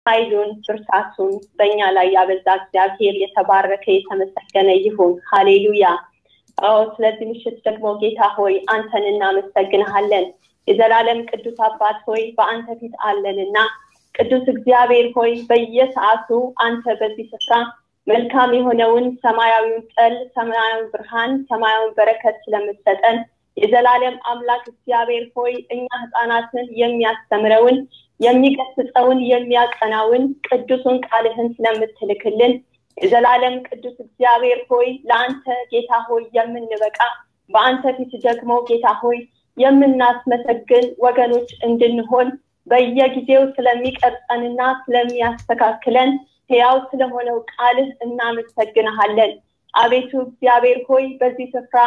ኃይሉን ብርታቱን በእኛ ላይ ያበዛ እግዚአብሔር የተባረከ የተመሰገነ ይሁን። ሃሌሉያ። አዎ ስለዚህ ምሽት ደግሞ ጌታ ሆይ አንተን እናመሰግንሃለን። የዘላለም ቅዱስ አባት ሆይ በአንተ ፊት አለንና ቅዱስ እግዚአብሔር ሆይ በየሰዓቱ አንተ በዚህ ስፍራ መልካም የሆነውን ሰማያዊውን ጠል፣ ሰማያዊ ብርሃን፣ ሰማያዊ በረከት ስለምትሰጠን የዘላለም አምላክ እግዚአብሔር ሆይ እኛ ህፃናትን የሚያስተምረውን የሚገስጸውን የሚያቀናውን ቅዱሱን ቃልህን ስለምትልክልን የዘላለም ቅዱስ እግዚአብሔር ሆይ ለአንተ ጌታ ሆይ የምንበቃ በአንተ ፊት ደግሞ ጌታ ሆይ የምናስመሰግን ወገኖች እንድንሆን በየጊዜው ስለሚቀርጸንና ስለሚያስተካክለን ሕያው ስለሆነው ቃልህ እናመሰግንሃለን። አቤቱ እግዚአብሔር ሆይ በዚህ ስፍራ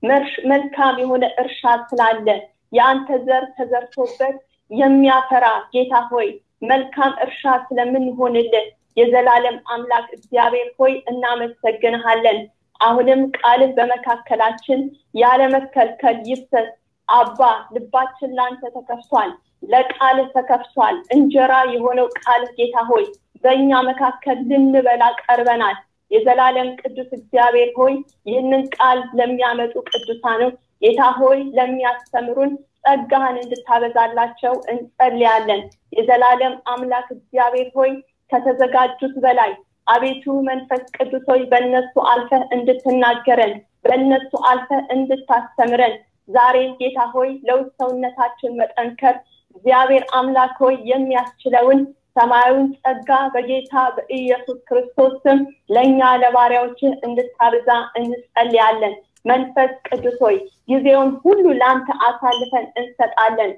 መልካም የሆነ እርሻ ስላለ የአንተ ዘር ተዘርቶበት የሚያፈራ ጌታ ሆይ መልካም እርሻ ስለምንሆንልን የዘላለም አምላክ እግዚአብሔር ሆይ እናመሰግንሃለን። አሁንም ቃልህ በመካከላችን ያለመከልከል ይፍሰስ። አባ ልባችን ላንተ ተከፍቷል፣ ለቃልህ ተከፍቷል። እንጀራ የሆነው ቃልህ ጌታ ሆይ በእኛ መካከል ልንበላ ቀርበናል። የዘላለም ቅዱስ እግዚአብሔር ሆይ ይህንን ቃል ለሚያመጡ ቅዱሳኖች ጌታ ሆይ ለሚያስተምሩን ጸጋህን እንድታበዛላቸው እንጸልያለን። የዘላለም አምላክ እግዚአብሔር ሆይ ከተዘጋጁት በላይ አቤቱ መንፈስ ቅዱስ ሆይ በእነሱ አልፈህ እንድትናገረን በእነሱ አልፈህ እንድታስተምረን ዛሬ ጌታ ሆይ ለውስጥ ሰውነታችን መጠንከር እግዚአብሔር አምላክ ሆይ የሚያስችለውን ሰማያዊን ጸጋ በጌታ በኢየሱስ ክርስቶስ ስም ለእኛ ለባሪያዎችህ እንድታብዛ እንጸልያለን። መንፈስ ቅዱስ ሆይ ጊዜውን ሁሉ ለአንተ አሳልፈን እንሰጣለን።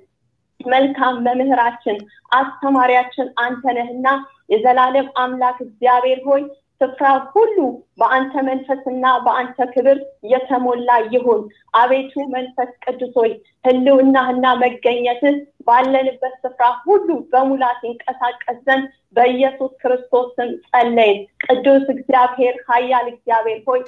መልካም መምህራችን አስተማሪያችን አንተ ነህና የዘላለም አምላክ እግዚአብሔር ሆይ ስፍራ ሁሉ በአንተ መንፈስና በአንተ ክብር የተሞላ ይሁን። አቤቱ መንፈስ ቅዱስ ሆይ ህልውናህና መገኘትህ ባለንበት ስፍራ ሁሉ በሙላት ይንቀሳቀስ ዘንድ በኢየሱስ ክርስቶስ ስም ጸለይን። ቅዱስ እግዚአብሔር ኃያል እግዚአብሔር ሆይ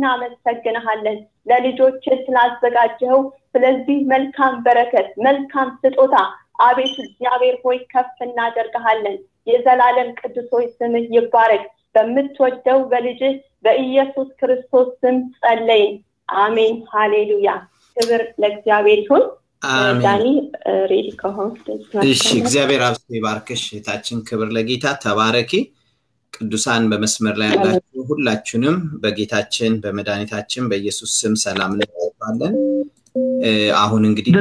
እናመሰግንሃለን ለልጆች ስላዘጋጀኸው ስለዚህ መልካም በረከት መልካም ስጦታ አቤቱ እግዚአብሔር ሆይ ከፍ እናደርግሃለን። የዘላለም ቅዱስ ሆይ ስምህ ይባረክ። በምትወደው በልጅህ በኢየሱስ ክርስቶስ ስም ጸለይን። አሜን። ሃሌሉያ። ክብር ለእግዚአብሔር ይሁን። ዳኒ ሬዲ ከሆንክ እሺ። እግዚአብሔር አብዝቶ ይባርክሽ እህታችን። ክብር ለጌታ ተባረኪ። ቅዱሳን በመስመር ላይ ያላችሁ ሁላችሁንም በጌታችን በመድኃኒታችን በኢየሱስ ስም ሰላም እንላችኋለን። አሁን እንግዲህ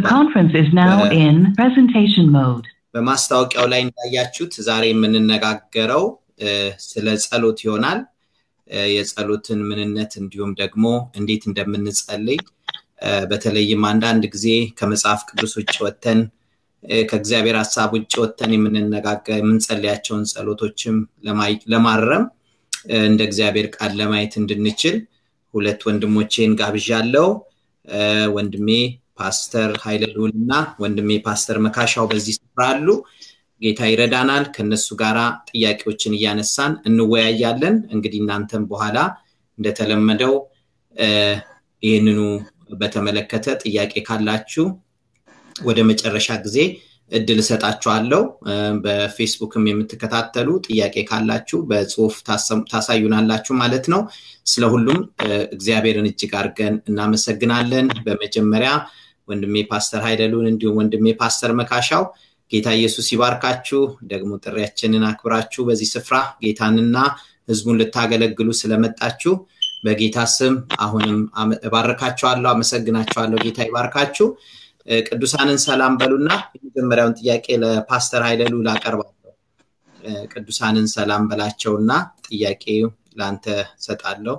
በማስታወቂያው ላይ እንዳያችሁት ዛሬ የምንነጋገረው ስለ ጸሎት ይሆናል። የጸሎትን ምንነት እንዲሁም ደግሞ እንዴት እንደምንጸልይ በተለይም አንዳንድ ጊዜ ከመጽሐፍ ቅዱስ ውጭ ወተን ከእግዚአብሔር ሀሳብ ውጭ ወተን የምንነጋገር የምንጸልያቸውን ጸሎቶችም ለማረም እንደ እግዚአብሔር ቃል ለማየት እንድንችል ሁለት ወንድሞቼን ጋብዣለው። ወንድሜ ፓስተር ኃይለ ልዑል እና ወንድሜ ፓስተር መካሻው በዚህ ስፍራ አሉ። ጌታ ይረዳናል። ከነሱ ጋራ ጥያቄዎችን እያነሳን እንወያያለን። እንግዲህ እናንተም በኋላ እንደተለመደው ይህንኑ በተመለከተ ጥያቄ ካላችሁ ወደ መጨረሻ ጊዜ እድል እሰጣችኋለሁ። በፌስቡክም የምትከታተሉ ጥያቄ ካላችሁ በጽሁፍ ታሳዩናላችሁ ማለት ነው። ስለ ሁሉም እግዚአብሔርን እጅግ አድርገን እናመሰግናለን። በመጀመሪያ ወንድሜ ፓስተር ሀይደሉን እንዲሁም ወንድሜ ፓስተር መካሻው ጌታ ኢየሱስ ይባርካችሁ። ደግሞ ጥሪያችንን አክብራችሁ በዚህ ስፍራ ጌታንና ህዝቡን ልታገለግሉ ስለመጣችሁ በጌታ ስም አሁንም እባርካችኋለሁ፣ አመሰግናችኋለሁ። ጌታ ይባርካችሁ። ቅዱሳንን ሰላም በሉና የመጀመሪያውን ጥያቄ ለፓስተር ሀይለሉ ላቀርባለሁ። ቅዱሳንን ሰላም በላቸውና ጥያቄ ለአንተ ሰጣለሁ።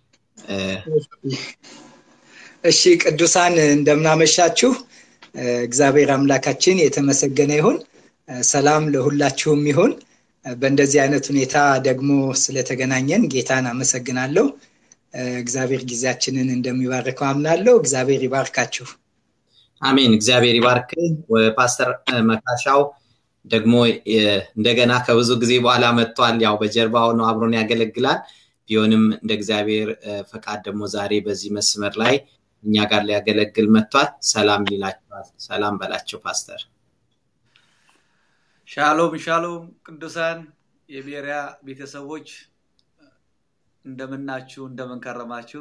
እሺ ቅዱሳን እንደምናመሻችሁ። እግዚአብሔር አምላካችን የተመሰገነ ይሁን። ሰላም ለሁላችሁም ይሁን። በእንደዚህ አይነት ሁኔታ ደግሞ ስለተገናኘን ጌታን አመሰግናለሁ። እግዚአብሔር ጊዜያችንን እንደሚባርከው አምናለሁ። እግዚአብሔር ይባርካችሁ። አሜን። እግዚአብሔር ይባርክ። ፓስተር መካሻው ደግሞ እንደገና ከብዙ ጊዜ በኋላ መጥቷል። ያው በጀርባ ሆኖ አብሮን ያገለግላል። ቢሆንም እንደ እግዚአብሔር ፈቃድ ደግሞ ዛሬ በዚህ መስመር ላይ እኛ ጋር ሊያገለግል መጥቷል። ሰላም ይላቸዋል። ሰላም በላቸው ፓስተር። ሻሎም ሻሎም ቅዱሳን የቤሪያ ቤተሰቦች እንደምናችሁ እንደምንከረማችሁ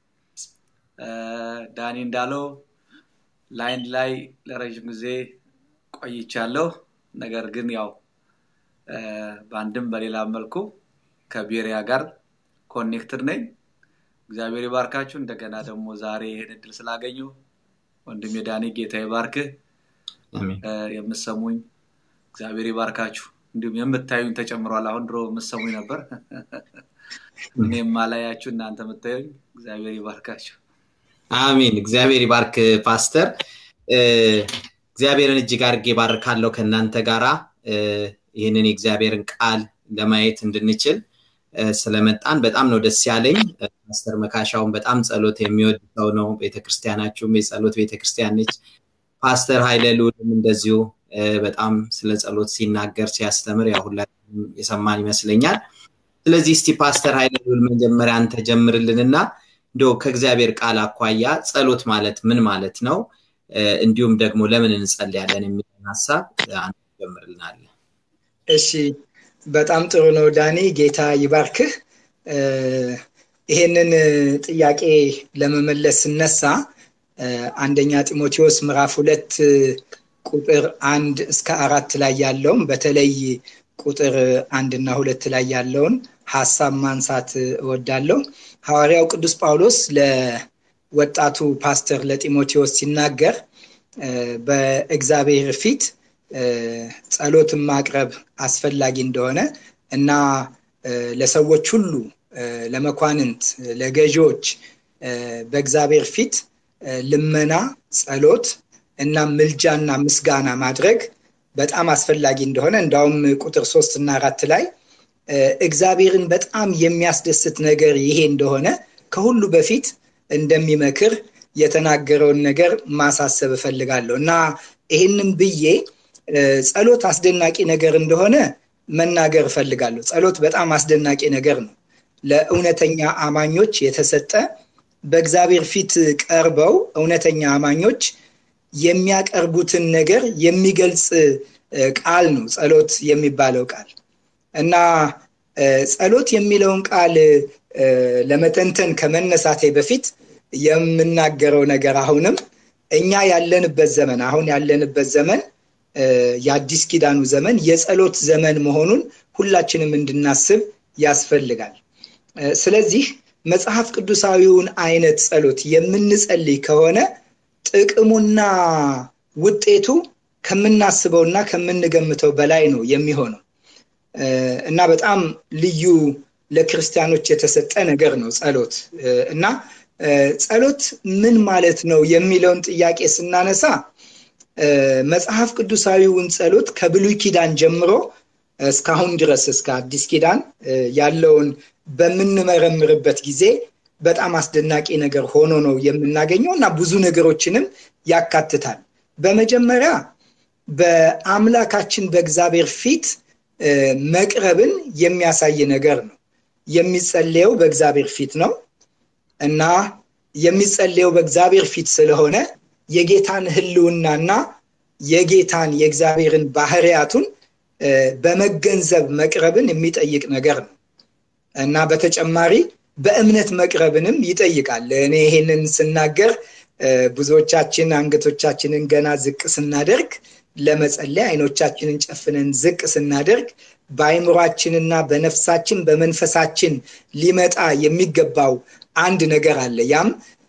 ዳኒ እንዳለው ላይን ላይ ለረዥም ጊዜ ቆይቻለሁ ነገር ግን ያው በአንድም በሌላ መልኩ ከቤሪያ ጋር ኮኔክትድ ነኝ እግዚአብሔር ይባርካችሁ እንደገና ደግሞ ዛሬ ይህን እድል ስላገኙ ወንድም የዳኒ ጌታ ይባርክህ የምሰሙኝ እግዚአብሔር ይባርካችሁ እንዲሁም የምታዩኝ ተጨምሯል አሁን ድሮ የምሰሙኝ ነበር እኔም ማላያችሁ እናንተ የምታዩኝ እግዚአብሔር ይባርካችሁ አሚን እግዚአብሔር ይባርክ ፓስተር እግዚአብሔርን እጅግ አድርጌ ባርካለሁ ከእናንተ ጋራ ይህንን የእግዚአብሔርን ቃል ለማየት እንድንችል ስለመጣን በጣም ነው ደስ ያለኝ ፓስተር መካሻውን በጣም ጸሎት የሚወድ ሰው ነው ቤተክርስቲያናችሁም የጸሎት ቤተክርስቲያን ነች ፓስተር ሀይለ ልውልም እንደዚሁ በጣም ስለ ጸሎት ሲናገር ሲያስተምር ያሁላ የሰማን ይመስለኛል ስለዚህ እስቲ ፓስተር ሀይለ ልውል መጀመሪያ አንተ ጀምርልንና እንደ ከእግዚአብሔር ቃል አኳያ ጸሎት ማለት ምን ማለት ነው እንዲሁም ደግሞ ለምን እንጸልያለን የሚለን ሀሳብ አንተ ጀምርልናለን እሺ በጣም ጥሩ ነው ዳኒ ጌታ ይባርክህ ይሄንን ጥያቄ ለመመለስ ስነሳ አንደኛ ጢሞቴዎስ ምዕራፍ ሁለት ቁጥር አንድ እስከ አራት ላይ ያለውን በተለይ ቁጥር አንድና ሁለት ላይ ያለውን ሀሳብ ማንሳት እወዳለሁ ሐዋርያው ቅዱስ ጳውሎስ ለወጣቱ ፓስተር ለጢሞቴዎስ ሲናገር በእግዚአብሔር ፊት ጸሎትን ማቅረብ አስፈላጊ እንደሆነ እና ለሰዎች ሁሉ ለመኳንንት ለገዢዎች በእግዚአብሔር ፊት ልመና ጸሎት እና ምልጃና ምስጋና ማድረግ በጣም አስፈላጊ እንደሆነ እንዳውም ቁጥር ሶስት እና አራት ላይ እግዚአብሔርን በጣም የሚያስደስት ነገር ይሄ እንደሆነ ከሁሉ በፊት እንደሚመክር የተናገረውን ነገር ማሳሰብ እፈልጋለሁ እና ይህንም ብዬ ጸሎት አስደናቂ ነገር እንደሆነ መናገር እፈልጋለሁ ጸሎት በጣም አስደናቂ ነገር ነው ለእውነተኛ አማኞች የተሰጠ በእግዚአብሔር ፊት ቀርበው እውነተኛ አማኞች የሚያቀርቡትን ነገር የሚገልጽ ቃል ነው ጸሎት የሚባለው ቃል እና ጸሎት የሚለውን ቃል ለመተንተን ከመነሳቴ በፊት የምናገረው ነገር አሁንም እኛ ያለንበት ዘመን አሁን ያለንበት ዘመን የአዲስ ኪዳኑ ዘመን የጸሎት ዘመን መሆኑን ሁላችንም እንድናስብ ያስፈልጋል ስለዚህ መጽሐፍ ቅዱሳዊውን አይነት ጸሎት የምንጸልይ ከሆነ ጥቅሙና ውጤቱ ከምናስበውና ከምንገምተው በላይ ነው የሚሆነው እና በጣም ልዩ ለክርስቲያኖች የተሰጠ ነገር ነው ጸሎት እና ጸሎት ምን ማለት ነው የሚለውን ጥያቄ ስናነሳ መጽሐፍ ቅዱሳዊውን ጸሎት ከብሉይ ኪዳን ጀምሮ እስካሁን ድረስ እስከ አዲስ ኪዳን ያለውን በምንመረምርበት ጊዜ በጣም አስደናቂ ነገር ሆኖ ነው የምናገኘው እና ብዙ ነገሮችንም ያካትታል በመጀመሪያ በአምላካችን በእግዚአብሔር ፊት መቅረብን የሚያሳይ ነገር ነው የሚጸለየው በእግዚአብሔር ፊት ነው እና የሚጸለየው በእግዚአብሔር ፊት ስለሆነ የጌታን ህልውናና የጌታን የእግዚአብሔርን ባህርያቱን በመገንዘብ መቅረብን የሚጠይቅ ነገር ነው እና በተጨማሪ በእምነት መቅረብንም ይጠይቃል እኔ ይሄንን ስናገር ብዙዎቻችን አንገቶቻችንን ገና ዝቅ ስናደርግ ለመጸለይ አይኖቻችንን ጨፍነን ዝቅ ስናደርግ በአይምሯችንና በነፍሳችን በመንፈሳችን ሊመጣ የሚገባው አንድ ነገር አለ ያም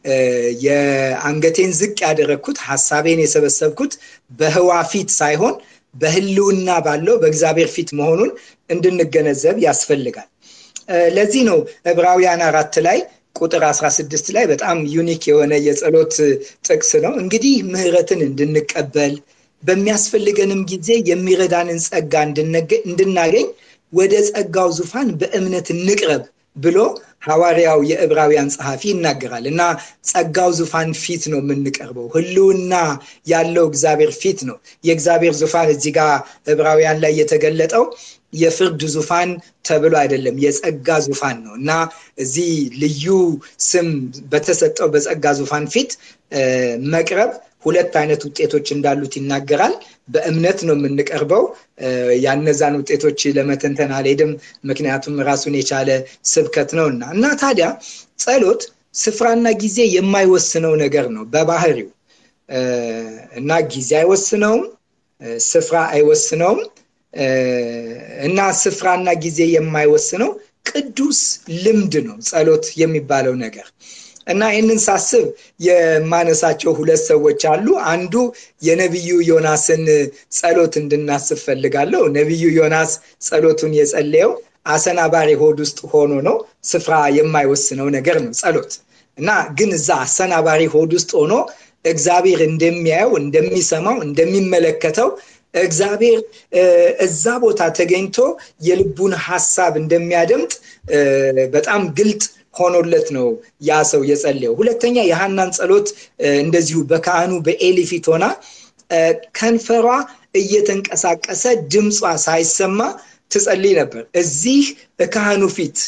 የአንገቴን ዝቅ ያደረግኩት ሀሳቤን የሰበሰብኩት በህዋ ፊት ሳይሆን በህልውና ባለው በእግዚአብሔር ፊት መሆኑን እንድንገነዘብ ያስፈልጋል ለዚህ ነው ዕብራውያን አራት ላይ ቁጥር 16 ላይ በጣም ዩኒክ የሆነ የጸሎት ጥቅስ ነው እንግዲህ ምህረትን እንድንቀበል በሚያስፈልገንም ጊዜ የሚረዳንን ጸጋ እንድናገኝ ወደ ጸጋው ዙፋን በእምነት እንቅረብ ብሎ ሐዋርያው የዕብራውያን ጸሐፊ ይናገራል እና ጸጋው ዙፋን ፊት ነው የምንቀርበው ህልውና ያለው እግዚአብሔር ፊት ነው የእግዚአብሔር ዙፋን እዚህ ጋር ዕብራውያን ላይ የተገለጠው የፍርድ ዙፋን ተብሎ አይደለም የጸጋ ዙፋን ነው እና እዚህ ልዩ ስም በተሰጠው በጸጋ ዙፋን ፊት መቅረብ ሁለት አይነት ውጤቶች እንዳሉት ይናገራል በእምነት ነው የምንቀርበው። ያነዛን ውጤቶች ለመተንተን አልሄድም፣ ምክንያቱም ራሱን የቻለ ስብከት ነው እና እና ታዲያ ጸሎት ስፍራና ጊዜ የማይወስነው ነገር ነው በባህሪው እና ጊዜ አይወስነውም፣ ስፍራ አይወስነውም እና ስፍራና ጊዜ የማይወስነው ቅዱስ ልምድ ነው ጸሎት የሚባለው ነገር እና ይህንን ሳስብ የማነሳቸው ሁለት ሰዎች አሉ። አንዱ የነቢዩ ዮናስን ጸሎት እንድናስብ ፈልጋለሁ። ነቢዩ ዮናስ ጸሎቱን የጸለየው አሰናባሪ ሆድ ውስጥ ሆኖ ነው። ስፍራ የማይወስነው ነገር ነው ጸሎት እና ግን እዛ አሰናባሪ ሆድ ውስጥ ሆኖ እግዚአብሔር እንደሚያየው፣ እንደሚሰማው፣ እንደሚመለከተው እግዚአብሔር እዛ ቦታ ተገኝቶ የልቡን ሀሳብ እንደሚያደምጥ በጣም ግልጥ ሆኖለት ነው ያ ሰው የጸለየው። ሁለተኛ የሐናን ጸሎት እንደዚሁ በካህኑ በኤሊ ፊት ሆና ከንፈሯ እየተንቀሳቀሰ ድምጿ ሳይሰማ ትጸልይ ነበር። እዚህ ካህኑ ፊት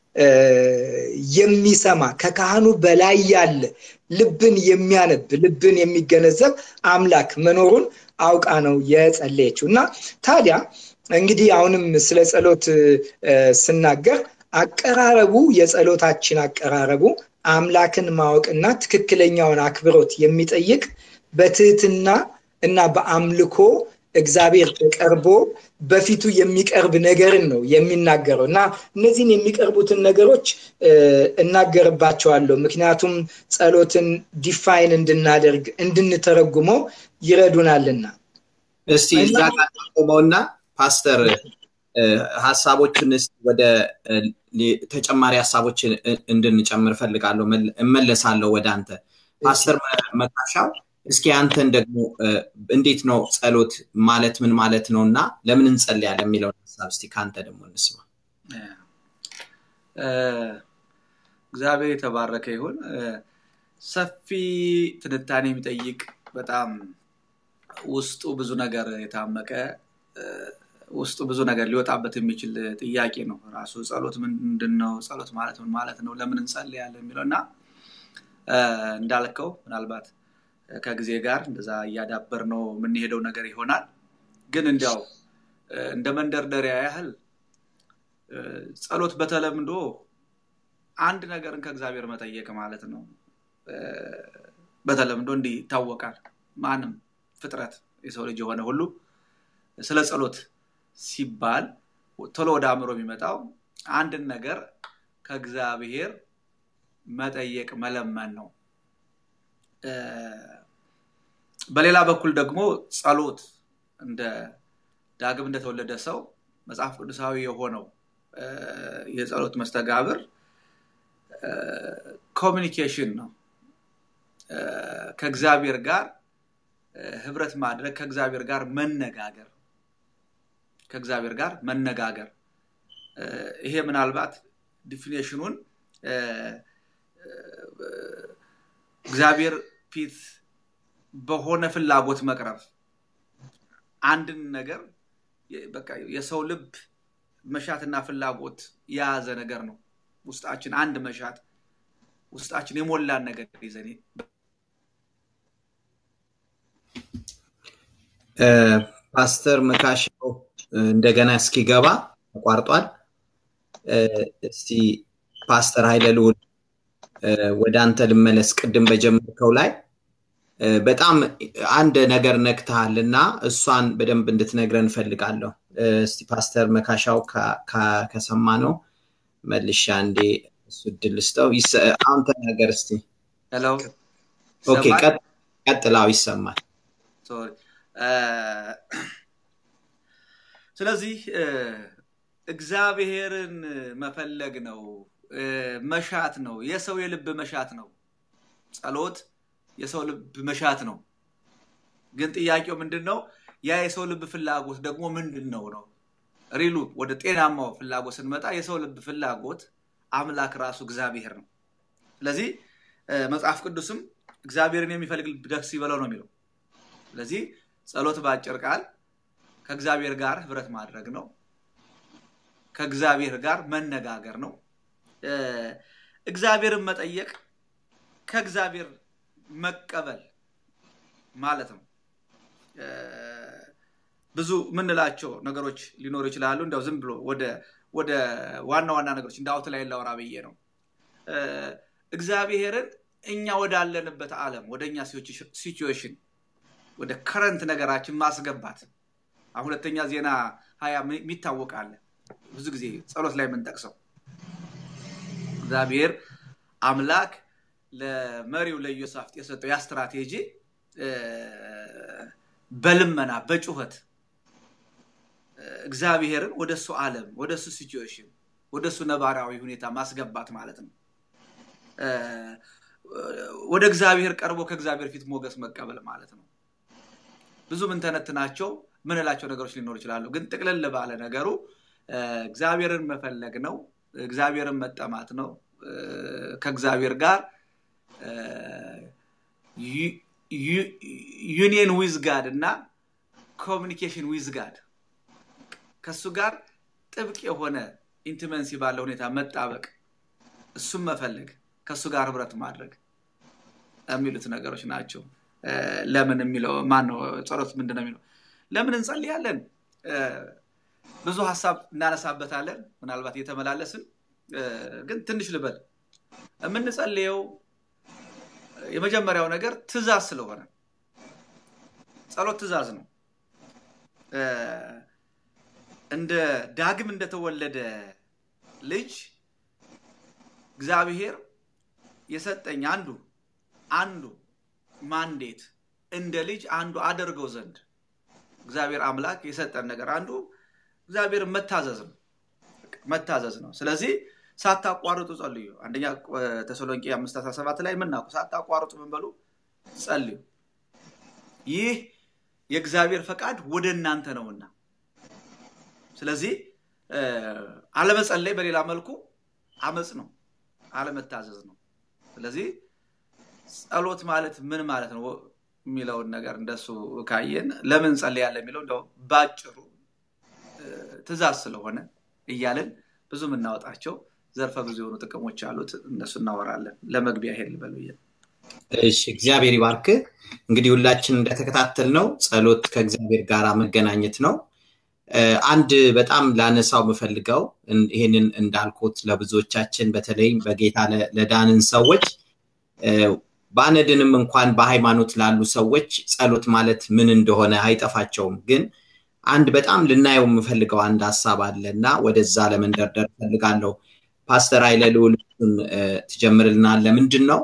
የሚሰማ ከካህኑ በላይ ያለ ልብን የሚያነብ ልብን የሚገነዘብ አምላክ መኖሩን አውቃ ነው የጸለየችው እና ታዲያ እንግዲህ አሁንም ስለ ጸሎት ስናገር አቀራረቡ የጸሎታችን አቀራረቡ አምላክን ማወቅና ትክክለኛውን አክብሮት የሚጠይቅ በትህትና እና በአምልኮ እግዚአብሔር ተቀርቦ በፊቱ የሚቀርብ ነገርን ነው የሚናገረው እና እነዚህን የሚቀርቡትን ነገሮች እናገርባቸዋለሁ ምክንያቱም ጸሎትን ዲፋይን እንድናደርግ እንድንተረጉመው ይረዱናልና እስቲ እዛ ጋር ቆመውና ፓስተር ሀሳቦችን ወደ ተጨማሪ ሀሳቦችን እንድንጨምር ፈልጋለሁ እመለሳለሁ ወደ አንተ ፓስተር መካሻው እስኪ አንተን ደግሞ እንዴት ነው ጸሎት ማለት ምን ማለት ነው እና ለምን እንጸልያለን የሚለውን ሀሳብ እስቲ ከአንተ ደግሞ እንስማ እግዚአብሔር የተባረከ ይሁን ሰፊ ትንታኔ የሚጠይቅ በጣም ውስጡ ብዙ ነገር የታመቀ ውስጡ ብዙ ነገር ሊወጣበት የሚችል ጥያቄ ነው ራሱ ጸሎት ምንድን ነው ጸሎት ማለት ምን ማለት ነው ለምን እንጸልያለን የሚለው እና እንዳልከው ምናልባት ከጊዜ ጋር እንደዛ እያዳበር ነው የምንሄደው ነገር ይሆናል ግን እንዲያው እንደ መንደርደሪያ ያህል ጸሎት በተለምዶ አንድ ነገርን ከእግዚአብሔር መጠየቅ ማለት ነው በተለምዶ እንዲህ ይታወቃል ማንም ፍጥረት የሰው ልጅ የሆነ ሁሉ ስለ ጸሎት ሲባል ቶሎ ወደ አእምሮ የሚመጣው አንድን ነገር ከእግዚአብሔር መጠየቅ መለመን ነው በሌላ በኩል ደግሞ ጸሎት እንደ ዳግም እንደተወለደ ሰው መጽሐፍ ቅዱሳዊ የሆነው የጸሎት መስተጋብር ኮሚኒኬሽን ነው ከእግዚአብሔር ጋር ህብረት ማድረግ ከእግዚአብሔር ጋር መነጋገር ከእግዚአብሔር ጋር መነጋገር ይሄ ምናልባት ዲፊኔሽኑን እግዚአብሔር ፊት በሆነ ፍላጎት መቅረብ አንድን ነገር የሰው ልብ መሻትና ፍላጎት የያዘ ነገር ነው ውስጣችን አንድ መሻት ውስጣችን የሞላን ነገር ይዘን ፓስተር መካሻው እንደገና እስኪገባ ተቋርጧል እስቲ ፓስተር ኃይለ ልውል ወደ አንተ ልመለስ ቅድም በጀመርከው ላይ በጣም አንድ ነገር ነክተሃል እና እሷን በደንብ እንድትነግረን እንፈልጋለሁ እስቲ ፓስተር መካሻው ከሰማ ነው መልሻ እንዴ እሱ እድል ስጠው አሁን ተናገር እስቲ ኦኬ ቀጥላው ይሰማል ስለዚህ እግዚአብሔርን መፈለግ ነው መሻት ነው የሰው የልብ መሻት ነው ጸሎት የሰው ልብ መሻት ነው ግን ጥያቄው ምንድን ነው ያ የሰው ልብ ፍላጎት ደግሞ ምንድን ነው ነው ሪሉ ወደ ጤናማው ፍላጎት ስንመጣ የሰው ልብ ፍላጎት አምላክ ራሱ እግዚአብሔር ነው ስለዚህ መጽሐፍ ቅዱስም እግዚአብሔርን የሚፈልግ ደስ ይበለው ነው የሚለው ስለዚህ ጸሎት በአጭር ቃል ከእግዚአብሔር ጋር ህብረት ማድረግ ነው ከእግዚአብሔር ጋር መነጋገር ነው እግዚአብሔርን መጠየቅ ከእግዚአብሔር መቀበል ማለት ነው ብዙ የምንላቸው ነገሮች ሊኖሩ ይችላሉ። እንዲያው ዝም ብሎ ወደ ዋና ዋና ነገሮች እንደ አውት ላይ ላውራ ብዬ ነው። እግዚአብሔርን እኛ ወዳለንበት ዓለም ወደ እኛ ሲቹዌሽን ወደ ከረንት ነገራችን ማስገባት ሁለተኛ ዜና ሀያ የሚታወቅ አለ። ብዙ ጊዜ ጸሎት ላይ የምንጠቅሰው እግዚአብሔር አምላክ ለመሪው ለኢዮሳፍጥ የሰጠው ያ ስትራቴጂ በልመና በጩኸት እግዚአብሔርን ወደ እሱ ዓለም ወደ እሱ ሲቹዌሽን ወደ እሱ ነባራዊ ሁኔታ ማስገባት ማለት ነው። ወደ እግዚአብሔር ቀርቦ ከእግዚአብሔር ፊት ሞገስ መቀበል ማለት ነው። ብዙ ምንተነትናቸው ምንላቸው ነገሮች ሊኖሩ ይችላሉ። ግን ጥቅልል ባለ ነገሩ እግዚአብሔርን መፈለግ ነው። እግዚአብሔርን መጠማት ነው። ከእግዚአብሔር ጋር ዩኒየን ዊዝ ጋድ እና ኮሚኒኬሽን ዊዝ ጋድ ከእሱ ጋር ጥብቅ የሆነ ኢንቲመንሲ ባለ ሁኔታ መጣበቅ፣ እሱም መፈለግ፣ ከእሱ ጋር ህብረት ማድረግ የሚሉት ነገሮች ናቸው። ለምን የሚለው ማን ነው? ጸሎት ምንድን ነው የሚለው? ለምን እንጸልያለን? ብዙ ሀሳብ እናነሳበታለን። ምናልባት እየተመላለስን ግን ትንሽ ልበል። የምንጸልየው የመጀመሪያው ነገር ትእዛዝ ስለሆነ ጸሎት ትእዛዝ ነው። እንደ ዳግም እንደተወለደ ልጅ እግዚአብሔር የሰጠኝ አንዱ አንዱ ማንዴት እንደ ልጅ አንዱ አደርገው ዘንድ እግዚአብሔር አምላክ የሰጠን ነገር አንዱ እግዚአብሔር መታዘዝ ነው መታዘዝ ነው። ስለዚህ ሳታቋርጡ ጸልዩ። አንደኛ ተሰሎንቄ አምስት አስራ ሰባት ላይ የምናውቁ ሳታቋርጡ ምን በሉ ጸልዩ፣ ይህ የእግዚአብሔር ፈቃድ ወደ እናንተ ነውና። ስለዚህ አለመጸለይ በሌላ መልኩ አመፅ ነው፣ አለመታዘዝ ነው። ስለዚህ ጸሎት ማለት ምን ማለት ነው የሚለውን ነገር እንደሱ ካየን ለምን ጸልያለን የሚለው እንደው ባጭሩ ትእዛዝ ስለሆነ እያልን ብዙ የምናወጣቸው ዘርፈ ብዙ የሆኑ ጥቅሞች አሉት። እነሱ እናወራለን። ለመግቢያ ሄድ ልበል ብዬ እሺ፣ እግዚአብሔር ይባርክ። እንግዲህ ሁላችን እንደተከታተል ነው ጸሎት ከእግዚአብሔር ጋር መገናኘት ነው። አንድ በጣም ላነሳው የምፈልገው ይህንን እንዳልኩት ለብዙዎቻችን በተለይ በጌታ ለዳንን ሰዎች ባነድንም እንኳን በሃይማኖት ላሉ ሰዎች ጸሎት ማለት ምን እንደሆነ አይጠፋቸውም። ግን አንድ በጣም ልናየው የምፈልገው አንድ ሀሳብ አለ እና ወደዛ ለመንደርደር እፈልጋለሁ። ፓስተር ኃይለ ልዑል ትጀምርልናል። ለምንድን ነው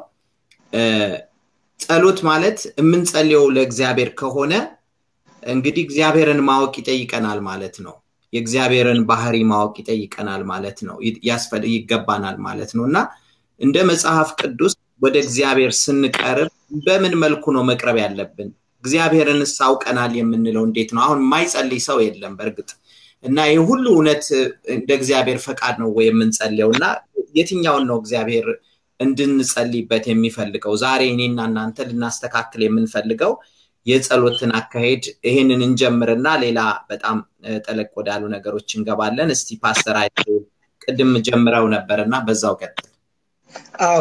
ጸሎት ማለት የምንጸልየው ለእግዚአብሔር ከሆነ እንግዲህ እግዚአብሔርን ማወቅ ይጠይቀናል ማለት ነው። የእግዚአብሔርን ባህሪ ማወቅ ይጠይቀናል ማለት ነው። ይገባናል ማለት ነው እና እንደ መጽሐፍ ቅዱስ ወደ እግዚአብሔር ስንቀርብ በምን መልኩ ነው መቅረብ ያለብን? እግዚአብሔርን አውቀናል የምንለው እንዴት ነው? አሁን የማይጸልይ ሰው የለም በእርግጥ እና ይህ ሁሉ እውነት እንደ እግዚአብሔር ፈቃድ ነው ወይ የምንጸልየው? እና የትኛውን ነው እግዚአብሔር እንድንጸልይበት የሚፈልገው? ዛሬ እኔና እናንተ ልናስተካክል የምንፈልገው የጸሎትን አካሄድ ይህንን እንጀምርና ሌላ በጣም ጠለቅ ወዳሉ ነገሮች እንገባለን። እስቲ ፓስተር አይ ቅድም ጀምረው ነበር እና በዛው ቀጥል። አዎ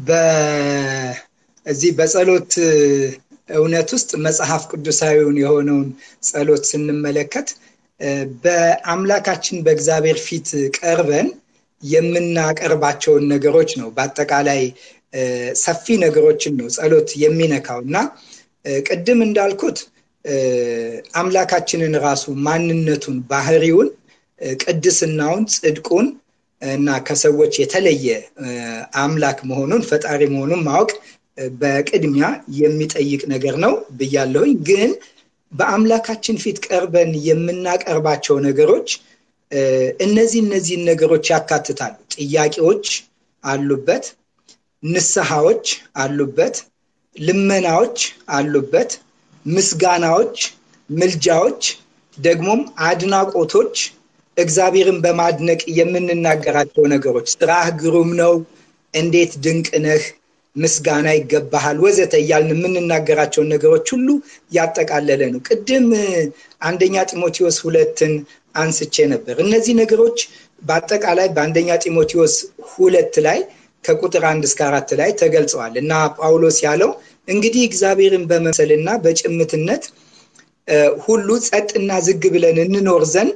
በዚህ በጸሎት እውነት ውስጥ መጽሐፍ ቅዱሳዊውን የሆነውን ጸሎት ስንመለከት በአምላካችን በእግዚአብሔር ፊት ቀርበን የምናቀርባቸውን ነገሮች ነው። በአጠቃላይ ሰፊ ነገሮችን ነው ጸሎት የሚነካው እና ቅድም እንዳልኩት አምላካችንን ራሱ ማንነቱን፣ ባህሪውን፣ ቅድስናውን፣ ጽድቁን እና ከሰዎች የተለየ አምላክ መሆኑን ፈጣሪ መሆኑን ማወቅ በቅድሚያ የሚጠይቅ ነገር ነው ብያለሁኝ። ግን በአምላካችን ፊት ቀርበን የምናቀርባቸው ነገሮች እነዚህ እነዚህን ነገሮች ያካትታሉ። ጥያቄዎች አሉበት፣ ንስሐዎች አሉበት፣ ልመናዎች አሉበት፣ ምስጋናዎች፣ ምልጃዎች፣ ደግሞም አድናቆቶች እግዚአብሔርን በማድነቅ የምንናገራቸው ነገሮች ስራህ ግሩም ነው፣ እንዴት ድንቅ ነህ፣ ምስጋና ይገባሃል፣ ወዘተ እያልን የምንናገራቸውን ነገሮች ሁሉ ያጠቃለለ ነው። ቅድም አንደኛ ጢሞቴዎስ ሁለትን አንስቼ ነበር። እነዚህ ነገሮች በአጠቃላይ በአንደኛ ጢሞቴዎስ ሁለት ላይ ከቁጥር አንድ እስከ አራት ላይ ተገልጸዋል እና ጳውሎስ ያለው እንግዲህ እግዚአብሔርን በመምሰልና በጭምትነት ሁሉ ጸጥና ዝግ ብለን እንኖር ዘንድ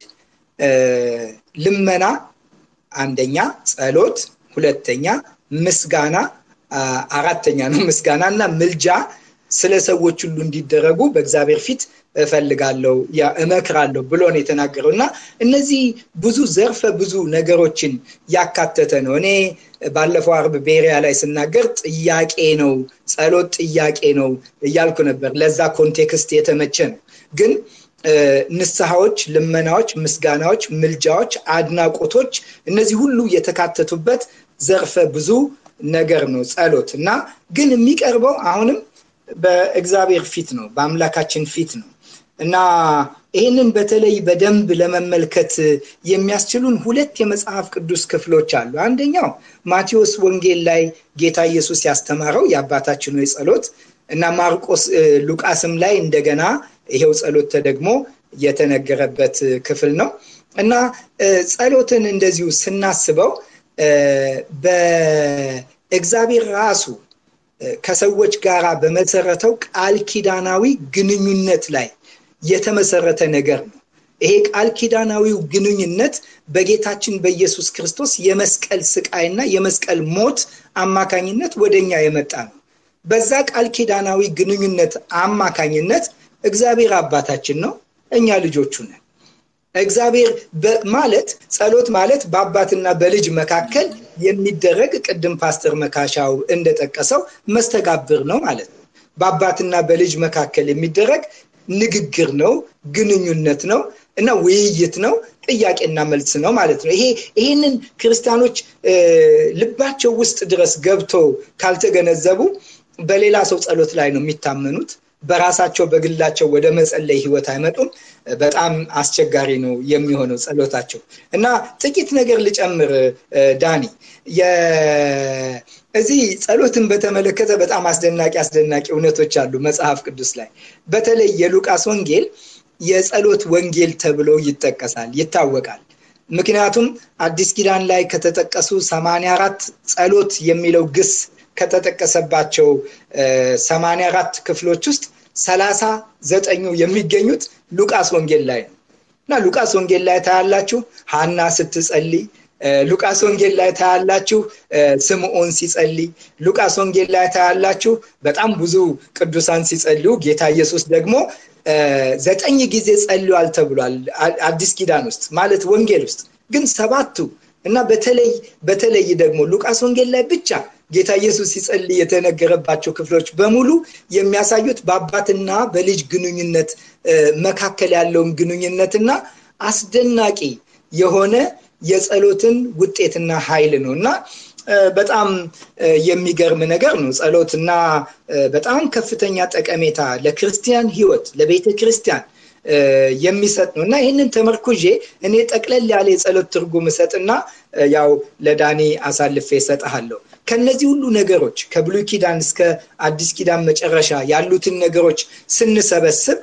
ልመና አንደኛ፣ ጸሎት ሁለተኛ፣ ምስጋና አራተኛ ነው ምስጋና እና ምልጃ ስለ ሰዎች ሁሉ እንዲደረጉ በእግዚአብሔር ፊት እፈልጋለሁ እመክራለሁ ብሎ ነው የተናገረው እና እነዚህ ብዙ ዘርፈ ብዙ ነገሮችን ያካተተ ነው እኔ ባለፈው አርብ ቤሪያ ላይ ስናገር ጥያቄ ነው ጸሎት ጥያቄ ነው እያልኩ ነበር ለዛ ኮንቴክስት የተመቸ ነው ግን ንስሐዎች ልመናዎች ምስጋናዎች ምልጃዎች አድናቆቶች እነዚህ ሁሉ የተካተቱበት ዘርፈ ብዙ ነገር ነው ጸሎት እና ግን የሚቀርበው አሁንም በእግዚአብሔር ፊት ነው በአምላካችን ፊት ነው እና ይህንን በተለይ በደንብ ለመመልከት የሚያስችሉን ሁለት የመጽሐፍ ቅዱስ ክፍሎች አሉ አንደኛው ማቴዎስ ወንጌል ላይ ጌታ ኢየሱስ ያስተማረው የአባታችን ወይ ጸሎት እና ማርቆስ ሉቃስም ላይ እንደገና ይሄው ጸሎት ተደግሞ የተነገረበት ክፍል ነው እና ጸሎትን እንደዚሁ ስናስበው በእግዚአብሔር ራሱ ከሰዎች ጋር በመሰረተው ቃል ኪዳናዊ ግንኙነት ላይ የተመሰረተ ነገር ነው ይሄ ቃል ኪዳናዊው ግንኙነት በጌታችን በኢየሱስ ክርስቶስ የመስቀል ስቃይና የመስቀል ሞት አማካኝነት ወደኛ የመጣ ነው በዛ ቃል ኪዳናዊ ግንኙነት አማካኝነት እግዚአብሔር አባታችን ነው እኛ ልጆቹ ነን እግዚአብሔር ማለት ጸሎት ማለት በአባትና በልጅ መካከል የሚደረግ ቅድም ፓስተር መካሻው እንደጠቀሰው መስተጋብር ነው ማለት ነው በአባትና በልጅ መካከል የሚደረግ ንግግር ነው ግንኙነት ነው እና ውይይት ነው ጥያቄና መልስ ነው ማለት ነው ይሄ ይህንን ክርስቲያኖች ልባቸው ውስጥ ድረስ ገብተው ካልተገነዘቡ በሌላ ሰው ጸሎት ላይ ነው የሚታመኑት በራሳቸው በግላቸው ወደ መጸለይ ህይወት አይመጡም በጣም አስቸጋሪ ነው የሚሆነው ጸሎታቸው እና ጥቂት ነገር ልጨምር ዳኒ እዚህ ጸሎትን በተመለከተ በጣም አስደናቂ አስደናቂ እውነቶች አሉ መጽሐፍ ቅዱስ ላይ በተለይ የሉቃስ ወንጌል የጸሎት ወንጌል ተብሎ ይጠቀሳል ይታወቃል ምክንያቱም አዲስ ኪዳን ላይ ከተጠቀሱ 84 ጸሎት የሚለው ግስ ከተጠቀሰባቸው 84 ክፍሎች ውስጥ ሰላሳ ዘጠኙ የሚገኙት ሉቃስ ወንጌል ላይ ነው እና ሉቃስ ወንጌል ላይ ታያላችሁ ሀና ስትጸልይ ሉቃስ ወንጌል ላይ ታያላችሁ ስምዖን ሲጸልይ ሉቃስ ወንጌል ላይ ታያላችሁ በጣም ብዙ ቅዱሳን ሲጸልዩ ጌታ ኢየሱስ ደግሞ ዘጠኝ ጊዜ ጸልዋል ተብሏል አዲስ ኪዳን ውስጥ ማለት ወንጌል ውስጥ ግን ሰባቱ እና በተለይ በተለይ ደግሞ ሉቃስ ወንጌል ላይ ብቻ ጌታ ኢየሱስ ሲጸልይ የተነገረባቸው ክፍሎች በሙሉ የሚያሳዩት በአባትና በልጅ ግንኙነት መካከል ያለውን ግንኙነትና አስደናቂ የሆነ የጸሎትን ውጤትና ኃይል ነው እና በጣም የሚገርም ነገር ነው ጸሎትና በጣም ከፍተኛ ጠቀሜታ ለክርስቲያን ህይወት ለቤተ ክርስቲያን የሚሰጥ ነው እና ይህንን ተመርኩዤ እኔ ጠቅለል ያለ የጸሎት ትርጉም እሰጥና ያው ለዳኒ አሳልፌ እሰጥሃለሁ ከነዚህ ሁሉ ነገሮች ከብሉይ ኪዳን እስከ አዲስ ኪዳን መጨረሻ ያሉትን ነገሮች ስንሰበስብ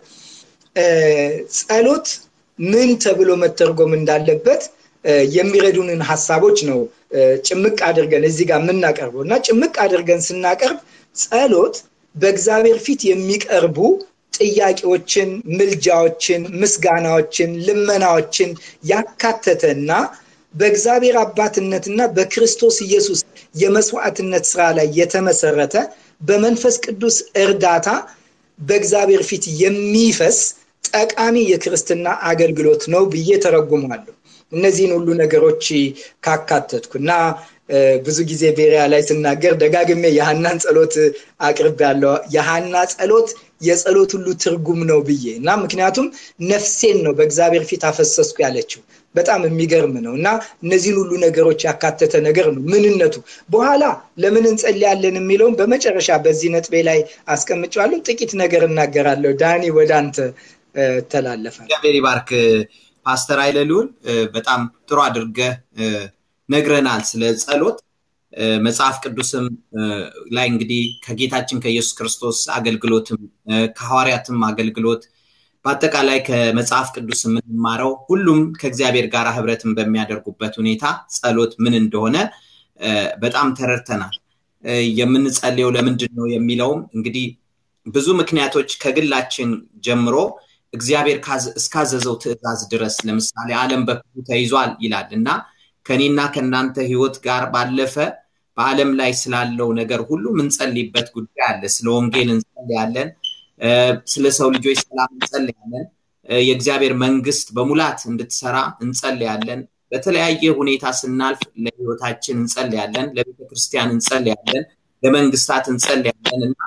ጸሎት ምን ተብሎ መተርጎም እንዳለበት የሚረዱንን ሀሳቦች ነው ጭምቅ አድርገን እዚህ ጋር የምናቀርበው እና ጭምቅ አድርገን ስናቀርብ ጸሎት በእግዚአብሔር ፊት የሚቀርቡ ጥያቄዎችን ምልጃዎችን ምስጋናዎችን ልመናዎችን ያካተተና በእግዚአብሔር አባትነትና በክርስቶስ ኢየሱስ የመስዋዕትነት ስራ ላይ የተመሰረተ በመንፈስ ቅዱስ እርዳታ በእግዚአብሔር ፊት የሚፈስ ጠቃሚ የክርስትና አገልግሎት ነው ብዬ ተረጉማለሁ እነዚህን ሁሉ ነገሮች ካካተትኩ እና ብዙ ጊዜ ቤሪያ ላይ ስናገር ደጋግሜ የሀናን ጸሎት አቅርብ ያለው የሀና ጸሎት የጸሎት ሁሉ ትርጉም ነው ብዬ እና ምክንያቱም ነፍሴን ነው በእግዚአብሔር ፊት አፈሰስኩ ያለችው በጣም የሚገርም ነው እና እነዚህን ሁሉ ነገሮች ያካተተ ነገር ነው ምንነቱ በኋላ ለምን እንጸልያለን የሚለውን በመጨረሻ በዚህ ነጥቤ ላይ አስቀምጫለሁ ጥቂት ነገር እናገራለሁ ዳኒ ወደ አንተ ተላለፋል እግዚአብሔር ይባርክ ፓስተር አይለሉን በጣም ጥሩ አድርገ ነግረናል ስለ ጸሎት መጽሐፍ ቅዱስም ላይ እንግዲህ ከጌታችን ከኢየሱስ ክርስቶስ አገልግሎትም ከሐዋርያትም አገልግሎት በአጠቃላይ ከመጽሐፍ ቅዱስ የምንማረው ሁሉም ከእግዚአብሔር ጋር ህብረትን በሚያደርጉበት ሁኔታ ጸሎት ምን እንደሆነ በጣም ተረድተናል የምንጸልየው ለምንድን ነው የሚለውም እንግዲህ ብዙ ምክንያቶች ከግላችን ጀምሮ እግዚአብሔር እስካዘዘው ትእዛዝ ድረስ ለምሳሌ ዓለም በክፉ ተይዟል ይላል እና ከኔና ከእናንተ ህይወት ጋር ባለፈ በዓለም ላይ ስላለው ነገር ሁሉ ምንጸልይበት ጉዳይ አለ። ስለ ወንጌል እንጸልያለን። ስለ ሰው ልጆች ሰላም እንጸልያለን። የእግዚአብሔር መንግስት በሙላት እንድትሰራ እንጸልያለን። በተለያየ ሁኔታ ስናልፍ ለህይወታችን እንጸልያለን፣ ለቤተ ክርስቲያን እንጸልያለን፣ ለመንግስታት እንጸልያለን እና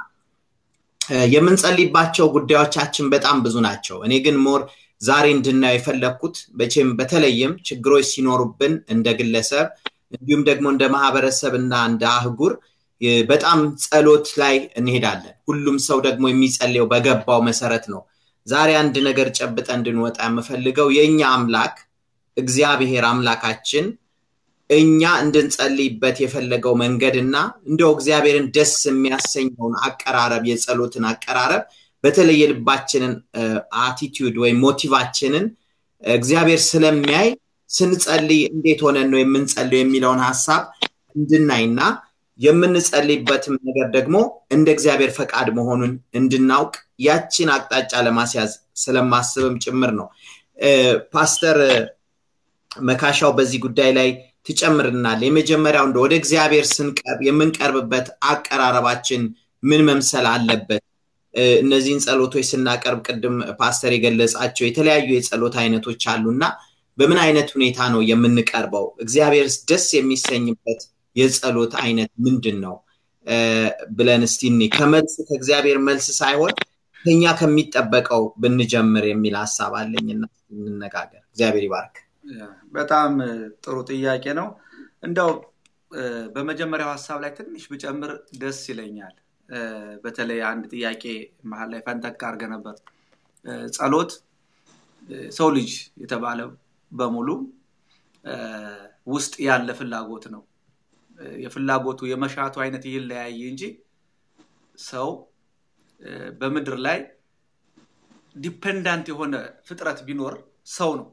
የምንጸልይባቸው ጉዳዮቻችን በጣም ብዙ ናቸው። እኔ ግን ሞር ዛሬ እንድናየው የፈለግኩት በቼም በተለይም ችግሮች ሲኖሩብን እንደ ግለሰብ እንዲሁም ደግሞ እንደ ማህበረሰብ እና እንደ አህጉር በጣም ጸሎት ላይ እንሄዳለን። ሁሉም ሰው ደግሞ የሚጸልየው በገባው መሰረት ነው። ዛሬ አንድ ነገር ጨብጠ እንድንወጣ የምፈልገው የእኛ አምላክ እግዚአብሔር አምላካችን እኛ እንድንጸልይበት የፈለገው መንገድ እና እንደው እግዚአብሔርን ደስ የሚያሰኘውን አቀራረብ የጸሎትን አቀራረብ በተለይ የልባችንን አቲቲዩድ ወይም ሞቲቫችንን እግዚአብሔር ስለሚያይ ስንጸልይ እንዴት ሆነን ነው የምንጸልየው የሚለውን ሀሳብ እንድናይና የምንጸልይበትም ነገር ደግሞ እንደ እግዚአብሔር ፈቃድ መሆኑን እንድናውቅ ያችን አቅጣጫ ለማስያዝ ስለማስብም ጭምር ነው። ፓስተር መካሻው በዚህ ጉዳይ ላይ ትጨምርናል። የመጀመሪያው እንደ ወደ እግዚአብሔር ስንቀርብ የምንቀርብበት አቀራረባችን ምን መምሰል አለበት? እነዚህን ጸሎቶች ስናቀርብ ቅድም ፓስተር የገለጻቸው የተለያዩ የጸሎት አይነቶች አሉና በምን አይነት ሁኔታ ነው የምንቀርበው? እግዚአብሔር ደስ የሚሰኝበት የጸሎት አይነት ምንድን ነው ብለን እስቲ እኔ ከመልስ ከእግዚአብሔር መልስ ሳይሆን ከኛ ከሚጠበቀው ብንጀምር የሚል ሀሳብ አለኝና እንነጋገር። እግዚአብሔር ይባርክ። በጣም ጥሩ ጥያቄ ነው። እንደው በመጀመሪያው ሀሳብ ላይ ትንሽ ብጨምር ደስ ይለኛል። በተለይ አንድ ጥያቄ መሀል ላይ ፈንጠቅ አድርገ ነበር። ጸሎት ሰው ልጅ የተባለ በሙሉ ውስጥ ያለ ፍላጎት ነው። የፍላጎቱ የመሻቱ አይነት ይለያይ እንጂ ሰው በምድር ላይ ዲፔንዳንት የሆነ ፍጥረት ቢኖር ሰው ነው።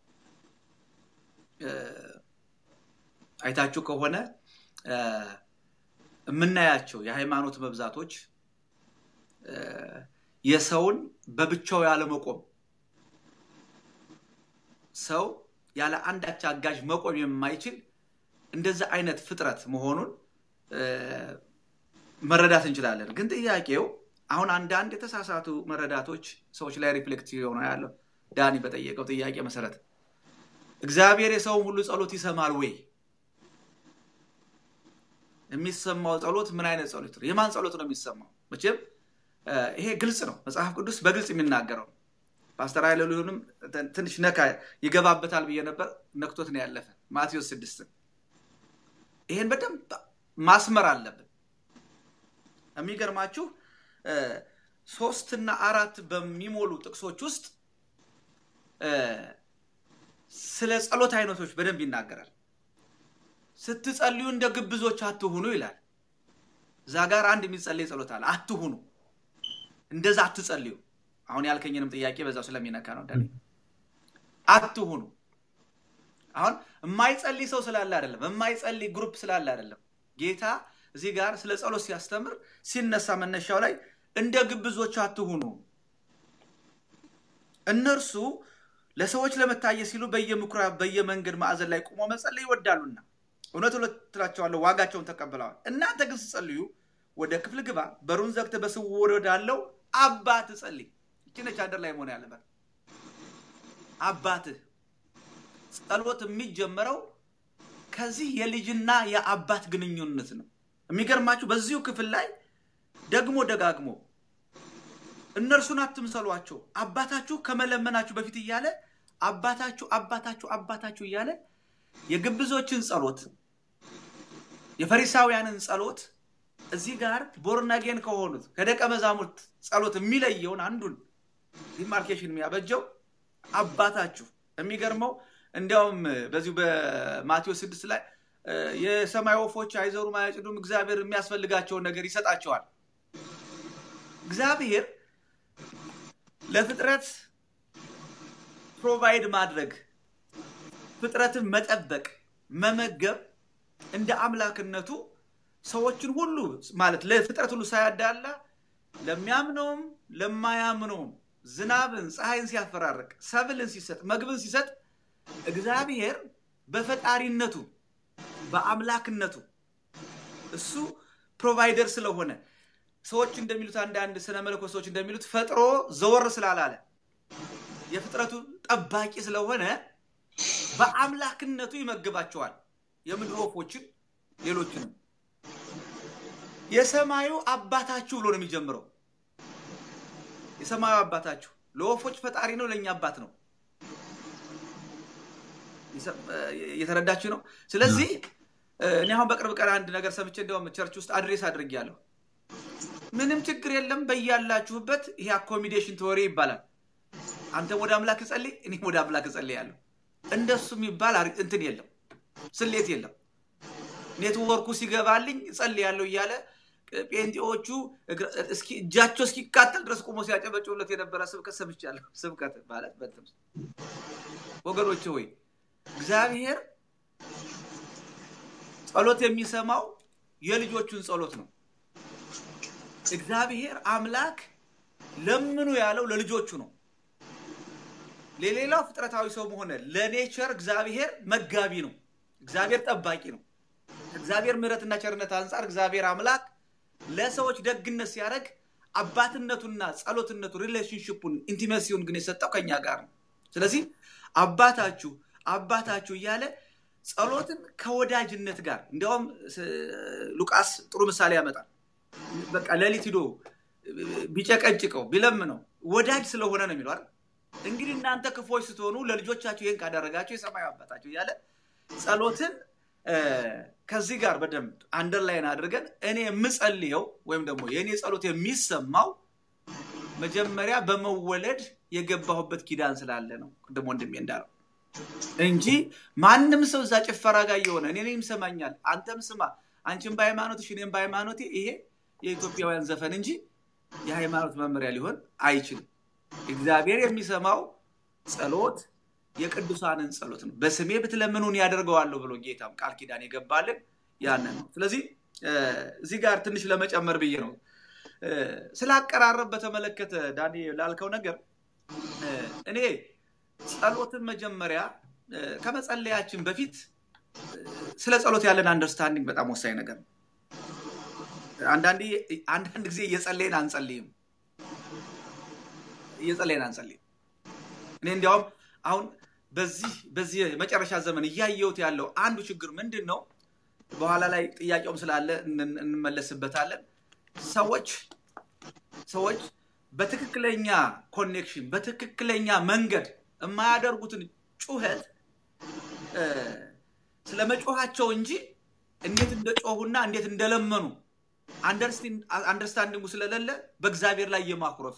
አይታችሁ ከሆነ የምናያቸው የሃይማኖት መብዛቶች የሰውን በብቻው ያለመቆም ሰው ያለ አንዳች አጋዥ መቆም የማይችል እንደዚህ አይነት ፍጥረት መሆኑን መረዳት እንችላለን። ግን ጥያቄው አሁን አንዳንድ የተሳሳቱ መረዳቶች ሰዎች ላይ ሪፍሌክት የሆነ ያለው ዳኒ በጠየቀው ጥያቄ መሰረት እግዚአብሔር የሰውን ሁሉ ጸሎት ይሰማል ወይ? የሚሰማው ጸሎት ምን አይነት ጸሎት ነው? የማን ጸሎት ነው የሚሰማው? መቼም ይሄ ግልጽ ነው። መጽሐፍ ቅዱስ በግልጽ የሚናገረው ፓስተር ኃይለሉንም ትንሽ ነካ ይገባበታል ብዬ ነበር። ነክቶት ነው ያለፈ ማቴዎስ ስድስትን ይሄን በደንብ ማስመር አለብን። የሚገርማችሁ ሶስትና አራት በሚሞሉ ጥቅሶች ውስጥ ስለ ጸሎት አይነቶች በደንብ ይናገራል። ስትጸልዩ እንደ ግብዞች አትሁኑ ይላል። እዛ ጋር አንድ የሚጸለይ ጸሎት አለ። አትሁኑ፣ እንደዛ አትጸልዩ። አሁን ያልከኝንም ጥያቄ በዛው ስለሚነካ ነው። ዳ አትሁኑ። አሁን የማይጸልይ ሰው ስላለ አይደለም፣ የማይጸልይ ግሩፕ ስላለ አይደለም። ጌታ እዚህ ጋር ስለ ጸሎት ሲያስተምር ሲነሳ መነሻው ላይ እንደ ግብዞች አትሁኑ፣ እነርሱ ለሰዎች ለመታየት ሲሉ በየምኩራብ በየመንገድ ማዕዘን ላይ ቁሞ መጸለይ ይወዳሉና እውነት እውነት እላቸዋለሁ ዋጋቸውን ተቀብለዋል። እናንተ ግን ስትጸልዩ ወደ ክፍል ግባ፣ በሩን ዘግተህ በስውር ወዳለው አባትህ ጸልይ። ይህች ነች አደር ላይ መሆን ያለበት አባትህ ጸሎት የሚጀመረው ከዚህ የልጅና የአባት ግንኙነት ነው። የሚገርማችሁ በዚሁ ክፍል ላይ ደግሞ ደጋግሞ እነርሱን አትምሰሏቸው አባታችሁ ከመለመናችሁ በፊት እያለ አባታችሁ አባታችሁ አባታችሁ እያለ የግብዞችን ጸሎት የፈሪሳውያንን ጸሎት እዚህ ጋር ቦርናጌን ከሆኑት ከደቀ መዛሙርት ጸሎት የሚለየውን አንዱን ዲማርኬሽን የሚያበጀው አባታችሁ የሚገርመው እንዲያውም በዚሁ በማቴዎስ ስድስት ላይ የሰማይ ወፎች አይዘሩም አያጭዱም፣ እግዚአብሔር የሚያስፈልጋቸውን ነገር ይሰጣቸዋል። እግዚአብሔር ለፍጥረት ፕሮቫይድ ማድረግ፣ ፍጥረትን መጠበቅ፣ መመገብ እንደ አምላክነቱ ሰዎችን ሁሉ ማለት ለፍጥረት ሁሉ ሳያዳላ ለሚያምነውም ለማያምነውም ዝናብን ፀሐይን ሲያፈራርቅ ሰብልን ሲሰጥ መግብን ሲሰጥ እግዚአብሔር በፈጣሪነቱ በአምላክነቱ እሱ ፕሮቫይደር ስለሆነ ሰዎች እንደሚሉት አንዳንድ ስነ መለኮት ሰዎች እንደሚሉት ፈጥሮ ዘወር ስላላለ የፍጥረቱ ጠባቂ ስለሆነ በአምላክነቱ ይመግባቸዋል የምድር ወፎችን ሌሎችንም የሰማዩ አባታችሁ ብሎ ነው የሚጀምረው የሰማዩ አባታችሁ ለወፎች ፈጣሪ ነው ለእኛ አባት ነው እየተረዳችሁ ነው ስለዚህ እኔ አሁን በቅርብ ቀን አንድ ነገር ሰምቼ እንዲያውም ቸርች ውስጥ አድሬስ አድርጌያለሁ ምንም ችግር የለም በያላችሁበት ይሄ አኮሚዴሽን ተወሬ ይባላል አንተ ወደ አምላክ ጸልይ እኔም ወደ አምላክ ጸልያለሁ እንደሱ የሚባል እንትን የለም ስሌት የለም ኔትወርኩ ሲገባልኝ ጸልያለሁ እያለ ጴንጤዎቹ እጃቸው እስኪቃጠል ድረስ ቁሞ ሲያጨበጭቡለት የነበረ ስብከት ሰምቻለሁ ስብከት ማለት በትም ወገኖች ሆይ እግዚአብሔር ጸሎት የሚሰማው የልጆቹን ጸሎት ነው እግዚአብሔር አምላክ ለምኑ ያለው ለልጆቹ ነው ለሌላው ፍጥረታዊ ሰው ሆነ ለኔቸር እግዚአብሔር መጋቢ ነው እግዚአብሔር ጠባቂ ነው ከእግዚአብሔር ምሕረትና ቸርነት አንጻር እግዚአብሔር አምላክ ለሰዎች ደግነት ሲያደርግ አባትነቱና ጸሎትነቱ ሪሌሽንሽፑን ኢንቲመሲውን ግን የሰጠው ከኛ ጋር ነው ስለዚህ አባታችሁ አባታችሁ እያለ ጸሎትን ከወዳጅነት ጋር እንዲያውም ሉቃስ ጥሩ ምሳሌ ያመጣል በቃ ሌሊት ሂዶ ቢጨቀጭቀው ቢለምነው ወዳጅ ስለሆነ ነው የሚለው እንግዲህ እናንተ ክፎች ስትሆኑ ለልጆቻችሁ ይህን ካደረጋቸው የሰማዩ አባታቸው እያለ ጸሎትን ከዚህ ጋር በደንብ አንደርላይን አድርገን እኔ የምጸልየው ወይም ደግሞ የእኔ ጸሎት የሚሰማው መጀመሪያ በመወለድ የገባሁበት ኪዳን ስላለ ነው ቅድም ወንድሜ እንዳለው እንጂ ማንም ሰው እዛ ጭፈራ ጋር እየሆነ እኔንም ይሰማኛል አንተም ስማ አንቺም በሃይማኖትሽ እኔም በሃይማኖቴ ይሄ የኢትዮጵያውያን ዘፈን እንጂ የሃይማኖት መመሪያ ሊሆን አይችልም እግዚአብሔር የሚሰማው ጸሎት የቅዱሳንን ጸሎት ነው በስሜ ብትለምኑን ያደርገዋለሁ ብሎ ጌታም ቃል ኪዳን የገባልን ያንን ነው ስለዚህ እዚህ ጋር ትንሽ ለመጨመር ብዬ ነው ስለ አቀራረብ በተመለከተ ዳኒ ላልከው ነገር እኔ ጸሎትን መጀመሪያ ከመጸለያችን በፊት ስለ ጸሎት ያለን አንደርስታንዲንግ በጣም ወሳኝ ነገር ነው አንዳንድ ጊዜ እየጸለይን አንጸልይም እየጸለይን አንጸልይም እኔ እንዲያውም አሁን በዚህ በዚህ መጨረሻ ዘመን እያየሁት ያለው አንዱ ችግር ምንድን ነው በኋላ ላይ ጥያቄውም ስላለ እንመለስበታለን ሰዎች ሰዎች በትክክለኛ ኮኔክሽን በትክክለኛ መንገድ የማያደርጉትን ጩኸት ስለ መጮኋቸው እንጂ እንዴት እንደጮሁና እንዴት እንደለመኑ አንደርስታንዲንጉ ስለሌለ በእግዚአብሔር ላይ የማኩረፍ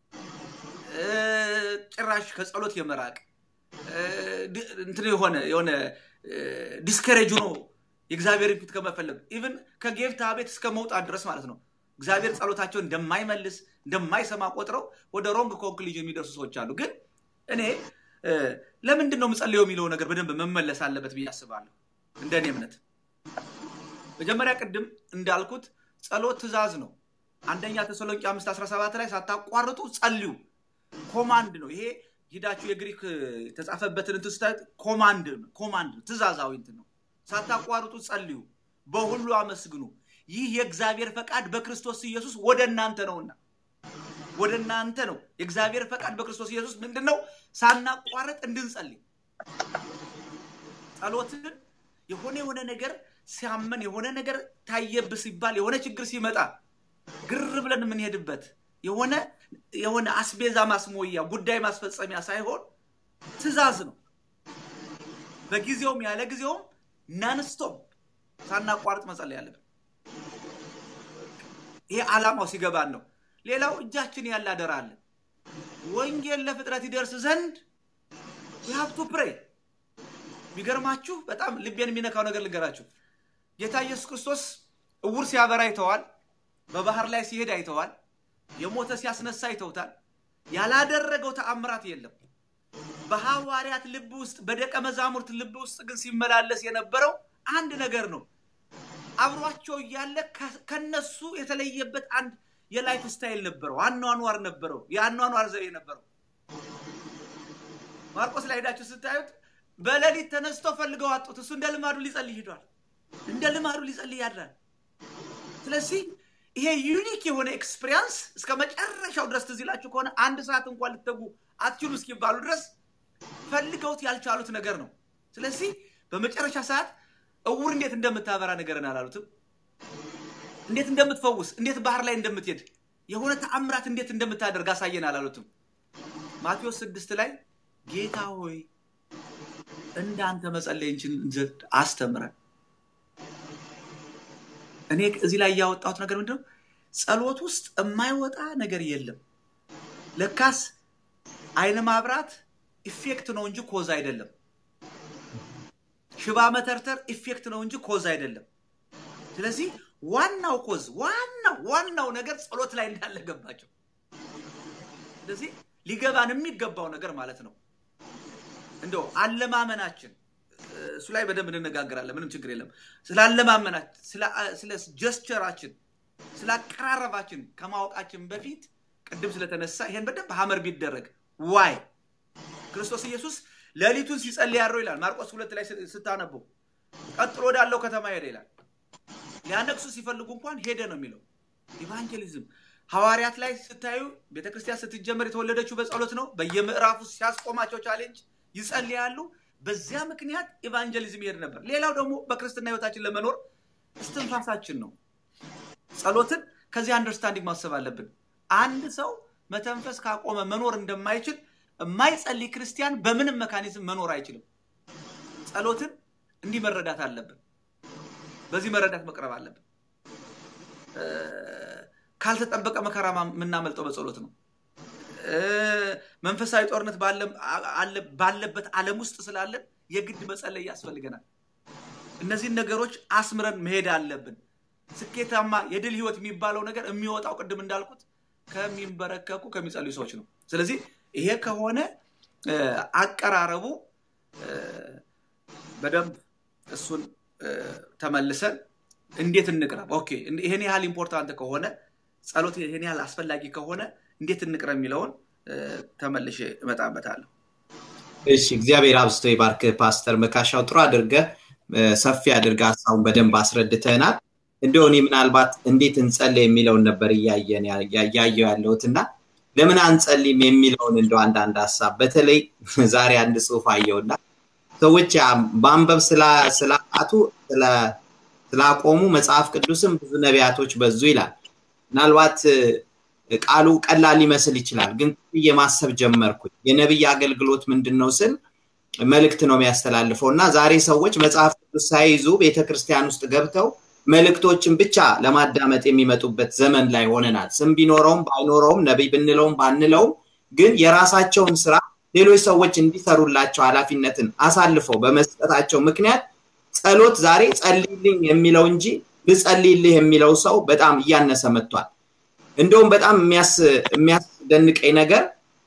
ጭራሽ ከጸሎት የመራቅ እንትን የሆነ የሆነ ዲስከሬጅ ሆኖ የእግዚአብሔር ፊት ከመፈለግ ኢቭን ከጌፍታ ቤት እስከ መውጣት ድረስ ማለት ነው እግዚአብሔር ጸሎታቸውን እንደማይመልስ እንደማይሰማ ቆጥረው ወደ ሮንግ ኮንክሉዥን የሚደርሱ ሰዎች አሉ ግን እኔ ለምንድን ነው ምጸልየው የሚለው ነገር በደንብ መመለስ አለበት ብዬ አስባለሁ እንደ እኔ እምነት መጀመሪያ ቅድም እንዳልኩት ጸሎት ትእዛዝ ነው አንደኛ ተሰሎንቄ አምስት 17 ላይ ሳታቋርጡ ጸልዩ ኮማንድ ነው ይሄ ሂዳችሁ የግሪክ የተጻፈበትን እንትን ስታዩት ኮማንድ ኮማንድ ትእዛዛዊ እንትን ነው ሳታቋርጡ ጸልዩ በሁሉ አመስግኑ ይህ የእግዚአብሔር ፈቃድ በክርስቶስ ኢየሱስ ወደ እናንተ ነውና ወደ እናንተ ነው የእግዚአብሔር ፈቃድ በክርስቶስ ኢየሱስ ምንድን ነው ሳናቋረጥ እንድንጸልይ ጸሎትን የሆነ የሆነ ነገር ሲያመን የሆነ ነገር ታየብ ሲባል የሆነ ችግር ሲመጣ ግር ብለን የምንሄድበት የሆነ የሆነ አስቤዛ ማስሞያ ጉዳይ ማስፈጸሚያ ሳይሆን ትእዛዝ ነው በጊዜውም ያለ ጊዜውም ናንስቶፕ ሳናቋርጥ መጸለይ ያለብን ይሄ ዓላማው ሲገባን ነው ሌላው እጃችን ያለ አደራ አለ ወንጌል ለፍጥረት ይደርስ ዘንድ ሀብቱ ፕሬ የሚገርማችሁ በጣም ልቤን የሚነካው ነገር ልገራችሁ ጌታ ኢየሱስ ክርስቶስ እውር ሲያበራ አይተዋል በባህር ላይ ሲሄድ አይተዋል የሞተ ሲያስነሳ አይተውታል ያላደረገው ተአምራት የለም በሐዋርያት ልብ ውስጥ በደቀ መዛሙርት ልብ ውስጥ ግን ሲመላለስ የነበረው አንድ ነገር ነው አብሯቸው እያለ ከነሱ የተለየበት አንድ የላይፍ ስታይል ነበረው፣ አኗኗር ነበረው፣ የአኗኗር ዘዴ ነበረው። ማርቆስ ላይ ሄዳችሁ ስታዩት በሌሊት ተነስቶ ፈልገው አጡት። እሱ እንደ ልማዱ ሊጸልይ ሂዷል። እንደ ልማዱ ሊጸልይ ያድራል። ስለዚህ ይሄ ዩኒክ የሆነ ኤክስፒሪያንስ እስከ መጨረሻው ድረስ ትዝ ይላችሁ ከሆነ አንድ ሰዓት እንኳን ልትተጉ አትችሉ እስኪባሉ ድረስ ፈልገውት ያልቻሉት ነገር ነው። ስለዚህ በመጨረሻ ሰዓት እውር እንዴት እንደምታበራ ነገርን አላሉትም። እንዴት እንደምትፈውስ፣ እንዴት ባህር ላይ እንደምትሄድ፣ የሆነ ተአምራት እንዴት እንደምታደርግ አሳየን አላሉትም። ማቴዎስ ስድስት ላይ ጌታ ሆይ እንዳንተ መጸለይ እንችል ዘንድ አስተምረን። እኔ እዚህ ላይ ያወጣሁት ነገር ምንድነው? ጸሎት ውስጥ የማይወጣ ነገር የለም። ለካስ አይን ማብራት ኢፌክት ነው እንጂ ኮዝ አይደለም። ሽባ መተርተር ኢፌክት ነው እንጂ ኮዝ አይደለም። ስለዚህ ዋናው ኮዝ ዋናው ዋናው ነገር ጸሎት ላይ እንዳለ ገባቸው። ስለዚህ ሊገባን የሚገባው ነገር ማለት ነው እንደው አለማመናችን እሱ ላይ በደንብ እንነጋገራለን። ምንም ችግር የለም። ስለ አለማመናችን፣ ስለ ጀስቸራችን፣ ስለ አቀራረባችን ከማወቃችን በፊት ቅድም ስለተነሳ ይሄን በደንብ ሀመር ቢደረግ ዋይ ክርስቶስ ኢየሱስ ሌሊቱን ሲጸልይ ያድረው ይላል። ማርቆስ ሁለት ላይ ስታነቡ ቀጥሎ ወዳለው ከተማ ሄደ ይላል። ሊያነግሱ ሲፈልጉ እንኳን ሄደ ነው የሚለው። ኢቫንጀሊዝም ሐዋርያት ላይ ስታዩ ቤተክርስቲያን ስትጀመር የተወለደችው በጸሎት ነው። በየምዕራፉ ሲያስቆማቸው ቻሌንጅ ይጸልያሉ። በዚያ ምክንያት ኢቫንጀሊዝም ይሄድ ነበር። ሌላው ደግሞ በክርስትና ህይወታችን ለመኖር እስትንፋሳችን ነው። ጸሎትን ከዚህ አንደርስታንዲንግ ማሰብ አለብን። አንድ ሰው መተንፈስ ካቆመ መኖር እንደማይችል የማይጸልይ ክርስቲያን በምንም መካኒዝም መኖር አይችልም። ጸሎትን እንዲህ መረዳት አለብን። በዚህ መረዳት መቅረብ አለብን። ካልተጠበቀ መከራ የምናመልጠው በጸሎት ነው። መንፈሳዊ ጦርነት ባለበት ዓለም ውስጥ ስላለን የግድ መጸለይ ያስፈልገናል። እነዚህን ነገሮች አስምረን መሄድ አለብን። ስኬታማ የድል ህይወት የሚባለው ነገር የሚወጣው ቅድም እንዳልኩት ከሚንበረከኩ ከሚጸልዩ ሰዎች ነው። ስለዚህ ይሄ ከሆነ አቀራረቡ በደንብ እሱን ተመልሰን እንዴት እንቅረብ፣ ኦኬ ይሄን ያህል ኢምፖርታንት ከሆነ ጸሎት ይሄን ያህል አስፈላጊ ከሆነ እንዴት እንቅረብ የሚለውን ተመልሼ እመጣበታለሁ። እሺ፣ እግዚአብሔር አብዝቶ ይባርክ ፓስተር መካሻው። ጥሩ አድርገህ ሰፊ አድርገህ ሀሳቡን በደንብ አስረድተናል። እንደው እኔ ምናልባት እንዴት እንጸልይ የሚለውን ነበር እያየን እያየው ያለሁት እና ለምን አንጸልይም የሚለውን እንደው አንዳንድ ሀሳብ በተለይ ዛሬ አንድ ጽሁፍ አየውና ሰዎች በአንበብ ስላቃቱ ስላቆሙ መጽሐፍ ቅዱስም ብዙ ነቢያቶች በዙ ይላል። ምናልባት ቃሉ ቀላል ሊመስል ይችላል፣ ግን የማሰብ ጀመርኩኝ። የነቢይ አገልግሎት ምንድን ነው ስል መልእክት ነው የሚያስተላልፈው እና ዛሬ ሰዎች መጽሐፍ ቅዱስ ሳይይዙ ቤተክርስቲያን ውስጥ ገብተው መልእክቶችን ብቻ ለማዳመጥ የሚመጡበት ዘመን ላይ ሆነናል። ስም ቢኖረውም ባይኖረውም ነቢይ ብንለውም ባንለውም ግን የራሳቸውን ስራ ሌሎች ሰዎች እንዲሰሩላቸው ኃላፊነትን አሳልፈው በመስጠታቸው ምክንያት ጸሎት ዛሬ ጸልይልኝ የሚለው እንጂ ልጸልይልህ የሚለው ሰው በጣም እያነሰ መጥቷል። እንደውም በጣም የሚያስደንቀኝ ነገር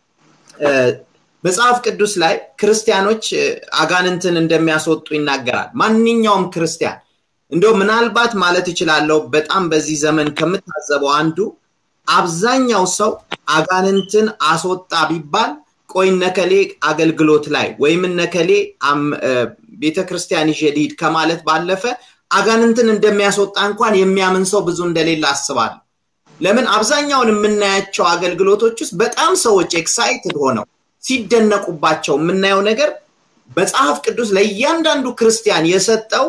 መጽሐፍ ቅዱስ ላይ ክርስቲያኖች አጋንንትን እንደሚያስወጡ ይናገራል። ማንኛውም ክርስቲያን እንደው ምናልባት ማለት እችላለሁ በጣም በዚህ ዘመን ከምታዘበው አንዱ አብዛኛው ሰው አጋንንትን አስወጣ ቢባል ቆይ ነከሌ አገልግሎት ላይ ወይም ነከሌ ቤተክርስቲያን ይዤ ልሂድ ከማለት ባለፈ አጋንንትን እንደሚያስወጣ እንኳን የሚያምን ሰው ብዙ እንደሌለ አስባለሁ። ለምን አብዛኛውን የምናያቸው አገልግሎቶች ውስጥ በጣም ሰዎች ኤክሳይትድ ሆነው ሲደነቁባቸው የምናየው ነገር መጽሐፍ ቅዱስ ለእያንዳንዱ ክርስቲያን የሰጠው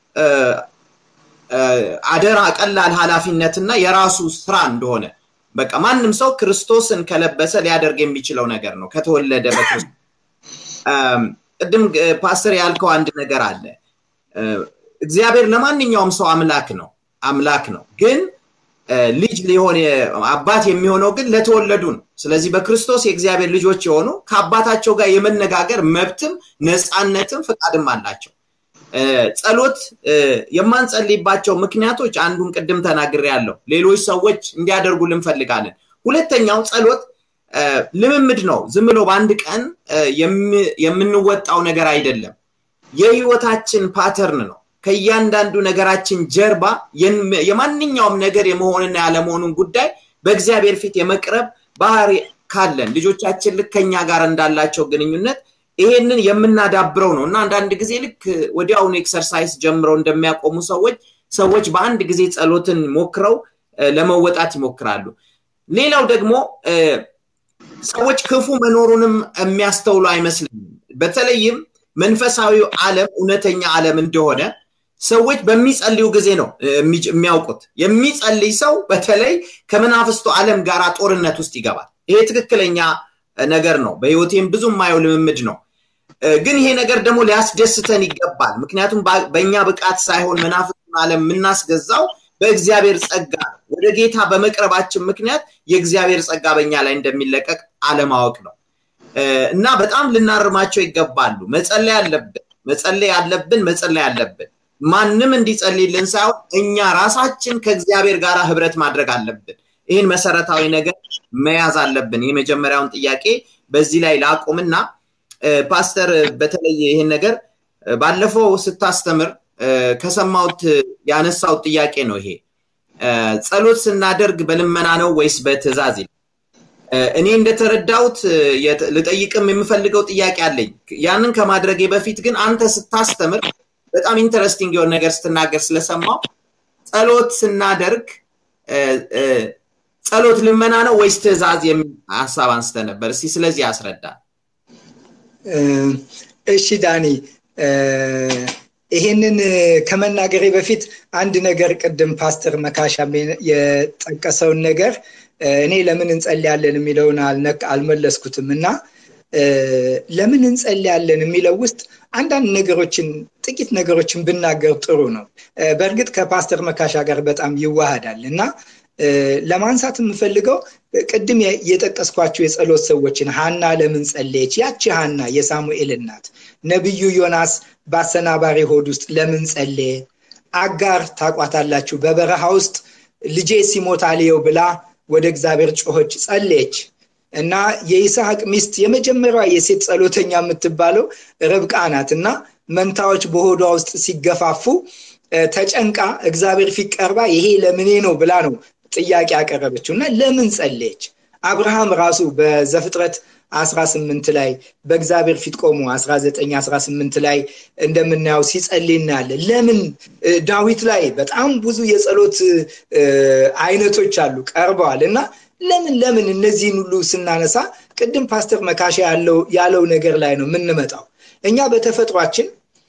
አደራ ቀላል ኃላፊነትና የራሱ ስራ እንደሆነ በቃ ማንም ሰው ክርስቶስን ከለበሰ ሊያደርግ የሚችለው ነገር ነው ከተወለደ በክርስቶስ ቅድም ፓስተር ያልከው አንድ ነገር አለ እግዚአብሔር ለማንኛውም ሰው አምላክ ነው አምላክ ነው ግን ልጅ ሊሆን አባት የሚሆነው ግን ለተወለዱ ነው ስለዚህ በክርስቶስ የእግዚአብሔር ልጆች የሆኑ ከአባታቸው ጋር የመነጋገር መብትም ነፃነትም ፍቃድም አላቸው ጸሎት የማንጸልይባቸው ምክንያቶች አንዱን ቅድም ተናግር ያለው ሌሎች ሰዎች እንዲያደርጉ ልንፈልጋለን ሁለተኛው ጸሎት ልምምድ ነው ዝም ብሎ በአንድ ቀን የምንወጣው ነገር አይደለም የህይወታችን ፓተርን ነው ከእያንዳንዱ ነገራችን ጀርባ የማንኛውም ነገር የመሆንና ያለመሆኑን ጉዳይ በእግዚአብሔር ፊት የመቅረብ ባህሪ ካለን ልጆቻችን ልክ ከኛ ጋር እንዳላቸው ግንኙነት ይሄንን የምናዳብረው ነው እና አንዳንድ ጊዜ ልክ ወዲያውኑ ኤክሰርሳይዝ ጀምረው እንደሚያቆሙ ሰዎች ሰዎች በአንድ ጊዜ ጸሎትን ሞክረው ለመወጣት ይሞክራሉ። ሌላው ደግሞ ሰዎች ክፉ መኖሩንም የሚያስተውሉ አይመስልኝም። በተለይም መንፈሳዊው ዓለም እውነተኛ ዓለም እንደሆነ ሰዎች በሚጸልዩ ጊዜ ነው የሚያውቁት። የሚጸልይ ሰው በተለይ ከመናፍስቱ ዓለም ጋር ጦርነት ውስጥ ይገባል። ይሄ ትክክለኛ ነገር ነው። በህይወቴም ብዙ የማየው ልምምድ ነው። ግን ይሄ ነገር ደግሞ ሊያስደስተን ይገባል። ምክንያቱም በእኛ ብቃት ሳይሆን መናፍስቱን ዓለም የምናስገዛው በእግዚአብሔር ጸጋ ወደ ጌታ በመቅረባችን ምክንያት የእግዚአብሔር ጸጋ በእኛ ላይ እንደሚለቀቅ አለማወቅ ነው እና በጣም ልናርማቸው ይገባሉ። መጸለይ አለብን፣ መጸለይ አለብን፣ መጸለይ አለብን። ማንም እንዲጸልይልን ሳይሆን እኛ ራሳችን ከእግዚአብሔር ጋር ህብረት ማድረግ አለብን። ይህን መሰረታዊ ነገር መያዝ አለብን። የመጀመሪያውን ጥያቄ በዚህ ላይ ላቁምና ፓስተር በተለይ ይህን ነገር ባለፈው ስታስተምር ከሰማሁት ያነሳውት ጥያቄ ነው ይሄ ጸሎት ስናደርግ በልመና ነው ወይስ በትእዛዝ ይላል። እኔ እንደተረዳሁት ልጠይቅም የምፈልገው ጥያቄ አለኝ። ያንን ከማድረጌ በፊት ግን አንተ ስታስተምር በጣም ኢንተረስቲንግ የሆነ ነገር ስትናገር ስለሰማው ጸሎት ስናደርግ ጸሎት ልመና ነው ወይስ ትእዛዝ የሚል ሀሳብ አንስተ ነበር። እስቲ ስለዚህ አስረዳ። እሺ ዳኒ፣ ይሄንን ከመናገሬ በፊት አንድ ነገር ቅድም ፓስተር መካሻ የጠቀሰውን ነገር እኔ ለምን እንጸልያለን የሚለውን አልመለስኩትም እና ለምን እንጸልያለን የሚለው ውስጥ አንዳንድ ነገሮችን ጥቂት ነገሮችን ብናገር ጥሩ ነው። በእርግጥ ከፓስተር መካሻ ጋር በጣም ይዋሃዳል እና ለማንሳት የምፈልገው ቅድም የጠቀስኳቸው የጸሎት ሰዎችን ሀና ለምን ጸለየች? ያቺ ሀና የሳሙኤል እናት፣ ነቢዩ ዮናስ በአሰናባሪ ሆድ ውስጥ ለምን ጸለየ? አጋር ታቋታላችሁ፣ በበረሃ ውስጥ ልጄ ሲሞት አልየው ብላ ወደ እግዚአብሔር ጮኸች፣ ጸለየች እና የይስሐቅ ሚስት የመጀመሪያዋ የሴት ጸሎተኛ የምትባለው ርብቃ ናት እና መንታዎች በሆዷ ውስጥ ሲገፋፉ ተጨንቃ እግዚአብሔር ፊት ቀርባ ይሄ ለምኔ ነው ብላ ነው ጥያቄ ያቀረበችው እና ለምን ጸለየች? አብርሃም ራሱ በዘፍጥረት 18 ላይ በእግዚአብሔር ፊት ቆሞ 19 18 ላይ እንደምናየው ሲጸልይ እናያለን። ለምን ዳዊት ላይ በጣም ብዙ የጸሎት አይነቶች አሉ ቀርበዋል እና ለምን ለምን እነዚህን ሁሉ ስናነሳ ቅድም ፓስተር መካሻ ያለው ነገር ላይ ነው የምንመጣው። እኛ በተፈጥሯችን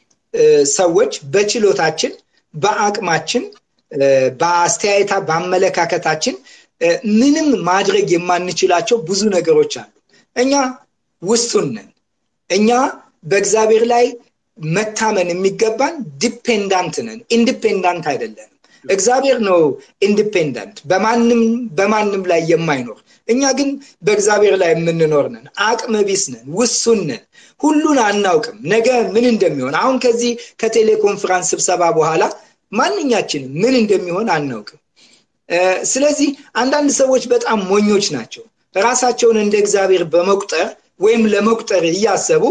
ሰዎች በችሎታችን በአቅማችን በአስተያየታ በአመለካከታችን ምንም ማድረግ የማንችላቸው ብዙ ነገሮች አሉ። እኛ ውስጡን ነን። እኛ በእግዚአብሔር ላይ መታመን የሚገባን ዲፔንዳንት ነን፣ ኢንዲፔንዳንት አይደለንም። እግዚአብሔር ነው ኢንዲፔንዳንት በማንም በማንም ላይ የማይኖር እኛ ግን በእግዚአብሔር ላይ የምንኖር ነን አቅመ ቢስ ነን ውሱን ነን ሁሉን አናውቅም ነገ ምን እንደሚሆን አሁን ከዚህ ከቴሌኮንፈራንስ ስብሰባ በኋላ ማንኛችንም ምን እንደሚሆን አናውቅም ስለዚህ አንዳንድ ሰዎች በጣም ሞኞች ናቸው ራሳቸውን እንደ እግዚአብሔር በመቁጠር ወይም ለመቁጠር እያሰቡ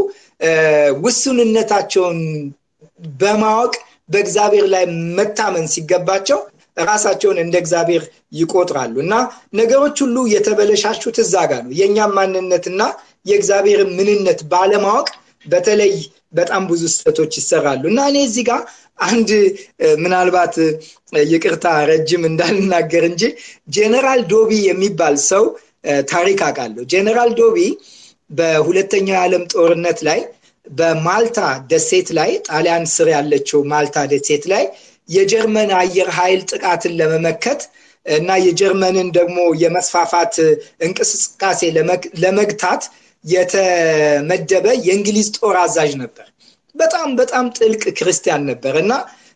ውሱንነታቸውን በማወቅ በእግዚአብሔር ላይ መታመን ሲገባቸው ራሳቸውን እንደ እግዚአብሔር ይቆጥራሉ እና ነገሮች ሁሉ የተበለሻሹት እዛ ጋር ነው የእኛም ማንነትና የእግዚአብሔር ምንነት ባለማወቅ በተለይ በጣም ብዙ ስህተቶች ይሰራሉ እና እኔ እዚህ ጋር አንድ ምናልባት ይቅርታ ረጅም እንዳልናገር እንጂ ጄኔራል ዶቢ የሚባል ሰው ታሪክ አውቃለሁ ጄኔራል ዶቢ በሁለተኛው የዓለም ጦርነት ላይ በማልታ ደሴት ላይ ጣሊያን ስር ያለችው ማልታ ደሴት ላይ የጀርመን አየር ኃይል ጥቃትን ለመመከት እና የጀርመንን ደግሞ የመስፋፋት እንቅስቃሴ ለመግታት የተመደበ የእንግሊዝ ጦር አዛዥ ነበር በጣም በጣም ጥልቅ ክርስቲያን ነበር እና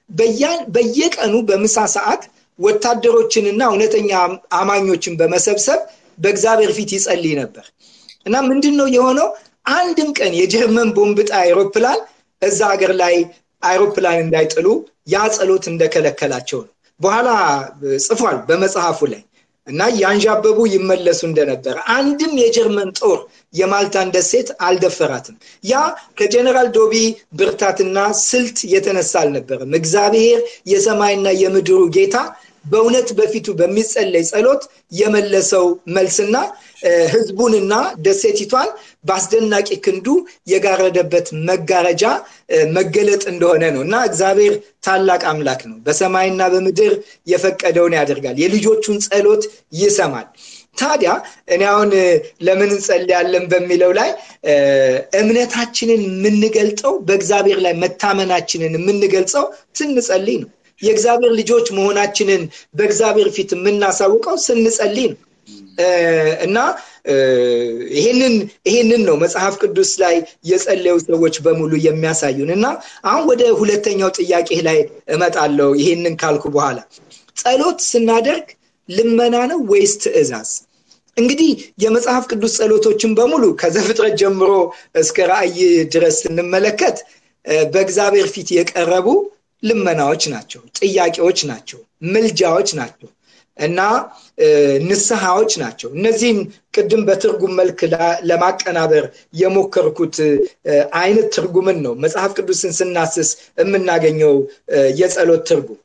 በየቀኑ በምሳ ሰዓት ወታደሮችንና እውነተኛ አማኞችን በመሰብሰብ በእግዚአብሔር ፊት ይጸልይ ነበር እና ምንድን ነው የሆነው አንድም ቀን የጀርመን ቦምብጣ አይሮፕላን እዛ ሀገር ላይ አይሮፕላን እንዳይጥሉ ያ ጸሎት እንደከለከላቸው ነው በኋላ ጽፏል በመጽሐፉ ላይ እና ያንዣበቡ ይመለሱ እንደነበረ አንድም የጀርመን ጦር የማልታን ደሴት አልደፈራትም ያ ከጀነራል ዶቢ ብርታትና ስልት የተነሳ አልነበረም እግዚአብሔር የሰማይና የምድሩ ጌታ በእውነት በፊቱ በሚጸለይ ጸሎት የመለሰው መልስና ህዝቡንና ደሴቲቷን በአስደናቂ ክንዱ የጋረደበት መጋረጃ መገለጥ እንደሆነ ነው እና እግዚአብሔር ታላቅ አምላክ ነው በሰማይና በምድር የፈቀደውን ያደርጋል የልጆቹን ጸሎት ይሰማል ታዲያ እኔ አሁን ለምን እንጸልያለን በሚለው ላይ እምነታችንን የምንገልጠው በእግዚአብሔር ላይ መታመናችንን የምንገልጸው ስንጸልይ ነው የእግዚአብሔር ልጆች መሆናችንን በእግዚአብሔር ፊት የምናሳውቀው ስንጸልይ ነው እና ይህንን ይህንን ነው መጽሐፍ ቅዱስ ላይ የጸለዩ ሰዎች በሙሉ የሚያሳዩን እና አሁን ወደ ሁለተኛው ጥያቄ ላይ እመጣለው ይህንን ካልኩ በኋላ ጸሎት ስናደርግ ልመና ነው ወይስ ትእዛዝ እንግዲህ የመጽሐፍ ቅዱስ ጸሎቶችን በሙሉ ከዘፍጥረት ጀምሮ እስከ ራእይ ድረስ ስንመለከት በእግዚአብሔር ፊት የቀረቡ ልመናዎች ናቸው ጥያቄዎች ናቸው ምልጃዎች ናቸው እና ንስሐዎች ናቸው እነዚህም ቅድም በትርጉም መልክ ለማቀናበር የሞከርኩት አይነት ትርጉምን ነው መጽሐፍ ቅዱስን ስናስስ የምናገኘው የጸሎት ትርጉም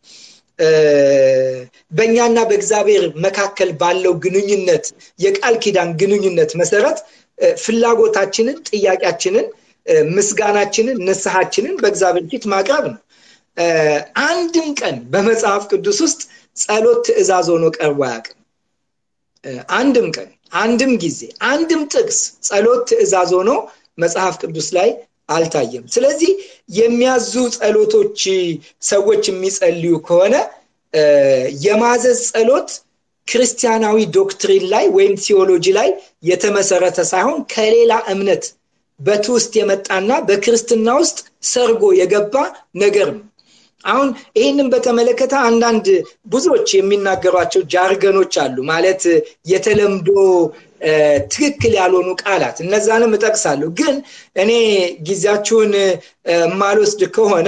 በእኛና በእግዚአብሔር መካከል ባለው ግንኙነት የቃል ኪዳን ግንኙነት መሰረት ፍላጎታችንን ጥያቄያችንን ምስጋናችንን ንስሐችንን በእግዚአብሔር ፊት ማቅረብ ነው አንድም ቀን በመጽሐፍ ቅዱስ ውስጥ ጸሎት ትእዛዝ ሆኖ ቀርቦ አያውቅም አንድም ቀን አንድም ጊዜ አንድም ጥቅስ ጸሎት ትእዛዝ ሆኖ መጽሐፍ ቅዱስ ላይ አልታየም ስለዚህ የሚያዙ ጸሎቶች ሰዎች የሚጸልዩ ከሆነ የማዘዝ ጸሎት ክርስቲያናዊ ዶክትሪን ላይ ወይም ቲዮሎጂ ላይ የተመሰረተ ሳይሆን ከሌላ እምነት በትውስጥ የመጣና በክርስትና ውስጥ ሰርጎ የገባ ነገር ነው አሁን ይህንን በተመለከተ አንዳንድ ብዙዎች የሚናገሯቸው ጃርገኖች አሉ ማለት የተለምዶ ትክክል ያልሆኑ ቃላት እነዛንም እጠቅሳለሁ ግን እኔ ጊዜያችሁን ማልወስድ ከሆነ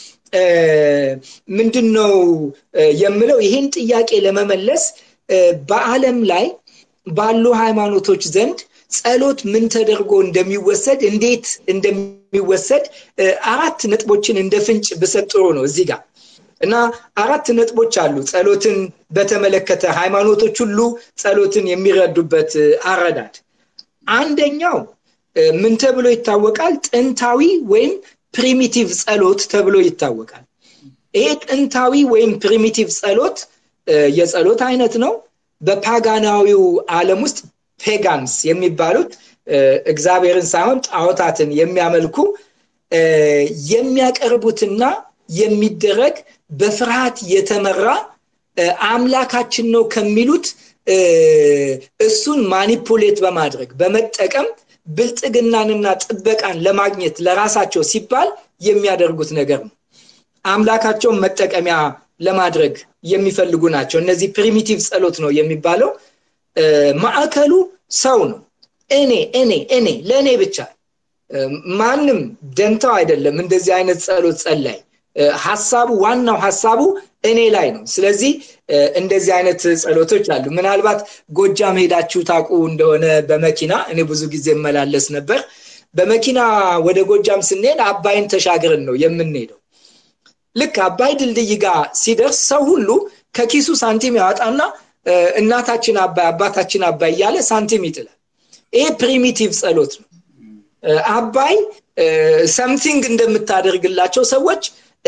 ምንድን ነው የምለው ይህን ጥያቄ ለመመለስ በአለም ላይ ባሉ ሃይማኖቶች ዘንድ ጸሎት ምን ተደርጎ እንደሚወሰድ እንዴት እንደሚወሰድ አራት ነጥቦችን እንደ ፍንጭ ብሰጥ ጥሩ ነው እዚህ ጋር እና አራት ነጥቦች አሉ ጸሎትን በተመለከተ ሃይማኖቶች ሁሉ ጸሎትን የሚረዱበት አረዳድ አንደኛው ምን ተብሎ ይታወቃል ጥንታዊ ወይም ፕሪሚቲቭ ጸሎት ተብሎ ይታወቃል ይሄ ጥንታዊ ወይም ፕሪሚቲቭ ጸሎት የጸሎት አይነት ነው በፓጋናዊው ዓለም ውስጥ ፔጋንስ የሚባሉት እግዚአብሔርን ሳይሆን ጣዖታትን የሚያመልኩ የሚያቀርቡትና የሚደረግ በፍርሃት የተመራ አምላካችን ነው ከሚሉት እሱን ማኒፑሌት በማድረግ በመጠቀም ብልጥግናንና ጥበቃን ለማግኘት ለራሳቸው ሲባል የሚያደርጉት ነገር ነው አምላካቸውን መጠቀሚያ ለማድረግ የሚፈልጉ ናቸው እነዚህ ፕሪሚቲቭ ጸሎት ነው የሚባለው ማዕከሉ ሰው ነው እኔ እኔ እኔ ለእኔ ብቻ ማንም ደንታው አይደለም እንደዚህ አይነት ጸሎት ጸላይ ሀሳቡ ዋናው ሀሳቡ እኔ ላይ ነው ስለዚህ እንደዚህ አይነት ጸሎቶች አሉ ምናልባት ጎጃም ሄዳችሁ ታቁ እንደሆነ በመኪና እኔ ብዙ ጊዜ መላለስ ነበር በመኪና ወደ ጎጃም ስንሄድ አባይን ተሻግርን ነው የምንሄደው ልክ አባይ ድልድይ ጋር ሲደርስ ሰው ሁሉ ከኪሱ ሳንቲም ያወጣና እናታችን አባይ አባታችን አባይ እያለ ሳንቲም ይጥላል ይሄ ፕሪሚቲቭ ጸሎት ነው አባይ ሰምቲንግ እንደምታደርግላቸው ሰዎች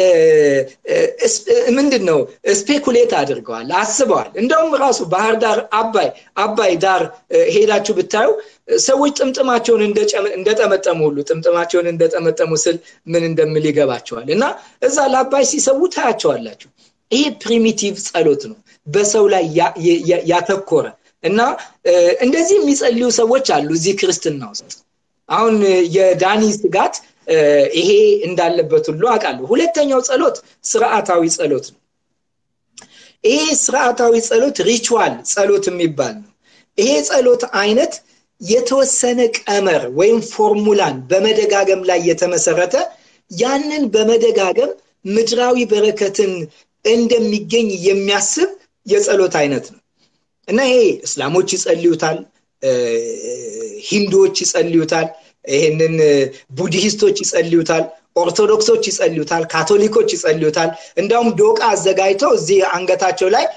ምንድን ነው ስፔኩሌት አድርገዋል አስበዋል እንደውም ራሱ ባህር ዳር አባይ አባይ ዳር ሄዳችሁ ብታዩ ሰዎች ጥምጥማቸውን እንደጠመጠሙ ሁሉ ጥምጥማቸውን እንደጠመጠሙ ስል ምን እንደምል ይገባቸዋል እና እዛ ለአባይ ሲሰዉ ታያቸዋላችሁ ይሄ ፕሪሚቲቭ ጸሎት ነው በሰው ላይ ያተኮረ እና እንደዚህ የሚጸልዩ ሰዎች አሉ እዚህ ክርስትና ውስጥ አሁን የዳኒ ስጋት ይሄ እንዳለበት ሁሉ አውቃለሁ ሁለተኛው ጸሎት ስርዓታዊ ጸሎት ነው ይሄ ስርዓታዊ ጸሎት ሪቹዋል ጸሎት የሚባል ነው ይሄ ጸሎት አይነት የተወሰነ ቀመር ወይም ፎርሙላን በመደጋገም ላይ የተመሰረተ ያንን በመደጋገም ምድራዊ በረከትን እንደሚገኝ የሚያስብ የጸሎት አይነት ነው እና ይሄ እስላሞች ይጸልዩታል ሂንዱዎች ይጸልዩታል ይህንን ቡድሂስቶች ይጸልዩታል ኦርቶዶክሶች ይጸልዩታል፣ ካቶሊኮች ይጸልዩታል። እንዳውም ዶቃ አዘጋጅተው እዚህ አንገታቸው ላይ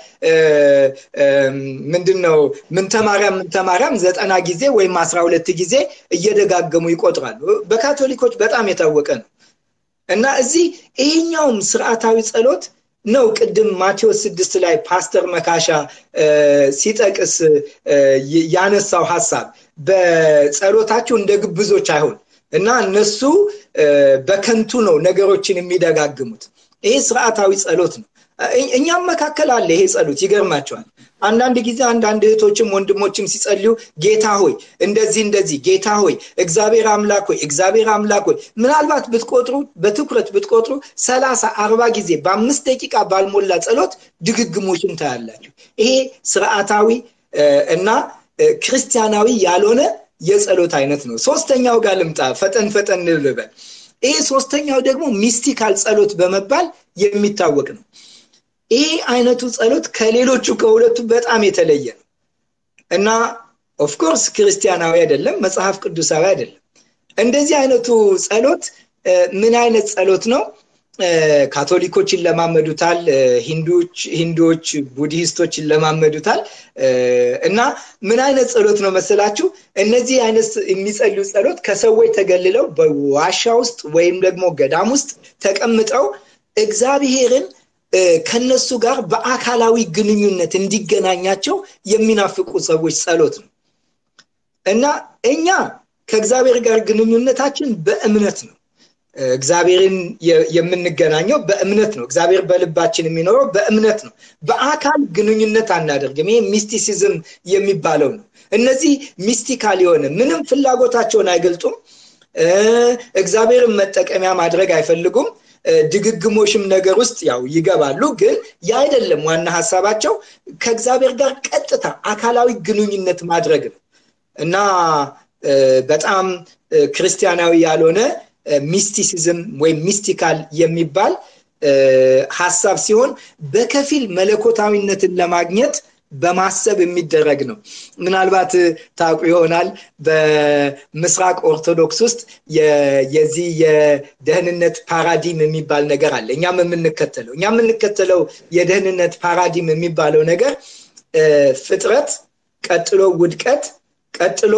ምንድን ነው ምንተማርያም ምንተማርያም ዘጠና ጊዜ ወይም አስራ ሁለት ጊዜ እየደጋገሙ ይቆጥራሉ። በካቶሊኮች በጣም የታወቀ ነው እና እዚህ ይሄኛውም ስርዓታዊ ጸሎት ነው ቅድም ማቴዎስ ስድስት ላይ ፓስተር መካሻ ሲጠቅስ ያነሳው ሀሳብ በጸሎታችሁ እንደ ግብዞች አይሆን እና እነሱ በከንቱ ነው ነገሮችን የሚደጋግሙት ይሄ ስርዓታዊ ጸሎት ነው እኛም መካከል አለ ይሄ ጸሎት ይገርማቸዋል አንዳንድ ጊዜ አንዳንድ እህቶችም ወንድሞችም ሲጸልዩ ጌታ ሆይ እንደዚህ እንደዚህ ጌታ ሆይ እግዚአብሔር አምላክ ሆይ እግዚአብሔር አምላክ ሆይ ምናልባት ብትቆጥሩ በትኩረት ብትቆጥሩ ሰላሳ አርባ ጊዜ በአምስት ደቂቃ ባልሞላ ጸሎት ድግግሞችን ታያላችሁ ይሄ ስርዓታዊ እና ክርስቲያናዊ ያልሆነ የጸሎት አይነት ነው ሶስተኛው ጋር ልምጣ ፈጠን ፈጠን ልበል ይሄ ሶስተኛው ደግሞ ሚስቲካል ጸሎት በመባል የሚታወቅ ነው ይሄ አይነቱ ጸሎት ከሌሎቹ ከሁለቱ በጣም የተለየ ነው እና ኦፍኮርስ ክርስቲያናዊ አይደለም መጽሐፍ ቅዱሳዊ አይደለም እንደዚህ አይነቱ ጸሎት ምን አይነት ጸሎት ነው ካቶሊኮች ይለማመዱታል ሂንዱዎች ቡድሂስቶች ይለማመዱታል እና ምን አይነት ጸሎት ነው መሰላችሁ እነዚህ አይነት የሚጸልዩ ጸሎት ከሰዎች ተገልለው በዋሻ ውስጥ ወይም ደግሞ ገዳም ውስጥ ተቀምጠው እግዚአብሔርን ከነሱ ጋር በአካላዊ ግንኙነት እንዲገናኛቸው የሚናፍቁ ሰዎች ጸሎት ነው እና እኛ ከእግዚአብሔር ጋር ግንኙነታችን በእምነት ነው እግዚአብሔርን የምንገናኘው በእምነት ነው እግዚአብሔር በልባችን የሚኖረው በእምነት ነው በአካል ግንኙነት አናደርግም ይሄ ሚስቲሲዝም የሚባለው ነው እነዚህ ሚስቲካል የሆነ ምንም ፍላጎታቸውን አይገልጡም እግዚአብሔርን መጠቀሚያ ማድረግ አይፈልጉም ድግግሞሽም ነገር ውስጥ ያው ይገባሉ ግን ያ አይደለም ዋና ሀሳባቸው ከእግዚአብሔር ጋር ቀጥታ አካላዊ ግንኙነት ማድረግ ነው እና በጣም ክርስቲያናዊ ያልሆነ ሚስቲሲዝም ወይም ሚስቲካል የሚባል ሀሳብ ሲሆን በከፊል መለኮታዊነትን ለማግኘት በማሰብ የሚደረግ ነው ምናልባት ታውቁ ይሆናል በምስራቅ ኦርቶዶክስ ውስጥ የዚህ የደህንነት ፓራዲም የሚባል ነገር አለ እኛም የምንከተለው እኛ የምንከተለው የደህንነት ፓራዲም የሚባለው ነገር ፍጥረት ቀጥሎ ውድቀት ቀጥሎ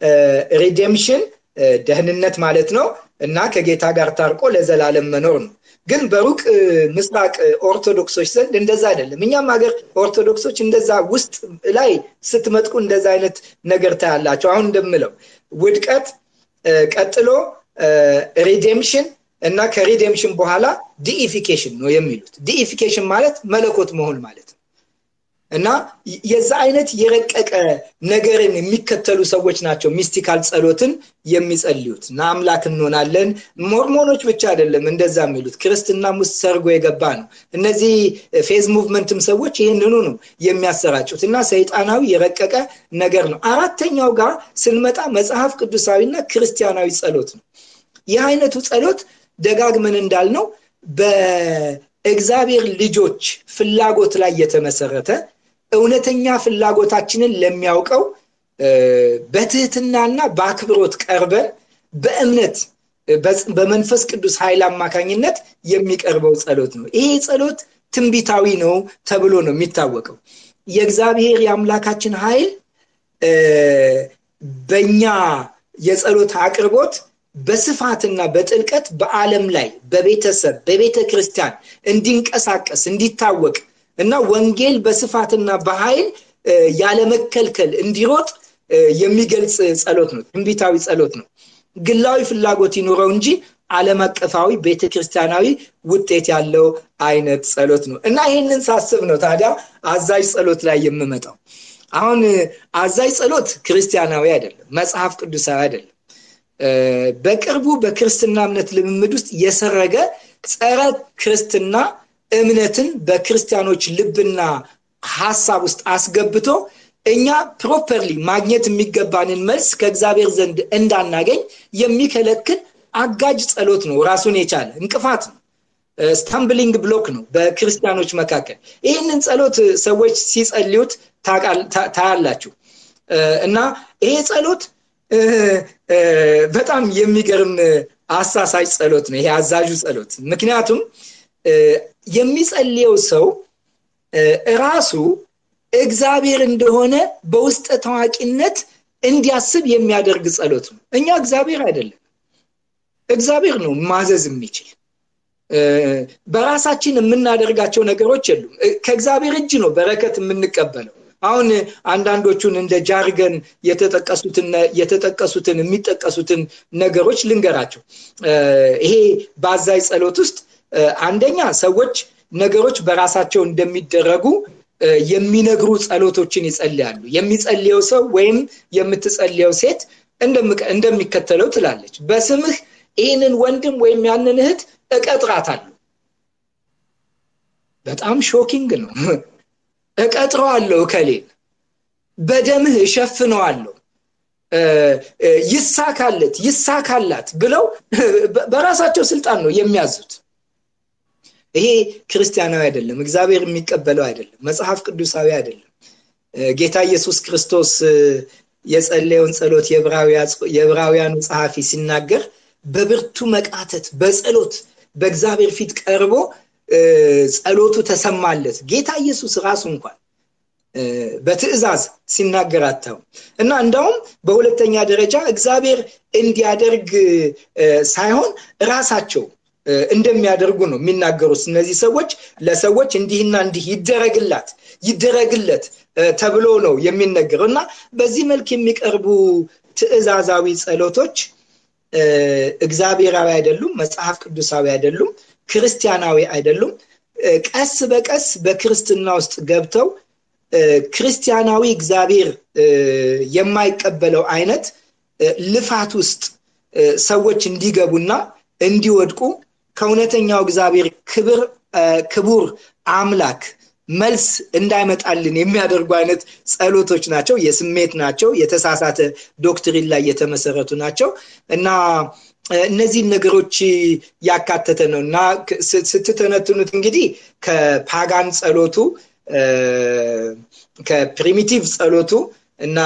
ሪዴምሽን ደህንነት ማለት ነው እና ከጌታ ጋር ታርቆ ለዘላለም መኖር ነው ግን በሩቅ ምስራቅ ኦርቶዶክሶች ዘንድ እንደዛ አይደለም እኛም ሀገር ኦርቶዶክሶች እንደዛ ውስጥ ላይ ስትመጥቁ እንደዛ አይነት ነገር ታያላቸው አሁን እንደምለው ውድቀት ቀጥሎ ሪዴምሽን እና ከሪዴምሽን በኋላ ዲኢፊኬሽን ነው የሚሉት ዲኢፊኬሽን ማለት መለኮት መሆን ማለት ነው እና የዛ አይነት የረቀቀ ነገርን የሚከተሉ ሰዎች ናቸው ሚስቲካል ጸሎትን የሚጸልዩት እና አምላክ እንሆናለን ሞርሞኖች ብቻ አይደለም እንደዛ የሚሉት ክርስትናም ውስጥ ሰርጎ የገባ ነው እነዚህ ፌዝ ሙቭመንትም ሰዎች ይህንኑ ነው የሚያሰራጩት እና ሰይጣናዊ የረቀቀ ነገር ነው አራተኛው ጋር ስንመጣ መጽሐፍ ቅዱሳዊና ክርስቲያናዊ ጸሎት ነው ይህ አይነቱ ጸሎት ደጋግመን እንዳልነው በእግዚአብሔር ልጆች ፍላጎት ላይ የተመሰረተ እውነተኛ ፍላጎታችንን ለሚያውቀው በትህትናና በአክብሮት ቀርበን በእምነት በመንፈስ ቅዱስ ኃይል አማካኝነት የሚቀርበው ጸሎት ነው ይሄ ጸሎት ትንቢታዊ ነው ተብሎ ነው የሚታወቀው የእግዚአብሔር የአምላካችን ኃይል በእኛ የጸሎት አቅርቦት በስፋትና በጥልቀት በዓለም ላይ በቤተሰብ በቤተ ክርስቲያን እንዲንቀሳቀስ እንዲታወቅ እና ወንጌል በስፋትና በኃይል ያለመከልከል እንዲሮጥ የሚገልጽ ጸሎት ነው ትንቢታዊ ጸሎት ነው ግላዊ ፍላጎት ይኑረው እንጂ ዓለም አቀፋዊ ቤተክርስቲያናዊ ውጤት ያለው አይነት ጸሎት ነው እና ይህንን ሳስብ ነው ታዲያ አዛዥ ጸሎት ላይ የምመጣው አሁን አዛዥ ጸሎት ክርስቲያናዊ አይደለም መጽሐፍ ቅዱሳዊ አይደለም በቅርቡ በክርስትና እምነት ልምምድ ውስጥ የሰረገ ጸረ ክርስትና እምነትን በክርስቲያኖች ልብና ሀሳብ ውስጥ አስገብቶ እኛ ፕሮፐርሊ ማግኘት የሚገባንን መልስ ከእግዚአብሔር ዘንድ እንዳናገኝ የሚከለክል አጋጅ ጸሎት ነው ራሱን የቻለ እንቅፋት ነው ስታምብሊንግ ብሎክ ነው በክርስቲያኖች መካከል ይህንን ጸሎት ሰዎች ሲጸልዩት ታያላችሁ እና ይሄ ጸሎት በጣም የሚገርም አሳሳች ጸሎት ነው ይሄ አዛዡ ጸሎት ምክንያቱም የሚጸልየው ሰው ራሱ እግዚአብሔር እንደሆነ በውስጠ ታዋቂነት እንዲያስብ የሚያደርግ ጸሎት ነው እኛ እግዚአብሔር አይደለም እግዚአብሔር ነው ማዘዝ የሚችል በራሳችን የምናደርጋቸው ነገሮች የሉም ከእግዚአብሔር እጅ ነው በረከት የምንቀበለው አሁን አንዳንዶቹን እንደ ጃርገን የተጠቀሱትን የሚጠቀሱትን ነገሮች ልንገራቸው ይሄ በአዛይ ጸሎት ውስጥ አንደኛ ሰዎች ነገሮች በራሳቸው እንደሚደረጉ የሚነግሩ ጸሎቶችን ይጸልያሉ የሚጸልየው ሰው ወይም የምትጸልየው ሴት እንደሚከተለው ትላለች በስምህ ይህንን ወንድም ወይም ያንን እህት እቀጥራታለሁ በጣም ሾኪንግ ነው እቀጥረዋለሁ እከሌን በደምህ እሸፍነዋለሁ ይሳካለት ይሳካላት ብለው በራሳቸው ስልጣን ነው የሚያዙት ይሄ ክርስቲያናዊ አይደለም እግዚአብሔር የሚቀበለው አይደለም መጽሐፍ ቅዱሳዊ አይደለም ጌታ ኢየሱስ ክርስቶስ የጸለየውን ጸሎት የዕብራውያኑ ጸሐፊ ሲናገር በብርቱ መቃተት በጸሎት በእግዚአብሔር ፊት ቀርቦ ጸሎቱ ተሰማለት ጌታ ኢየሱስ ራሱ እንኳን በትእዛዝ ሲናገር አታው እና እንዳውም በሁለተኛ ደረጃ እግዚአብሔር እንዲያደርግ ሳይሆን ራሳቸው እንደሚያደርጉ ነው የሚናገሩት እነዚህ ሰዎች ለሰዎች እንዲህና እንዲህ ይደረግላት ይደረግለት ተብሎ ነው የሚነገረው እና በዚህ መልክ የሚቀርቡ ትእዛዛዊ ጸሎቶች እግዚአብሔራዊ አይደሉም መጽሐፍ ቅዱሳዊ አይደሉም ክርስቲያናዊ አይደሉም ቀስ በቀስ በክርስትና ውስጥ ገብተው ክርስቲያናዊ እግዚአብሔር የማይቀበለው አይነት ልፋት ውስጥ ሰዎች እንዲገቡና እንዲወድቁ ከእውነተኛው እግዚአብሔር ክብር ክቡር አምላክ መልስ እንዳይመጣልን የሚያደርጉ አይነት ጸሎቶች ናቸው የስሜት ናቸው የተሳሳተ ዶክትሪን ላይ የተመሰረቱ ናቸው እና እነዚህን ነገሮች ያካተተ ነው እና ስትተነትኑት እንግዲህ ከፓጋን ጸሎቱ ከፕሪሚቲቭ ጸሎቱ እና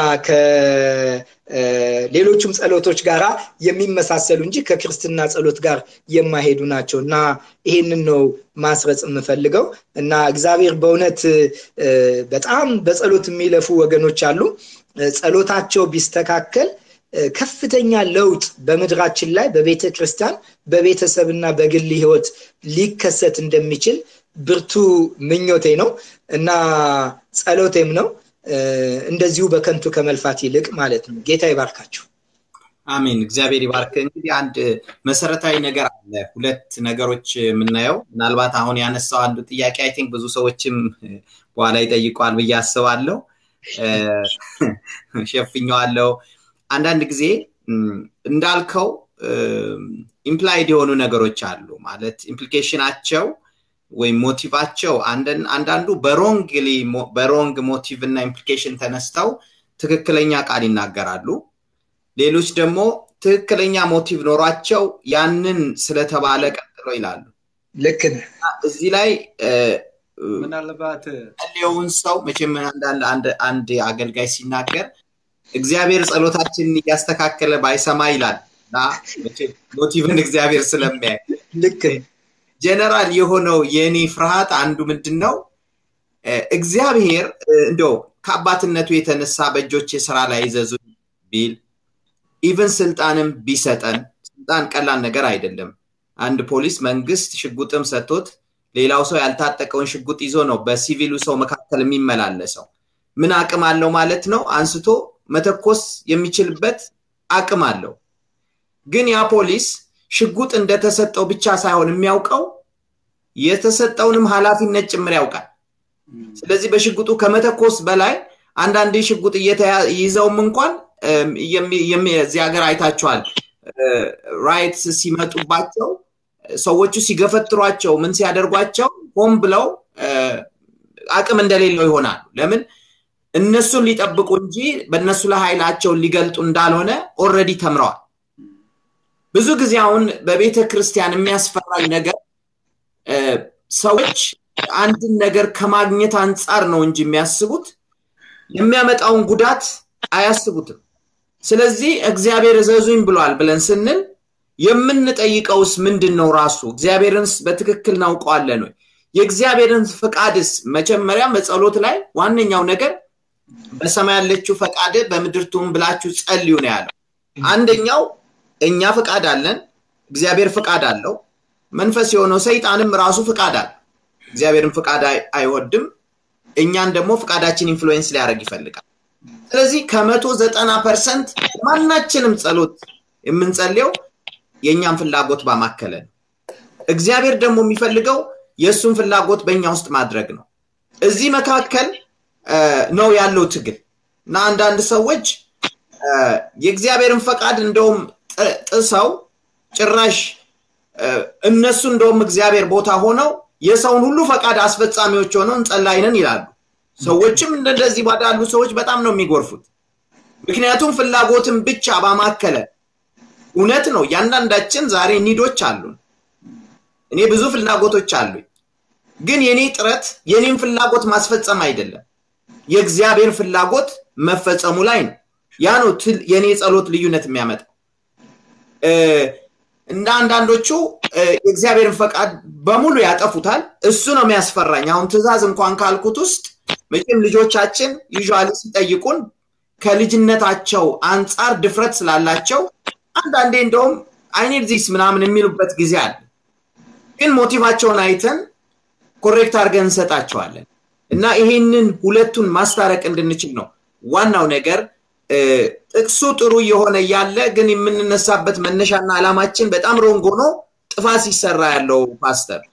ከሌሎቹም ጸሎቶች ጋር የሚመሳሰሉ እንጂ ከክርስትና ጸሎት ጋር የማይሄዱ ናቸው እና ይህንን ነው ማስረጽ የምፈልገው እና እግዚአብሔር በእውነት በጣም በጸሎት የሚለፉ ወገኖች አሉ ጸሎታቸው ቢስተካከል ከፍተኛ ለውጥ በምድራችን ላይ በቤተ ክርስቲያን በቤተሰብና በግል ህይወት ሊከሰት እንደሚችል ብርቱ ምኞቴ ነው እና ጸሎቴም ነው እንደዚሁ በከንቱ ከመልፋት ይልቅ ማለት ነው ጌታ ይባርካችሁ አሜን እግዚአብሔር ይባርክ እንግዲህ አንድ መሰረታዊ ነገር አለ ሁለት ነገሮች የምናየው ምናልባት አሁን ያነሳው አንዱ ጥያቄ አይ ቲንክ ብዙ ሰዎችም በኋላ ይጠይቀዋል ብዬ አስባለሁ ሸፍኘዋለው አንዳንድ ጊዜ እንዳልከው ኢምፕላይድ የሆኑ ነገሮች አሉ ማለት ኢምፕሊኬሽናቸው ወይም ሞቲቫቸው አንዳንዱ በሮንግሊ በሮንግ ሞቲቭ እና ኢምፕሊኬሽን ተነስተው ትክክለኛ ቃል ይናገራሉ ሌሎች ደግሞ ትክክለኛ ሞቲቭ ኖሯቸው ያንን ስለተባለ ቀጥሎ ይላሉ ልክ እዚህ ላይ ምናልባት ጸልየውን ሰው መቼም አንድ አገልጋይ ሲናገር እግዚአብሔር ጸሎታችንን እያስተካከለ ባይሰማ ይላል እና ሞቲቭን እግዚአብሔር ስለሚያይ ልክ ጀነራል የሆነው የእኔ ፍርሃት አንዱ ምንድን ነው እግዚአብሔር እንደው ከአባትነቱ የተነሳ በእጆች የስራ ላይ ይዘዙ ቢል ኢቨን ስልጣንም ቢሰጠን ስልጣን ቀላል ነገር አይደለም አንድ ፖሊስ መንግስት ሽጉጥም ሰጥቶት ሌላው ሰው ያልታጠቀውን ሽጉጥ ይዞ ነው በሲቪሉ ሰው መካከል የሚመላለሰው ምን አቅም አለው ማለት ነው አንስቶ መተኮስ የሚችልበት አቅም አለው ግን ያ ፖሊስ ሽጉጥ እንደተሰጠው ብቻ ሳይሆን የሚያውቀው የተሰጠውንም ኃላፊነት ጭምር ያውቃል ስለዚህ በሽጉጡ ከመተኮስ በላይ አንዳንድ ሽጉጥ ይዘውም እንኳን እዚህ ሀገር አይታቸዋል ራይትስ ሲመጡባቸው ሰዎቹ ሲገፈትሯቸው ምን ሲያደርጓቸው ሆን ብለው አቅም እንደሌለው ይሆናሉ ለምን እነሱን ሊጠብቁ እንጂ በእነሱ ላይ ኃይላቸውን ሊገልጡ እንዳልሆነ ኦረዲ ተምረዋል ብዙ ጊዜ አሁን በቤተ ክርስቲያን የሚያስፈራኝ ነገር ሰዎች አንድን ነገር ከማግኘት አንጻር ነው እንጂ የሚያስቡት የሚያመጣውን ጉዳት አያስቡትም ስለዚህ እግዚአብሔር እዘዙኝ ብሏል ብለን ስንል የምንጠይቀውስ ምንድን ነው? ራሱ እግዚአብሔርንስ በትክክል እናውቀዋለን ወይ? የእግዚአብሔርን ፈቃድስ መጀመሪያ በጸሎት ላይ ዋነኛው ነገር በሰማይ ያለችው ፈቃድ በምድር ትሁን ብላችሁ ጸልዩ ነው ያለው። አንደኛው እኛ ፈቃድ አለን፣ እግዚአብሔር ፈቃድ አለው። መንፈስ የሆነው ሰይጣንም ራሱ ፈቃድ አለ። እግዚአብሔርን ፈቃድ አይወድም፣ እኛን ደግሞ ፈቃዳችን ኢንፍሉዌንስ ሊያደርግ ይፈልጋል። ስለዚህ ከመቶ ዘጠና ፐርሰንት ማናችንም ጸሎት የምንጸልየው የእኛን ፍላጎት ባማከለ ነው። እግዚአብሔር ደግሞ የሚፈልገው የእሱን ፍላጎት በእኛ ውስጥ ማድረግ ነው። እዚህ መካከል ነው ያለው ትግል እና አንዳንድ ሰዎች የእግዚአብሔርን ፈቃድ እንደውም ጥሰው ጭራሽ እነሱ እንደውም እግዚአብሔር ቦታ ሆነው የሰውን ሁሉ ፈቃድ አስፈጻሚዎች ሆነው እንጸላይነን ይላሉ። ሰዎችም እንደዚህ ባዳሉ ሰዎች በጣም ነው የሚጎርፉት። ምክንያቱም ፍላጎትን ብቻ ባማከለ እውነት ነው። እያንዳንዳችን ዛሬ ኒዶች አሉን። እኔ ብዙ ፍላጎቶች አሉኝ። ግን የኔ ጥረት የኔን ፍላጎት ማስፈጸም አይደለም፣ የእግዚአብሔር ፍላጎት መፈጸሙ ላይ ነው። ያ ነው የኔ ጸሎት ልዩነት የሚያመጣው። እንደ አንዳንዶቹ የእግዚአብሔርን ፈቃድ በሙሉ ያጠፉታል። እሱ ነው የሚያስፈራኝ። አሁን ትእዛዝ እንኳን ካልኩት ውስጥ መቼም ልጆቻችን ዩዥዋሊ ሲጠይቁን ከልጅነታቸው አንጻር ድፍረት ስላላቸው አንዳንዴ እንደውም አይኔድ ዚስ ምናምን የሚሉበት ጊዜ አለ። ግን ሞቲቫቸውን አይተን ኮሬክት አድርገን እንሰጣቸዋለን እና ይሄንን ሁለቱን ማስታረቅ እንድንችል ነው ዋናው ነገር። ጥቅሱ ጥሩ እየሆነ እያለ ግን የምንነሳበት መነሻና ዓላማችን በጣም ሮንግ ሆኖ ጥፋት ሲሰራ ያለው ፓስተር።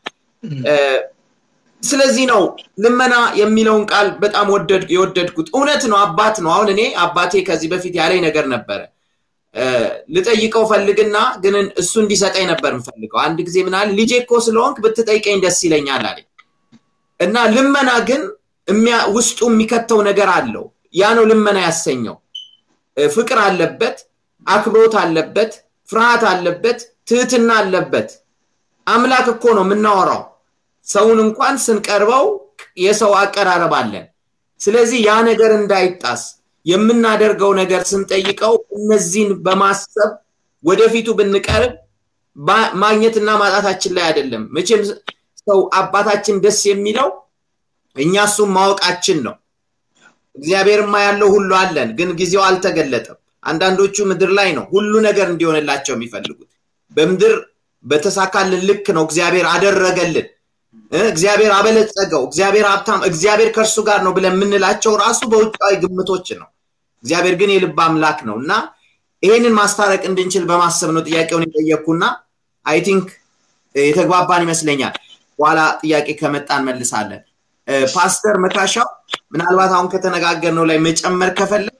ስለዚህ ነው ልመና የሚለውን ቃል በጣም የወደድኩት። እውነት ነው፣ አባት ነው። አሁን እኔ አባቴ ከዚህ በፊት ያለኝ ነገር ነበረ ልጠይቀው ፈልግና ግን እሱ እንዲሰጠኝ ነበር የምፈልገው። አንድ ጊዜ ምናል ልጄ እኮ ስለሆንክ ብትጠይቀኝ ደስ ይለኛል አለኝ እና ልመና ግን ውስጡ የሚከተው ነገር አለው። ያ ነው ልመና ያሰኘው። ፍቅር አለበት፣ አክብሮት አለበት፣ ፍርሃት አለበት፣ ትህትና አለበት። አምላክ እኮ ነው የምናወራው። ሰውን እንኳን ስንቀርበው የሰው አቀራረብ አለን። ስለዚህ ያ ነገር እንዳይጣስ የምናደርገው ነገር ስንጠይቀው እነዚህን በማሰብ ወደፊቱ ብንቀርብ ማግኘትና ማጣታችን ላይ አይደለም። መቼም ሰው አባታችን ደስ የሚለው እኛ እሱም ማወቃችን ነው። እግዚአብሔርማ ያለው ሁሉ አለን፣ ግን ጊዜው አልተገለጠም። አንዳንዶቹ ምድር ላይ ነው ሁሉ ነገር እንዲሆንላቸው የሚፈልጉት። በምድር በተሳካልን ልክ ነው እግዚአብሔር አደረገልን፣ እግዚአብሔር አበለጸገው፣ እግዚአብሔር ሀብታም፣ እግዚአብሔር ከእርሱ ጋር ነው ብለን የምንላቸው ራሱ በውጫዊ ግምቶች ነው። እግዚአብሔር ግን የልብ አምላክ ነው እና ይሄንን ማስታረቅ እንድንችል በማሰብ ነው ጥያቄውን የጠየቅኩና አይ ቲንክ የተግባባን ይመስለኛል። በኋላ ጥያቄ ከመጣ እንመልሳለን። ፓስተር መካሻው ምናልባት አሁን ከተነጋገርነው ላይ መጨመር ከፈለግ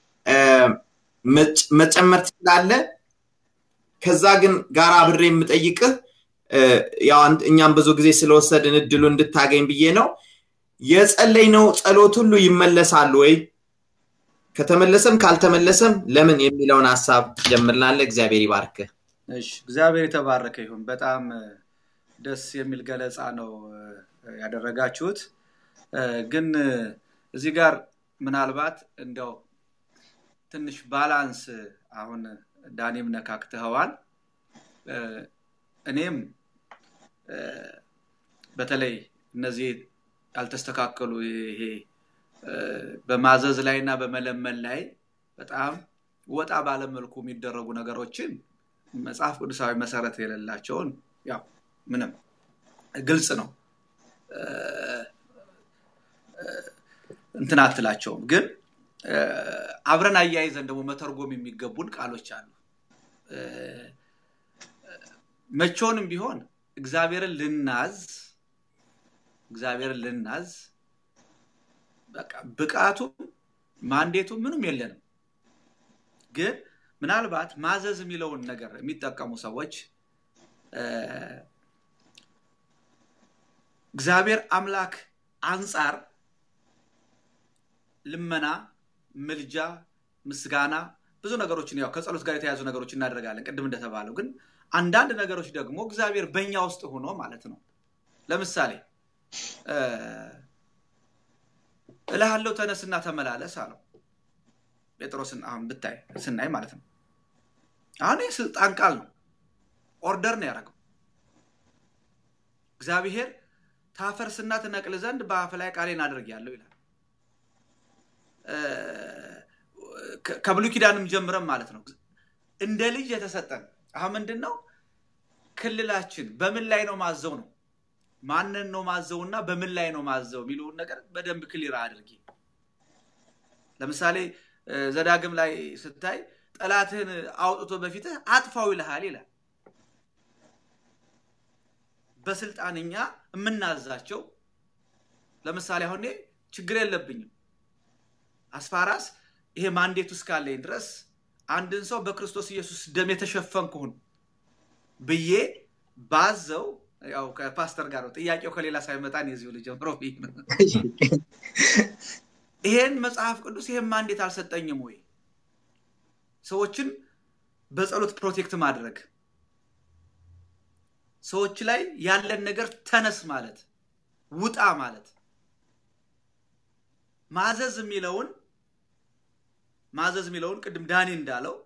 መጨመር ትችላለ። ከዛ ግን ጋር አብሬ የምጠይቅህ ያው እኛም ብዙ ጊዜ ስለወሰድን እድሉ እንድታገኝ ብዬ ነው። የጸለይነው ጸሎት ሁሉ ይመለሳሉ ወይ? ከተመለሰም ካልተመለሰም ለምን የሚለውን ሀሳብ ጀምርናለ። እግዚአብሔር ይባርክህ። እሺ፣ እግዚአብሔር የተባረከ ይሁን። በጣም ደስ የሚል ገለጻ ነው ያደረጋችሁት። ግን እዚህ ጋር ምናልባት እንደው ትንሽ ባላንስ አሁን ዳኔም ነካክተኸዋል። እኔም በተለይ እነዚህ ያልተስተካከሉ ይሄ በማዘዝ ላይ እና በመለመን ላይ በጣም ወጣ ባለመልኩ የሚደረጉ ነገሮችን መጽሐፍ ቅዱሳዊ መሰረት የሌላቸውን ያው ምንም ግልጽ ነው እንትን አትላቸውም። ግን አብረን አያይዘን ደግሞ መተርጎም የሚገቡን ቃሎች አሉ። መቼውንም ቢሆን እግዚአብሔርን ልናዝ እግዚአብሔርን ልናዝ በቃ ብቃቱም ማንዴቱም ምንም የለንም። ግን ምናልባት ማዘዝ የሚለውን ነገር የሚጠቀሙ ሰዎች እግዚአብሔር አምላክ አንጻር ልመና፣ ምልጃ፣ ምስጋና ብዙ ነገሮችን ያው ከጸሎት ጋር የተያዙ ነገሮች እናደርጋለን ቅድም እንደተባለው። ግን አንዳንድ ነገሮች ደግሞ እግዚአብሔር በእኛ ውስጥ ሆኖ ማለት ነው። ለምሳሌ እልሃለሁ ተነስና ተመላለስ አለው ጴጥሮስን። አሁን ብታይ ስናይ ማለት ነው። አሁን ይህ ስልጣን ቃል ነው። ኦርደር ነው ያደረገው። እግዚአብሔር ታፈርስና ትነቅል ዘንድ በአፍ ላይ ቃሌን አድርጌያለሁ ይላል። ከብሉይ ኪዳንም ጀምረን ማለት ነው እንደ ልጅ የተሰጠን አሁን ምንድን ነው ክልላችን በምን ላይ ነው ማዘው ነው ማንን ነው ማዘው እና በምን ላይ ነው ማዘው የሚለውን ነገር በደንብ ክሊር አድርጊ። ለምሳሌ ዘዳግም ላይ ስታይ ጠላትህን አውጥቶ በፊትህ አጥፋው ይልሃል ይላል። በስልጣን እኛ የምናዛቸው ለምሳሌ አሁን ችግር የለብኝም አስፋራስ ይሄ ማንዴቱ እስካለኝ ድረስ አንድን ሰው በክርስቶስ ኢየሱስ ደም የተሸፈንኩሁን ብዬ ባዘው ያው ከፓስተር ጋር ነው ጥያቄው ከሌላ ሳይመጣን የዚሁ ልጅ ጀምሮ ይሄን መጽሐፍ ቅዱስ ይሄን ማንዴት አልሰጠኝም ወይ? ሰዎችን በጸሎት ፕሮቴክት ማድረግ ሰዎች ላይ ያለን ነገር ተነስ ማለት ውጣ ማለት ማዘዝ የሚለውን ማዘዝ የሚለውን ቅድም ዳኒ እንዳለው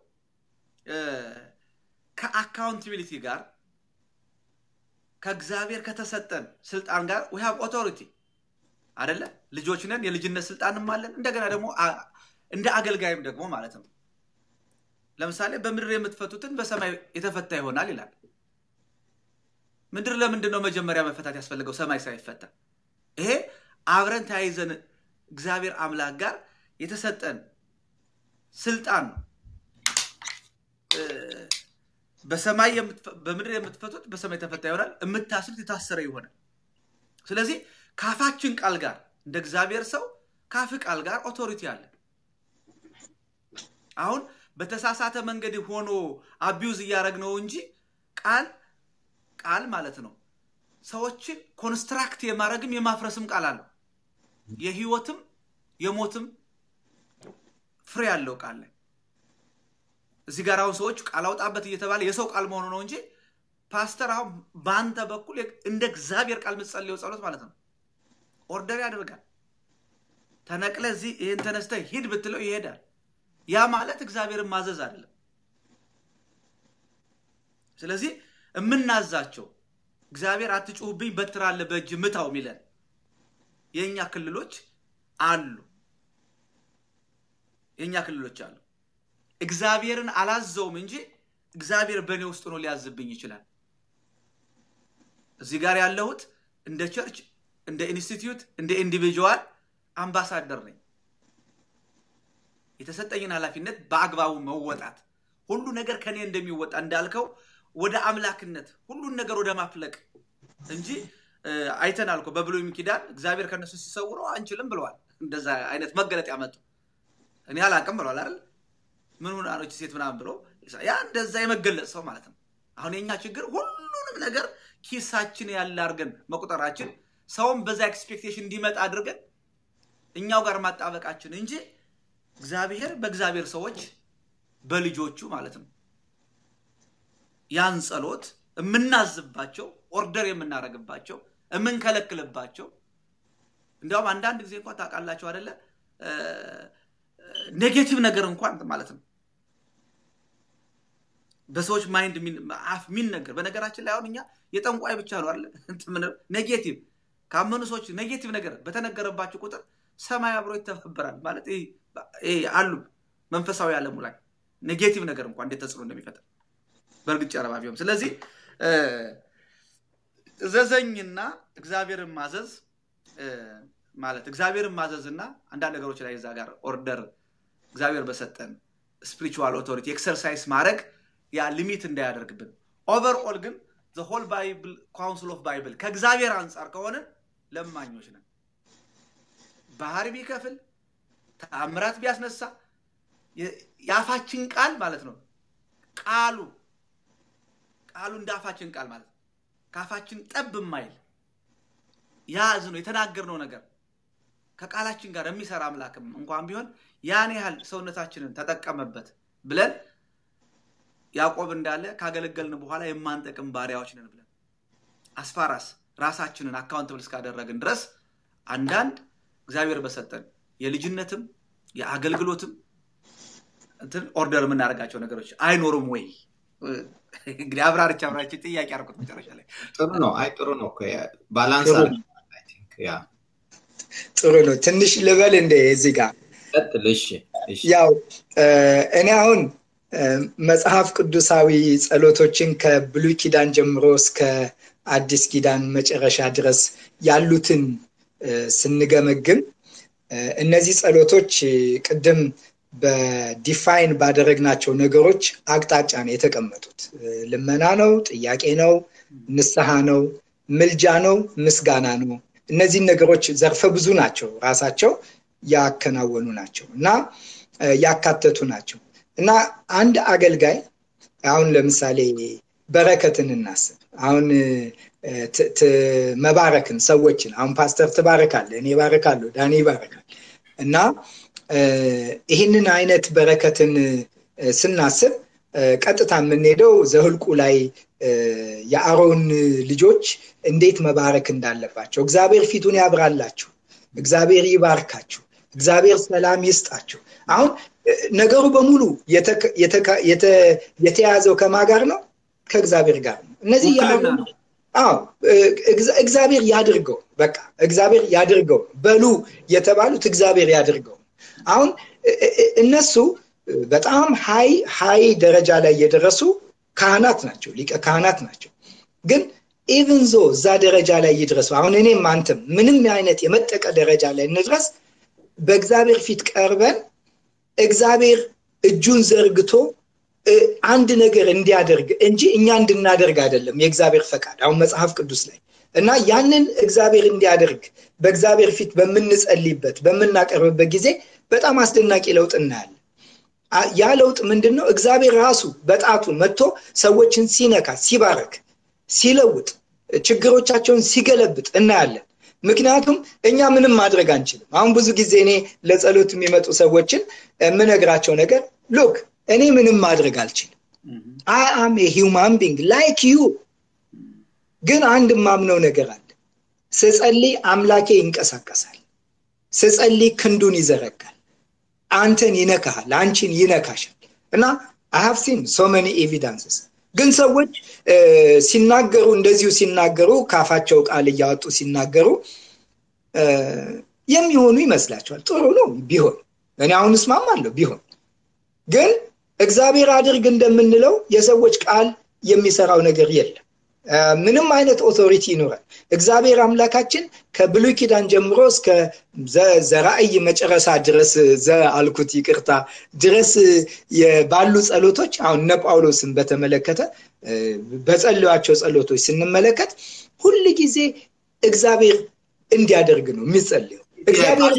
ከአካውንታቢሊቲ ጋር ከእግዚአብሔር ከተሰጠን ስልጣን ጋር ዊ ሃቭ ኦቶሪቲ አደለ? ልጆች ነን፣ የልጅነት ስልጣንም አለን። እንደገና ደግሞ እንደ አገልጋይም ደግሞ ማለት ነው። ለምሳሌ በምድር የምትፈቱትን በሰማይ የተፈታ ይሆናል ይላል። ምድር ለምንድን ነው መጀመሪያ መፈታት ያስፈልገው ሰማይ ሳይፈታ? ይሄ አብረን ተያይዘን እግዚአብሔር አምላክ ጋር የተሰጠን ስልጣን ነው። በሰማይ በምድር የምትፈቱት በሰማይ ተፈታ ይሆናል፣ የምታስሩት የታሰረ ይሆናል። ስለዚህ ካፋችን ቃል ጋር እንደ እግዚአብሔር ሰው ካፍ ቃል ጋር ኦቶሪቲ አለ። አሁን በተሳሳተ መንገድ ሆኖ አቢዩዝ እያደረግ ነው እንጂ ቃል ቃል ማለት ነው ሰዎችን ኮንስትራክት የማድረግም የማፍረስም ቃል አለው። የህይወትም የሞትም ፍሬ ያለው ቃል ላይ እዚህ ጋር አሁን ሰዎች ቃል አውጣበት እየተባለ የሰው ቃል መሆኑ ነው እንጂ ፓስተር አሁን በአንተ በኩል እንደ እግዚአብሔር ቃል የምትጸልየው ጸሎት ማለት ነው ኦርደር ያደርጋል። ተነቅለ እዚህ ይህን ተነስተ ሂድ ብትለው ይሄዳል። ያ ማለት እግዚአብሔርን ማዘዝ አይደለም። ስለዚህ የምናዛቸው እግዚአብሔር አትጩሁብኝ በትር አለ በእጅ ምታው የሚለን የእኛ ክልሎች አሉ። የእኛ ክልሎች አሉ። እግዚአብሔርን አላዘውም እንጂ እግዚአብሔር በእኔ ውስጥ ሆኖ ሊያዝብኝ ይችላል። እዚህ ጋር ያለሁት እንደ ቸርች፣ እንደ ኢንስቲትዩት፣ እንደ ኢንዲቪጁዋል አምባሳደር ነኝ። የተሰጠኝን ኃላፊነት በአግባቡ መወጣት ሁሉ ነገር ከኔ እንደሚወጣ እንዳልከው ወደ አምላክነት ሁሉን ነገር ወደ ማፍለቅ እንጂ አይተናል እኮ በብሉይ ኪዳን እግዚአብሔር ከነሱ ሲሰውረው አንችልም ብለዋል። እንደዛ አይነት መገለጥ ያመጡ እኔ አላቅም ብለዋል አይደል? ምን ሁናኖች ሴት ምናምን ብሎ ያ እንደዛ የመገለጽ ሰው ማለት ነው። አሁን የኛ ችግር ሁሉንም ነገር ኪሳችን ያለ አድርገን መቁጠራችን፣ ሰውም በዛ ኤክስፔክቴሽን እንዲመጣ አድርገን እኛው ጋር ማጣበቃችን እንጂ እግዚአብሔር በእግዚአብሔር ሰዎች በልጆቹ ማለት ነው ያን ጸሎት የምናዝባቸው ኦርደር የምናደርግባቸው የምንከለክልባቸው እንዲያውም አንዳንድ ጊዜ እንኳን ታውቃላቸው አደለ ኔጌቲቭ ነገር እንኳን ማለት ነው በሰዎች ማይንድ አፍ የሚነገር በነገራችን ላይ አሁን እኛ የጠንቋይ ብቻ ነው አለ ኔጌቲቭ ካመኑ ሰዎች ኔጌቲቭ ነገር በተነገረባቸው ቁጥር ሰማይ አብሮ ይተባበራል ማለት አሉ መንፈሳዊ ዓለሙ ላይ ኔጌቲቭ ነገር እንኳን እንዴት ተጽዕኖ እንደሚፈጠር በእርግጥ ጨረባ ቢሆን ስለዚህ እዘዘኝና እግዚአብሔርን ማዘዝ ማለት እግዚአብሔርን ማዘዝ እና አንዳንድ ነገሮች ላይ እዛ ጋር ኦርደር እግዚአብሔር በሰጠን ስፒሪቹዋል ኦቶሪቲ ኤክሰርሳይዝ ማድረግ ያ ሊሚት እንዳያደርግብን ኦቨርኦል ግን ሆል ባይብል ካውንስል ኦፍ ባይብል ከእግዚአብሔር አንጻር ከሆንን ለማኞች ነን ባህር ቢከፍል ተአምራት ቢያስነሳ የአፋችን ቃል ማለት ነው ቃሉ ቃሉ እንደ አፋችን ቃል ማለት ከአፋችን ጠብ የማይል ያዝ ነው የተናገርነው ነገር ከቃላችን ጋር የሚሰራ አምላክም እንኳን ቢሆን ያን ያህል ሰውነታችንን ተጠቀመበት ብለን ያዕቆብ እንዳለ ካገለገልን በኋላ የማንጠቅም ባሪያዎች ነን ብለን አስፋራስ ራሳችንን አካውንትብል እስካደረግን ድረስ አንዳንድ እግዚአብሔር በሰጠን የልጅነትም የአገልግሎትም እንትን ኦርደር የምናደርጋቸው ነገሮች አይኖሩም ወይ እንግዲህ አብራርች አብራች ጥያቄ አርኩት መጨረሻ ላይ ጥሩ ነው። አይ ጥሩ ነው እኮ ባላንስ ያ ጥሩ ነው። ትንሽ ልበል እንደ እዚህ ጋር ቀጥል። እሺ እሺ። ያው እኔ አሁን መጽሐፍ ቅዱሳዊ ጸሎቶችን ከብሉይ ኪዳን ጀምሮ እስከ አዲስ ኪዳን መጨረሻ ድረስ ያሉትን ስንገመግም እነዚህ ጸሎቶች ቅድም በዲፋይን ባደረግናቸው ነገሮች አቅጣጫ ነው የተቀመጡት። ልመና ነው፣ ጥያቄ ነው፣ ንስሐ ነው፣ ምልጃ ነው፣ ምስጋና ነው። እነዚህን ነገሮች ዘርፈ ብዙ ናቸው፣ ራሳቸው ያከናወኑ ናቸው እና ያካተቱ ናቸው እና አንድ አገልጋይ አሁን ለምሳሌ በረከትን እናስብ። አሁን መባረክን ሰዎችን አሁን ፓስተር ትባረካለ፣ እኔ ባረካለሁ፣ ዳኒ ይባረካል እና ይህንን አይነት በረከትን ስናስብ ቀጥታ የምንሄደው ዘህልቁ ላይ የአሮን ልጆች እንዴት መባረክ እንዳለባቸው እግዚአብሔር ፊቱን ያብራላችሁ፣ እግዚአብሔር ይባርካችሁ፣ እግዚአብሔር ሰላም ይስጣችሁ። አሁን ነገሩ በሙሉ የተያዘው ከማ ጋር ነው? ከእግዚአብሔር ጋር ነው። እነዚህ አዎ እግዚአብሔር ያድርገው፣ በቃ እግዚአብሔር ያድርገው በሉ የተባሉት እግዚአብሔር ያድርገው። አሁን እነሱ በጣም ሀይ ሀይ ደረጃ ላይ የደረሱ ካህናት ናቸው፣ ሊቀ ካህናት ናቸው። ግን ኢቭን ዞ እዛ ደረጃ ላይ ይድረሱ። አሁን እኔም አንተም ምንም አይነት የመጠቀ ደረጃ ላይ እንድረስ በእግዚአብሔር ፊት ቀርበን እግዚአብሔር እጁን ዘርግቶ አንድ ነገር እንዲያደርግ እንጂ እኛ እንድናደርግ አይደለም የእግዚአብሔር ፈቃድ አሁን መጽሐፍ ቅዱስ ላይ እና ያንን እግዚአብሔር እንዲያደርግ በእግዚአብሔር ፊት በምንጸልይበት በምናቀርብበት ጊዜ በጣም አስደናቂ ለውጥ እናያለን። ያ ለውጥ ምንድን ነው? እግዚአብሔር ራሱ በጣቱ መጥቶ ሰዎችን ሲነካ፣ ሲባረክ፣ ሲለውጥ፣ ችግሮቻቸውን ሲገለብጥ እናያለን። ምክንያቱም እኛ ምንም ማድረግ አንችልም። አሁን ብዙ ጊዜ እኔ ለጸሎት የሚመጡ ሰዎችን የምነግራቸው ነገር ሉክ እኔ ምንም ማድረግ አልችልም። አይ አም ሂውማን ቢንግ ላይክ ዩ። ግን አንድ ማምነው ነገር አለ። ስጸልይ አምላኬ ይንቀሳቀሳል። ስጸልይ ክንዱን ይዘረጋል። አንተን ይነካሃል፣ አንቺን ይነካሻል። እና አሀፍሲን ሶመኒ ኤቪዳንስስ ግን ሰዎች ሲናገሩ እንደዚሁ ሲናገሩ ካፋቸው ቃል እያወጡ ሲናገሩ የሚሆኑ ይመስላቸዋል። ጥሩ ነው ቢሆን፣ እኔ አሁን እስማማለሁ ቢሆን። ግን እግዚአብሔር አድርግ እንደምንለው የሰዎች ቃል የሚሰራው ነገር የለም። ምንም አይነት ኦቶሪቲ ይኖራል። እግዚአብሔር አምላካችን ከብሉይ ኪዳን ጀምሮ እስከ ዘራእይ መጨረሻ ድረስ ዘ አልኩት ይቅርታ ድረስ ባሉ ጸሎቶች አሁን እነ ጳውሎስን በተመለከተ በጸለዩቸው ጸሎቶች ስንመለከት ሁል ጊዜ እግዚአብሔር እንዲያደርግ ነው የሚጸልየው። እግዚአብሔር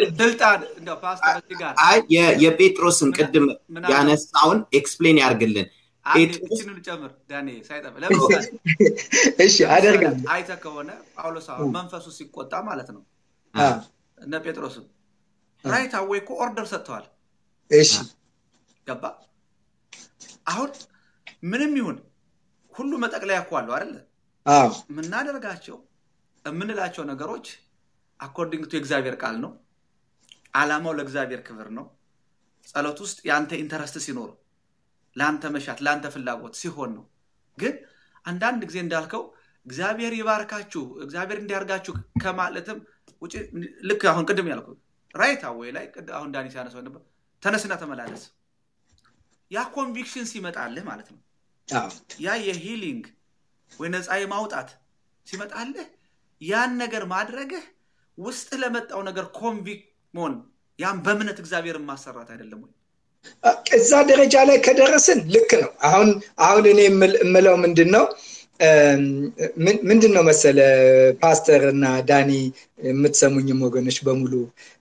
የጴጥሮስን ቅድም ያነሳውን ኤክስፕሌን ያርግልን። ይችንን ጨምር ዳኔ ሳይጠፍ ለምሳሌ እሺ አደርጋለሁ። አይተ ከሆነ ጳውሎስ መንፈሱ ሲቆጣ ማለት ነው እነ ጴጥሮስም ራይት አዌይ እኮ ኦርደር ሰጥተዋል። እሺ ገባ። አሁን ምንም ይሁን ሁሉ መጠቅለያ እኮ አለው አይደለ? የምናደርጋቸው የምንላቸው ነገሮች አኮርዲንግ ቱ የእግዚአብሔር ቃል ነው። አላማው ለእግዚአብሔር ክብር ነው። ጸሎት ውስጥ የአንተ ኢንተረስት ሲኖር ለአንተ መሻት ለአንተ ፍላጎት ሲሆን ነው። ግን አንዳንድ ጊዜ እንዳልከው እግዚአብሔር ይባርካችሁ እግዚአብሔር እንዲያርጋችሁ ከማለትም ውጭ ልክ አሁን ቅድም ያልኩ ራይት አዌይ ላይ አሁን ዳኒ ሲያነሳው ነበር ተነስና ተመላለስ። ያ ኮንቪክሽን ሲመጣልህ ማለት ነው። ያ የሂሊንግ ወይ ነፃ የማውጣት ሲመጣልህ ያን ነገር ማድረግህ ውስጥ ለመጣው ነገር ኮንቪክት መሆን ያም በእምነት እግዚአብሔርን ማሰራት አይደለም ወይ? እዛ ደረጃ ላይ ከደረስን ልክ ነው። አሁን አሁን እኔ የምለው ምንድን ነው ምንድን ነው መሰለ ፓስተር እና ዳኒ የምትሰሙኝም ወገኖች በሙሉ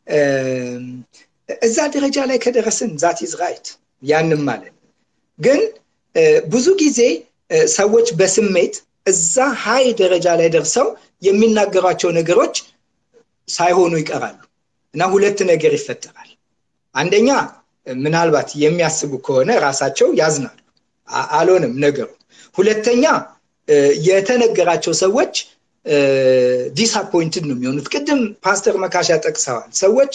እዛ ደረጃ ላይ ከደረስን ዛት ኢዝ ራይት ያንም ማለት ግን ብዙ ጊዜ ሰዎች በስሜት እዛ ሀይ ደረጃ ላይ ደርሰው የሚናገሯቸው ነገሮች ሳይሆኑ ይቀራሉ እና ሁለት ነገር ይፈጠራል። አንደኛ ምናልባት የሚያስቡ ከሆነ ራሳቸው ያዝናሉ፣ አልሆንም ነገሩ። ሁለተኛ የተነገራቸው ሰዎች ዲስአፖይንትድ ነው የሚሆኑት። ቅድም ፓስተር መካሻ ጠቅሰዋል። ሰዎች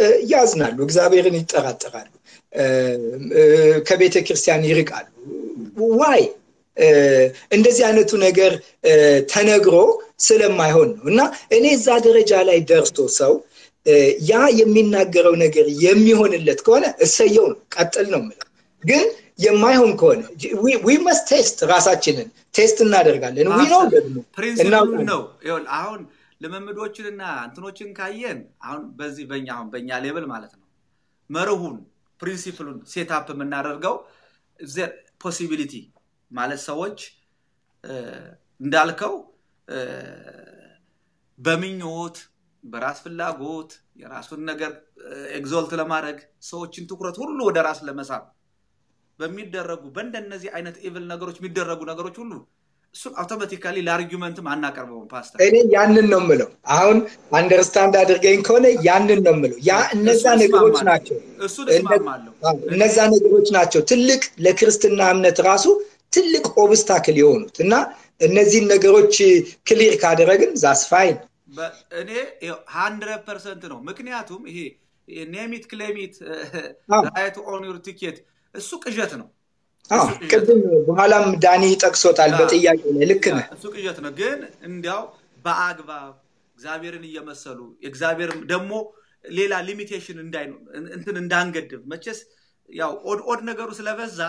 ያዝናሉ፣ እግዚአብሔርን ይጠራጠራሉ፣ ከቤተ ክርስቲያን ይርቃሉ፣ ዋይ እንደዚህ አይነቱ ነገር ተነግሮ ስለማይሆን ነው እና እኔ እዛ ደረጃ ላይ ደርሶ ሰው ያ የሚናገረው ነገር የሚሆንለት ከሆነ እሰየው ነው ቀጥል ነው ምለው ግን የማይሆን ከሆነ ዊ መስ ቴስት ራሳችንን ቴስት እናደርጋለን ዊ ነው ደግሞ ፕሪንሲፕሉን ነው አሁን ልምምዶችንና እንትኖችን ካየን አሁን በዚህ በኛ አሁን በእኛ ሌብል ማለት ነው መርሁን ፕሪንሲፕሉን ሴታፕ የምናደርገው ፖሲቢሊቲ ማለት ሰዎች እንዳልከው በምኞት በራስ ፍላጎት የራሱን ነገር ኤግዞልት ለማድረግ ሰዎችን ትኩረት ሁሉ ወደ ራስ ለመሳብ በሚደረጉ በእንደነዚህ አይነት ኢቭል ነገሮች የሚደረጉ ነገሮች ሁሉ እሱን አውቶማቲካሊ ለአርጊመንትም አናቀርበውም ፓስተር እኔ ያንን ነው ምለው አሁን አንደርስታንድ አድርገኝ ከሆነ ያንን ነው ምለው ያ እነዛ ነገሮች ናቸው እነዛ ነገሮች ናቸው ትልቅ ለክርስትና እምነት ራሱ ትልቅ ኦብስታክል የሆኑት እና እነዚህን ነገሮች ክሊር ካደረግን ዛስፋይን እኔ ሀንድረድ ፐርሰንት ነው ምክንያቱም ይሄ ኔሚት ክሌሚት ራይት ኦን ዩር ቲኬት እሱ ቅዠት ነው ቅድም በኋላም ዳኒ ጠቅሶታል በጥያቄ ላይ ልክ ነህ እሱ ቅዠት ነው ግን እንዲያው በአግባብ እግዚአብሔርን እየመሰሉ እግዚአብሔር ደግሞ ሌላ ሊሚቴሽን እንትን እንዳንገድብ መቼስ ያው ኦድ ኦድ ነገሩ ስለበዛ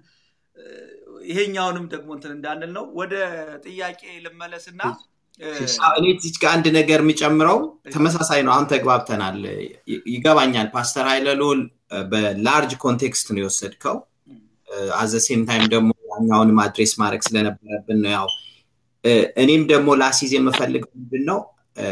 ይሄኛውንም ደግሞ እንትን እንዳንል ነው ወደ ጥያቄ ልመለስና እኔ እዚች ጋር አንድ ነገር የሚጨምረው ተመሳሳይ ነው አሁን ተግባብተናል ይገባኛል ፓስተር ሀይለሎል በላርጅ ኮንቴክስት ነው የወሰድከው አዘሴም ታይም ደግሞ ያኛውንም አድሬስ ማድረግ ስለነበረብን ነው ያው እኔም ደግሞ ላሲዝ የምፈልገው ምንድን ነው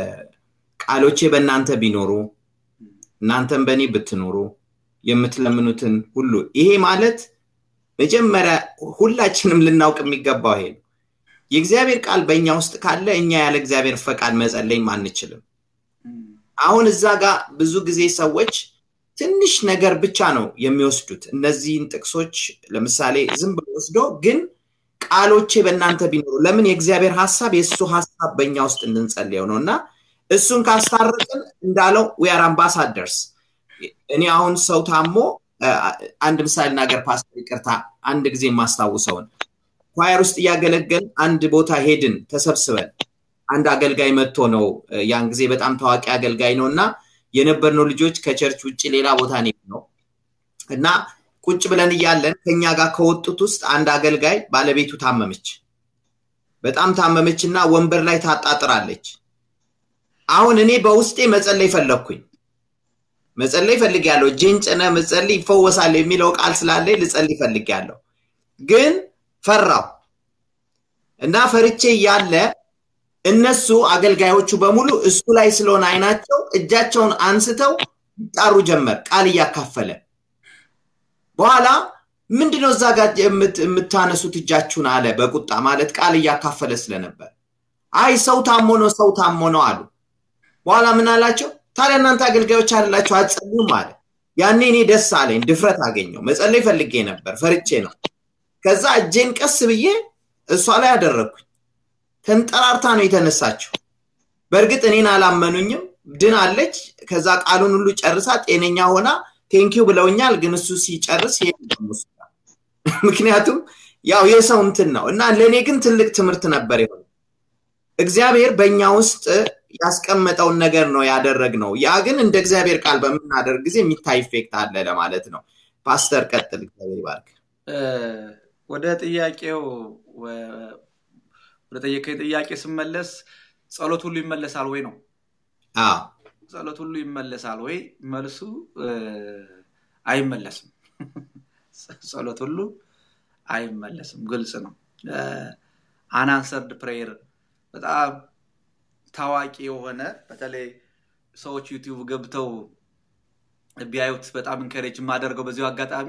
ቃሎቼ በእናንተ ቢኖሩ እናንተም በእኔ ብትኖሩ የምትለምኑትን ሁሉ ይሄ ማለት መጀመሪያ ሁላችንም ልናውቅ የሚገባው ይሄ ነው የእግዚአብሔር ቃል በእኛ ውስጥ ካለ እኛ ያለ እግዚአብሔር ፈቃድ መጸለይም አንችልም አሁን እዛ ጋር ብዙ ጊዜ ሰዎች ትንሽ ነገር ብቻ ነው የሚወስዱት እነዚህን ጥቅሶች ለምሳሌ ዝም ብሎ ወስዶ ግን ቃሎቼ በእናንተ ቢኖሩ ለምን የእግዚአብሔር ሀሳብ የእሱ ሀሳብ በእኛ ውስጥ እንድንጸልየው ነው እና እሱን ካስታረቅን እንዳለው ዊአር አምባሳደርስ እኔ አሁን ሰው ታሞ አንድ ምሳሌ ናገር ፓስተር ይቅርታ አንድ ጊዜ የማስታውሰውን ኳየር ውስጥ እያገለገል አንድ ቦታ ሄድን ተሰብስበን አንድ አገልጋይ መጥቶ ነው ያን ጊዜ በጣም ታዋቂ አገልጋይ ነው እና የነበርነው ልጆች ከቸርች ውጭ ሌላ ቦታ ነው እና ቁጭ ብለን እያለን ከኛ ጋር ከወጡት ውስጥ አንድ አገልጋይ ባለቤቱ ታመመች በጣም ታመመች እና ወንበር ላይ ታጣጥራለች አሁን እኔ በውስጤ መጸለይ ፈለግኩኝ መጸለይ ፈልግ ያለው እጄን ጭነ መጸልይ ይፈወሳል የሚለው ቃል ስላለኝ ልጸልይ ፈልግ ያለው ግን ፈራው እና ፈርቼ እያለ እነሱ አገልጋዮቹ በሙሉ እሱ ላይ ስለሆነ አይናቸው እጃቸውን አንስተው ይጣሩ ጀመር ቃል እያካፈለ በኋላ ምንድነው እዛ ጋር የምታነሱት እጃችሁን አለ በቁጣ ማለት ቃል እያካፈለ ስለነበር አይ ሰው ታሞ ነው ሰው ታሞ ነው አሉ በኋላ ምን አላቸው ታዲያ እናንተ አገልጋዮች አላቸው አትጸልዩም አለ ያኔ እኔ ደስ አለኝ ድፍረት አገኘው መጸለይ ፈልጌ ነበር ፈርቼ ነው ከዛ እጄን ቀስ ብዬ እሷ ላይ አደረግኩኝ ተንጠራርታ ነው የተነሳችው በእርግጥ እኔን አላመኑኝም ድን አለች ከዛ ቃሉን ሁሉ ጨርሳ ጤነኛ ሆና ቴንኪው ብለውኛል ግን እሱ ሲጨርስ ምክንያቱም ያው የሰው እንትን ነው እና ለእኔ ግን ትልቅ ትምህርት ነበር የሆነ እግዚአብሔር በእኛ ውስጥ ያስቀመጠውን ነገር ነው ያደረግ ነው ያ ግን እንደ እግዚአብሔር ቃል በምናደርግ ጊዜ የሚታይ ኢፌክት አለ ለማለት ነው ፓስተር ቀጥል እግዚአብሔር ይባርክ ወደ ጥያቄው ወደ ጠየቀኝ ጥያቄ ስመለስ ጸሎት ሁሉ ይመለሳል ወይ ነው ጸሎት ሁሉ ይመለሳል ወይ መልሱ አይመለስም ጸሎት ሁሉ አይመለስም ግልጽ ነው አናንሰርድ ፕሬየር በጣም ታዋቂ የሆነ በተለይ ሰዎች ዩቲዩብ ገብተው ቢያዩት በጣም እንከሬጅ የማደርገው በዚሁ አጋጣሚ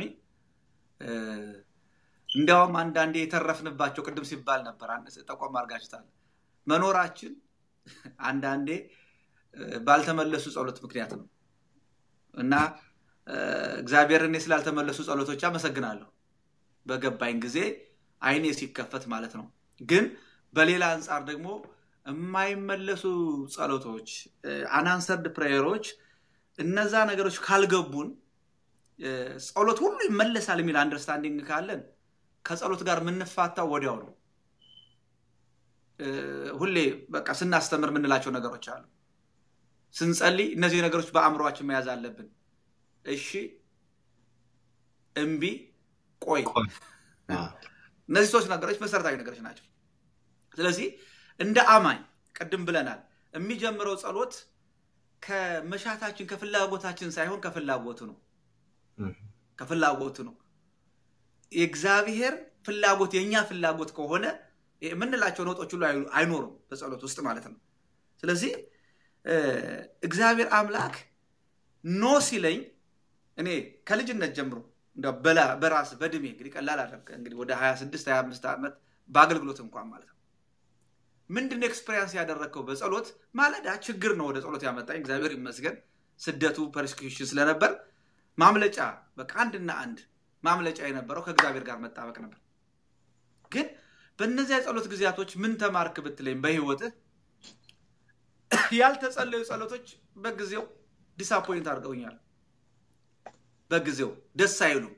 እንዲያውም አንዳንዴ የተረፍንባቸው ቅድም ሲባል ነበር ጠቆም አርጋችታል መኖራችን አንዳንዴ ባልተመለሱ ጸሎት ምክንያት ነው እና እግዚአብሔር እኔ ስላልተመለሱ ጸሎቶች አመሰግናለሁ በገባኝ ጊዜ አይኔ ሲከፈት ማለት ነው ግን በሌላ አንጻር ደግሞ የማይመለሱ ጸሎቶች አናንሰርድ ፕሬየሮች እነዛ ነገሮች ካልገቡን ጸሎት ሁሉ ይመለሳል የሚል አንደርስታንዲንግ ካለን ከጸሎት ጋር የምንፋታው ወዲያው ነው። ሁሌ በቃ ስናስተምር የምንላቸው ነገሮች አሉ። ስንጸልይ እነዚህ ነገሮች በአእምሯችን መያዝ አለብን። እሺ፣ እምቢ፣ ቆይ። እነዚህ ሶስት ነገሮች መሰረታዊ ነገሮች ናቸው። ስለዚህ እንደ አማኝ ቅድም ብለናል፣ የሚጀምረው ጸሎት ከመሻታችን ከፍላጎታችን ሳይሆን ከፍላጎቱ ነው። ከፍላጎቱ ነው። የእግዚአብሔር ፍላጎት የእኛ ፍላጎት ከሆነ የምንላቸው ነውጦች ሁሉ አይኖሩም በጸሎት ውስጥ ማለት ነው። ስለዚህ እግዚአብሔር አምላክ ኖ ሲለኝ እኔ ከልጅነት ጀምሮ በራስ በእድሜ እንግዲህ ቀላል አደረገ እንግዲህ ወደ 26 25 ዓመት በአገልግሎት እንኳን ማለት ነው ምንድን ኤክስፔሪንስ ያደረግከው በጸሎት ማለዳ ችግር ነው ወደ ጸሎት ያመጣኝ እግዚአብሔር ይመስገን ስደቱ ፐርሲኪሽን ስለነበር ማምለጫ በቃ አንድና አንድ ማምለጫ የነበረው ከእግዚአብሔር ጋር መጣበቅ ነበር ግን በእነዚያ የጸሎት ጊዜያቶች ምን ተማርክ ብትለኝ በህይወትህ ያልተጸለዩ ጸሎቶች በጊዜው ዲሳፖይንት አድርገውኛል በጊዜው ደስ አይሉም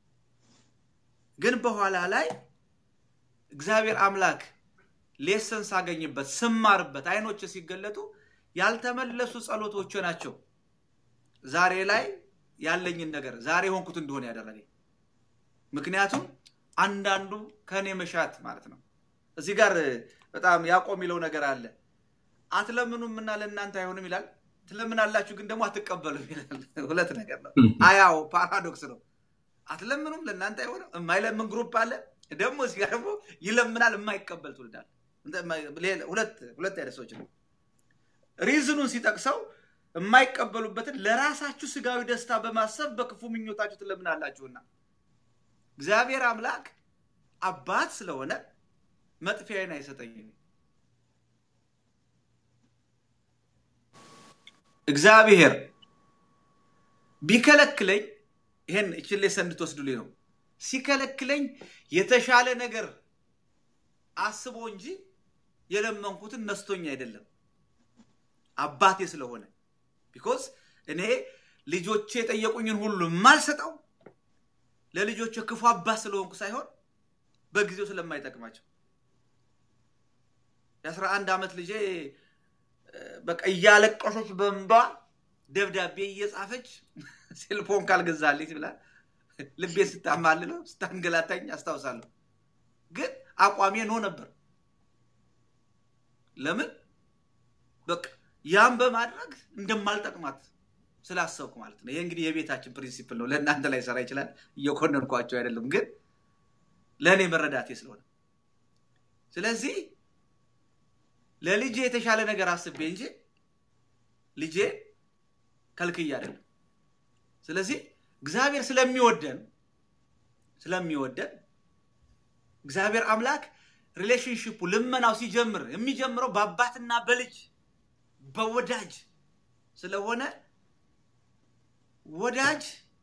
ግን በኋላ ላይ እግዚአብሔር አምላክ ሌሰን ሳገኝበት ስማርበት አይኖች ሲገለጡ ያልተመለሱ ጸሎቶች ናቸው ዛሬ ላይ ያለኝን ነገር ዛሬ የሆንኩት እንደሆነ ያደረገኝ ምክንያቱም አንዳንዱ ከእኔ መሻት ማለት ነው እዚህ ጋር በጣም ያዕቆብ የሚለው ነገር አለ አትለምኑም እና ለእናንተ አይሆንም ይላል ትለምናላችሁ ግን ደግሞ አትቀበሉም ይላል ሁለት ነገር ነው አያው ፓራዶክስ ነው አትለምኑም ለእናንተ አይሆንም የማይለምን ግሩፕ አለ ደግሞ እዚህ ጋር ደግሞ ይለምናል የማይቀበል ትውልዳል ሁለት ሁለት አይነት ሰዎች ነው ሪዝኑን ሲጠቅሰው የማይቀበሉበትን ለራሳችሁ ስጋዊ ደስታ በማሰብ በክፉ ምኞታችሁ ትለምናላችሁና እግዚአብሔር አምላክ አባት ስለሆነ መጥፊያዬን አይሰጠኝም እግዚአብሔር ቢከለክለኝ ይሄን እችን ሌሰን እንድትወስዱልኝ ነው ሲከለክለኝ የተሻለ ነገር አስቦ እንጂ የለመንኩትን ነስቶኝ አይደለም አባቴ ስለሆነ ቢኮዝ እኔ ልጆቼ የጠየቁኝን ሁሉ የማልሰጠው ለልጆች ክፉ አባት ስለሆንኩ ሳይሆን በጊዜው ስለማይጠቅማቸው የአስራ አንድ ዓመት ልጄ በቃ እያለቀሰች በንባ ደብዳቤ እየጻፈች ሴልፎን ካልገዛልኝ ብላ ልቤን ስታማልለው ስታንገላታኝ አስታውሳለሁ ግን አቋሜ ኖ ነበር ለምን በቃ ያን በማድረግ እንደማልጠቅማት ስላሰብኩ ማለት ነው ይሄ እንግዲህ የቤታችን ፕሪንሲፕል ነው ለእናንተ ላይ ሰራ ይችላል እየኮነንኳቸው አይደለም ግን ለእኔ መረዳቴ ስለሆነ ስለዚህ ለልጄ የተሻለ ነገር አስቤ እንጂ ልጄ ከልክዬ አይደለም ስለዚህ እግዚአብሔር ስለሚወደን ስለሚወደን እግዚአብሔር አምላክ ሪሌሽንሽፑ ልመናው ሲጀምር የሚጀምረው በአባትና በልጅ በወዳጅ ስለሆነ ወዳጅ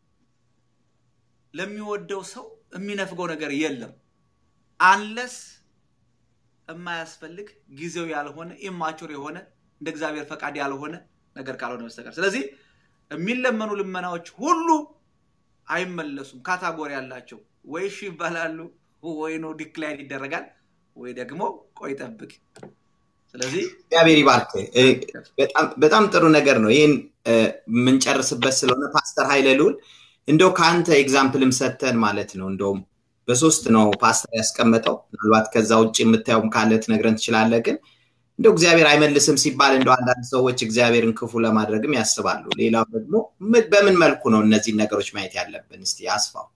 ለሚወደው ሰው የሚነፍገው ነገር የለም አንለስ የማያስፈልግ ጊዜው ያልሆነ ኢማቹር የሆነ እንደ እግዚአብሔር ፈቃድ ያልሆነ ነገር ካልሆነ በስተቀር ስለዚህ የሚለመኑ ልመናዎች ሁሉ አይመለሱም ካታጎሪ ያላቸው ወይ እሺ ይባላሉ ወይ ነው ዲክላይን ይደረጋል ወይ ደግሞ ቆይ ጠብቅ ስለዚህ እግዚአብሔር ይባርክ በጣም ጥሩ ነገር ነው ይህን የምንጨርስበት ስለሆነ ፓስተር ሀይለ ልውል እንደው ከአንተ ኤግዛምፕልም ሰተን ማለት ነው እንደውም በሶስት ነው ፓስተር ያስቀመጠው ምናልባት ከዛ ውጭ የምታየውም ካለ ትነግረን ትችላለ ግን እንደው እግዚአብሔር አይመልስም ሲባል እንደው አንዳንድ ሰዎች እግዚአብሔርን ክፉ ለማድረግም ያስባሉ ሌላው ደግሞ በምን መልኩ ነው እነዚህን ነገሮች ማየት ያለብን እስቲ አስፋው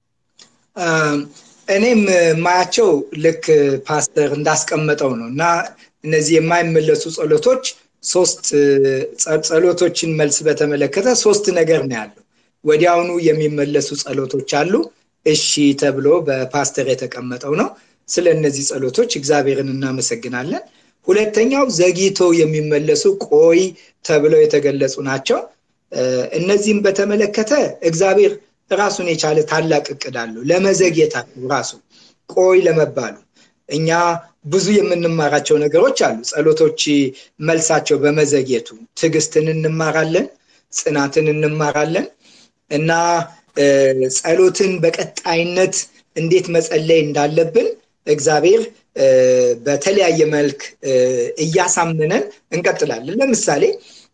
እኔም ማያቸው ልክ ፓስተር እንዳስቀመጠው ነው እና እነዚህ የማይመለሱ ጸሎቶች ሶስት ጸሎቶችን መልስ በተመለከተ ሶስት ነገር ነው ያለው ወዲያውኑ የሚመለሱ ጸሎቶች አሉ እሺ ተብሎ በፓስተር የተቀመጠው ነው ስለ እነዚህ ጸሎቶች እግዚአብሔርን እናመሰግናለን ሁለተኛው ዘግይቶ የሚመለሱ ቆይ ተብለው የተገለጹ ናቸው እነዚህም በተመለከተ እግዚአብሔር ራሱን የቻለ ታላቅ እቅድ አለው ለመዘግየታቸው ራሱ ቆይ ለመባሉ እኛ ብዙ የምንማራቸው ነገሮች አሉ ጸሎቶች መልሳቸው በመዘግየቱ ትዕግስትን እንማራለን ጽናትን እንማራለን እና ጸሎትን በቀጣይነት እንዴት መጸለይ እንዳለብን እግዚአብሔር በተለያየ መልክ እያሳመነን እንቀጥላለን ለምሳሌ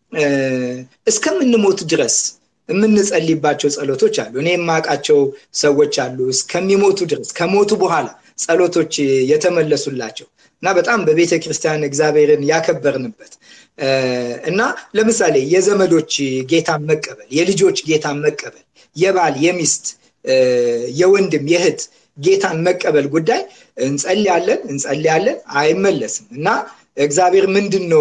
እስከምንሞት ድረስ የምንጸልይባቸው ጸሎቶች አሉ እኔ የማውቃቸው ሰዎች አሉ እስከሚሞቱ ድረስ ከሞቱ በኋላ ጸሎቶች የተመለሱላቸው እና በጣም በቤተ ክርስቲያን እግዚአብሔርን ያከበርንበት እና ለምሳሌ የዘመዶች ጌታን መቀበል የልጆች ጌታን መቀበል የባል የሚስት የወንድም የእህት ጌታን መቀበል ጉዳይ እንጸልያለን እንጸልያለን አይመለስም እና እግዚአብሔር ምንድን ነው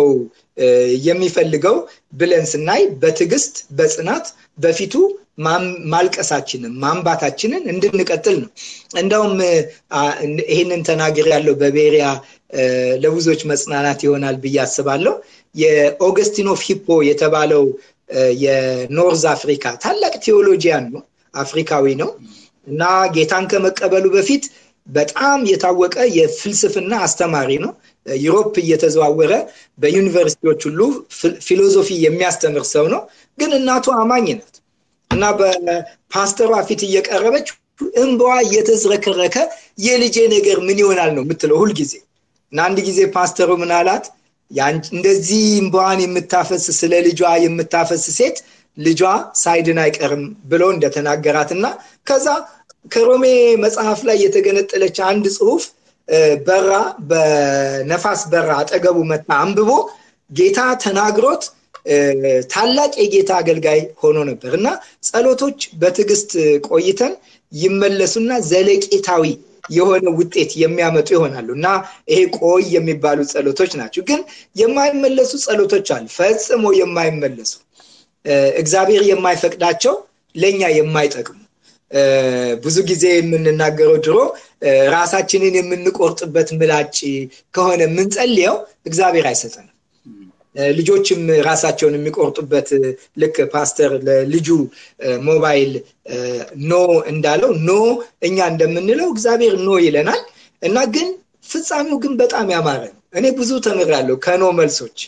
የሚፈልገው ብለን ስናይ በትዕግስት በጽናት በፊቱ ማልቀሳችንን ማንባታችንን እንድንቀጥል ነው እንደውም ይህንን ተናገር ያለው በቤሪያ ለብዙዎች መጽናናት ይሆናል ብዬ አስባለሁ የኦገስቲን ኦፍ ሂፖ የተባለው የኖርዝ አፍሪካ ታላቅ ቴዎሎጂያን ነው አፍሪካዊ ነው እና ጌታን ከመቀበሉ በፊት በጣም የታወቀ የፍልስፍና አስተማሪ ነው ዩሮፕ እየተዘዋወረ በዩኒቨርሲቲዎች ሁሉ ፊሎዞፊ የሚያስተምር ሰው ነው ግን እናቱ አማኝ ናት እና በፓስተሯ ፊት እየቀረበች እንበዋ እየተዝረከረከ የልጄ ነገር ምን ይሆናል ነው የምትለው ሁልጊዜ እና አንድ ጊዜ ፓስተሩ ምን አላት እንደዚህ እንበዋን የምታፈስ ስለ ልጇ የምታፈስ ሴት ልጇ ሳይድን አይቀርም ብሎ እንደተናገራት እና ከዛ ከሮሜ መጽሐፍ ላይ የተገነጠለች አንድ ጽሁፍ በራ በነፋስ በራ አጠገቡ መታ አንብቦ ጌታ ተናግሮት ታላቅ የጌታ አገልጋይ ሆኖ ነበር እና ጸሎቶች በትዕግስት ቆይተን ይመለሱና ዘለቄታዊ የሆነ ውጤት የሚያመጡ ይሆናሉ እና ይሄ ቆይ የሚባሉ ጸሎቶች ናቸው ግን የማይመለሱ ጸሎቶች አሉ ፈጽሞ የማይመለሱ እግዚአብሔር የማይፈቅዳቸው ለእኛ የማይጠቅሙ ብዙ ጊዜ የምንናገረው ድሮ ራሳችንን የምንቆርጥበት ምላጭ ከሆነ የምንጸልየው እግዚአብሔር አይሰጠንም ልጆችም ራሳቸውን የሚቆርጡበት ልክ ፓስተር ለልጁ ሞባይል ኖ እንዳለው ኖ እኛ እንደምንለው እግዚአብሔር ኖ ይለናል እና ግን ፍጻሜው ግን በጣም ያማረ ነው እኔ ብዙ ተምራለሁ ከኖ መልሶች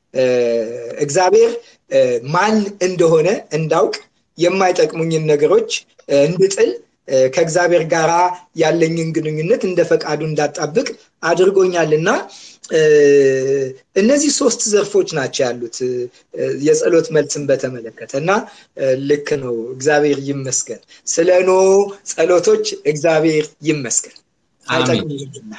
እግዚአብሔር ማን እንደሆነ እንዳውቅ የማይጠቅሙኝን ነገሮች እንድጥል ከእግዚአብሔር ጋር ያለኝን ግንኙነት እንደ ፈቃዱ እንዳጣብቅ አድርጎኛል እና እነዚህ ሶስት ዘርፎች ናቸው ያሉት የጸሎት መልስን በተመለከተ እና ልክ ነው እግዚአብሔር ይመስገን ስለ ኖ ጸሎቶች እግዚአብሔር ይመስገን አይጠቅምና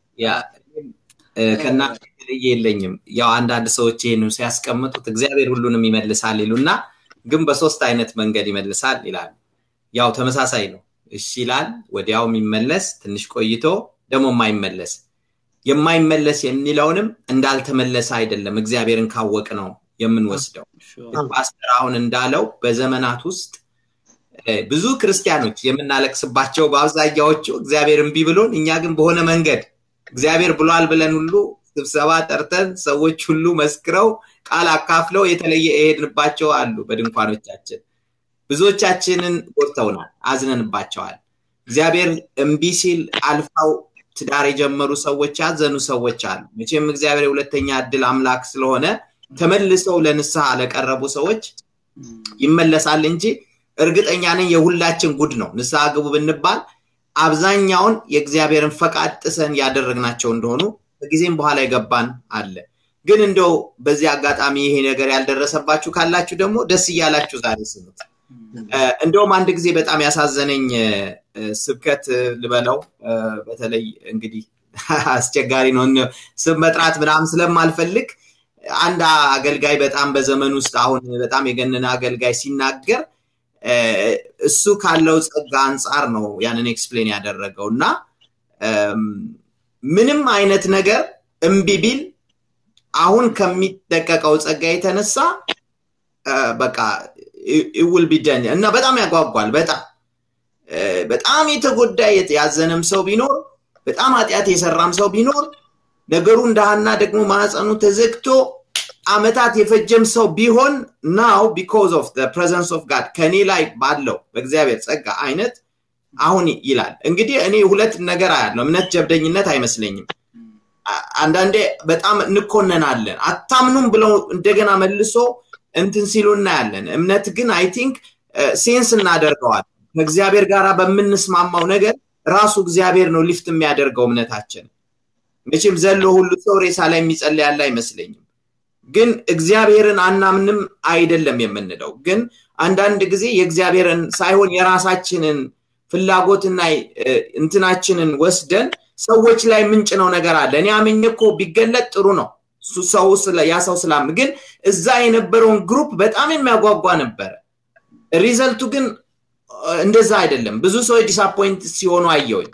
ከእናንተ የተለየ የለኝም ያው አንዳንድ ሰዎች ይህን ሲያስቀምጡት እግዚአብሔር ሁሉንም ይመልሳል ይሉና ግን በሶስት አይነት መንገድ ይመልሳል ይላሉ ያው ተመሳሳይ ነው እሺ ይላል ወዲያው የሚመለስ ትንሽ ቆይቶ ደግሞ የማይመለስ የማይመለስ የሚለውንም እንዳልተመለሰ አይደለም እግዚአብሔርን ካወቅ ነው የምንወስደው ፓስተር አሁን እንዳለው በዘመናት ውስጥ ብዙ ክርስቲያኖች የምናለቅስባቸው በአብዛኛዎቹ እግዚአብሔር እምቢ ብሎን እኛ ግን በሆነ መንገድ እግዚአብሔር ብሏል ብለን ሁሉ ስብሰባ ጠርተን ሰዎች ሁሉ መስክረው ቃል አካፍለው የተለየ የሄድንባቸው አሉ በድንኳኖቻችን ብዙዎቻችንን ጎድተውናል አዝነንባቸዋል እግዚአብሔር እምቢ ሲል አልፋው ትዳር የጀመሩ ሰዎች ያዘኑ ሰዎች አሉ መቼም እግዚአብሔር የሁለተኛ እድል አምላክ ስለሆነ ተመልሰው ለንስሐ ለቀረቡ ሰዎች ይመለሳል እንጂ እርግጠኛ ነኝ የሁላችን ጉድ ነው ንስሐ ግቡ ብንባል አብዛኛውን የእግዚአብሔርን ፈቃድ ጥሰን ያደረግናቸው እንደሆኑ ከጊዜም በኋላ የገባን አለ ግን እንደው በዚህ አጋጣሚ ይሄ ነገር ያልደረሰባችሁ ካላችሁ ደግሞ ደስ እያላችሁ ዛሬ ስሙት እንደውም አንድ ጊዜ በጣም ያሳዘነኝ ስብከት ልበለው በተለይ እንግዲህ አስቸጋሪ ነው ስም መጥራት ምናምን ስለማልፈልግ አንድ አገልጋይ በጣም በዘመን ውስጥ አሁን በጣም የገነነ አገልጋይ ሲናገር እሱ ካለው ጸጋ አንጻር ነው ያንን ኤክስፕሌን ያደረገው እና ምንም አይነት ነገር እምቢ ቢል አሁን ከሚጠቀቀው ጸጋ የተነሳ በቃ ይውል ቢደን እና በጣም ያጓጓል በጣም በጣም የተጎዳ ያዘነም ሰው ቢኖር በጣም ኃጢአት የሰራም ሰው ቢኖር ነገሩ እንዳሃና ደግሞ ማዕፀኑ ተዘግቶ አመታት የፈጀም ሰው ቢሆን ናው ቢኮዝ ኦፍ ፕሬዘንስ ኦፍ ጋድ ከእኔ ላይ ባለው በእግዚአብሔር ጸጋ አይነት አሁን ይላል እንግዲህ እኔ ሁለት ነገር አያለው እምነት ጀብደኝነት አይመስለኝም አንዳንዴ በጣም እንኮነናለን አታምኑም ብለው እንደገና መልሶ እንትን ሲሉ እናያለን እምነት ግን አይ ቲንክ ሴንስ እናደርገዋል ከእግዚአብሔር ጋር በምንስማማው ነገር ራሱ እግዚአብሔር ነው ሊፍት የሚያደርገው እምነታችን። መቼም ዘሎ ሁሉ ሰው ሬሳ ላይ የሚጸልይ ያለ አይመስለኝም። ግን እግዚአብሔርን አናምንም አይደለም የምንለው። ግን አንዳንድ ጊዜ የእግዚአብሔርን ሳይሆን የራሳችንን ፍላጎትና እንትናችንን ወስደን ሰዎች ላይ ምንጭነው ነገር አለ። እኔ አምኜ እኮ ቢገለጥ ጥሩ ነው ሰው ያ ሰው ስላም ግን እዛ የነበረውን ግሩፕ በጣም የሚያጓጓ ነበረ። ሪዘልቱ ግን እንደዛ አይደለም። ብዙ ሰዎች ዲስአፖይንት ሲሆኑ አየውኝ።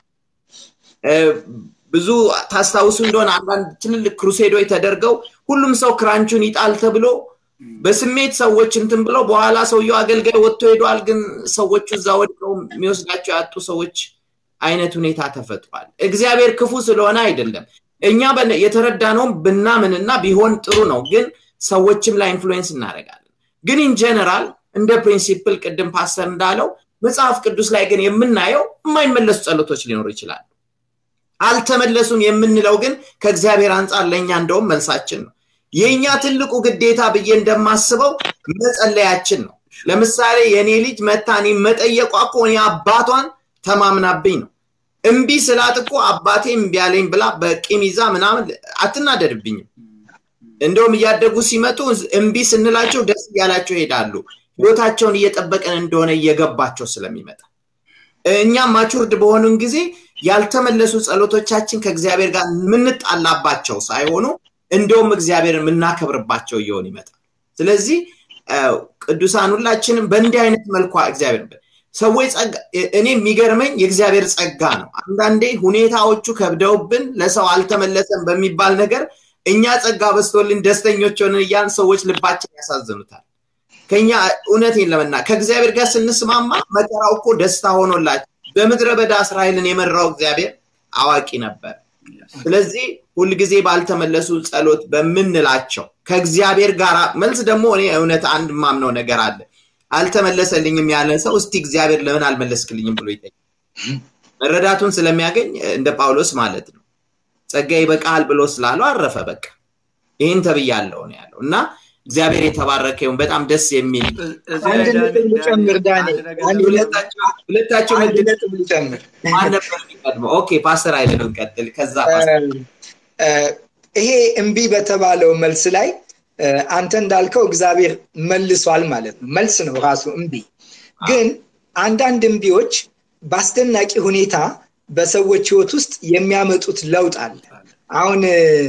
ብዙ ታስታውሱ እንደሆነ አንዳንድ ትልልቅ ክሩሴዶች ተደርገው ሁሉም ሰው ክራንቹን ይጣል ተብሎ በስሜት ሰዎች እንትን ብለው በኋላ ሰውየው አገልጋይ ወጥቶ ሄዷል። ግን ሰዎቹ እዛ ወድቀው የሚወስዳቸው ያጡ ሰዎች አይነት ሁኔታ ተፈጥሯል። እግዚአብሔር ክፉ ስለሆነ አይደለም። እኛ የተረዳነውም ብናምንና ቢሆን ጥሩ ነው። ግን ሰዎችም ላይ ኢንፍሉዌንስ እናደርጋለን። ግን ኢን ጀነራል እንደ ፕሪንሲፕል ቅድም ፓስተር እንዳለው መጽሐፍ ቅዱስ ላይ ግን የምናየው የማይመለሱ ጸሎቶች ሊኖሩ ይችላሉ። አልተመለሱም የምንለው ግን ከእግዚአብሔር አንጻር ለእኛ እንደውም መልሳችን ነው። የእኛ ትልቁ ግዴታ ብዬ እንደማስበው መጸለያችን ነው። ለምሳሌ የእኔ ልጅ መታኔ መጠየቋ እኮ እኔ አባቷን ተማምናብኝ ነው። እምቢ ስላት እኮ አባቴ እምቢ አለኝ ብላ በቂም ይዛ ምናምን አትናደድብኝም። እንደውም እያደጉ ሲመጡ እምቢ ስንላቸው ደስ እያላቸው ይሄዳሉ። ህይወታቸውን እየጠበቀን እንደሆነ እየገባቸው ስለሚመጣ እኛም ማቹርድ በሆኑን ጊዜ ያልተመለሱ ጸሎቶቻችን ከእግዚአብሔር ጋር የምንጣላባቸው ሳይሆኑ እንደውም እግዚአብሔርን የምናከብርባቸው እየሆን ይመጣል። ስለዚህ ቅዱሳን ሁላችንም በእንዲህ አይነት መልኳ እግዚአብሔር ሰዎች ጸጋ እኔ የሚገርመኝ የእግዚአብሔር ጸጋ ነው። አንዳንዴ ሁኔታዎቹ ከብደውብን ለሰው አልተመለሰም በሚባል ነገር እኛ ጸጋ በስቶልን ደስተኞች ሆንን እያን ሰዎች ልባችን ያሳዝኑታል። ከኛ እውነቴን ለመና ከእግዚአብሔር ጋር ስንስማማ መከራው እኮ ደስታ ሆኖላቸው በምድረ በዳ እስራኤልን የመራው እግዚአብሔር አዋቂ ነበር። ስለዚህ ሁልጊዜ ባልተመለሱ ጸሎት በምንላቸው ከእግዚአብሔር ጋር መልስ ደግሞ እኔ እውነት አንድ ማምነው ነገር አለ። አልተመለሰልኝም ያለ ሰው እስቲ እግዚአብሔር ለምን አልመለስክልኝም ብሎ ይጠይቅ። መረዳቱን ስለሚያገኝ እንደ ጳውሎስ ማለት ነው። ጸጋ ይበቃል ብሎ ስላለው አረፈ። በቃ ይህን ተብያለው ነው ያለው እና እግዚአብሔር የተባረከ ይሁን። በጣም ደስ የሚል አንድ ነጥብ ልጨምር ዳኔ፣ ሁለታቸው አንድ ነጥብ ልጨምር። ኦኬ ፓስተር አይለን ቀጥል። ከዛ ይሄ እምቢ በተባለው መልስ ላይ አንተ እንዳልከው እግዚአብሔር መልሷል ማለት ነው። መልስ ነው ራሱ እምቢ። ግን አንዳንድ እምቢዎች በአስደናቂ ሁኔታ በሰዎች ህይወት ውስጥ የሚያመጡት ለውጥ አለ። አሁን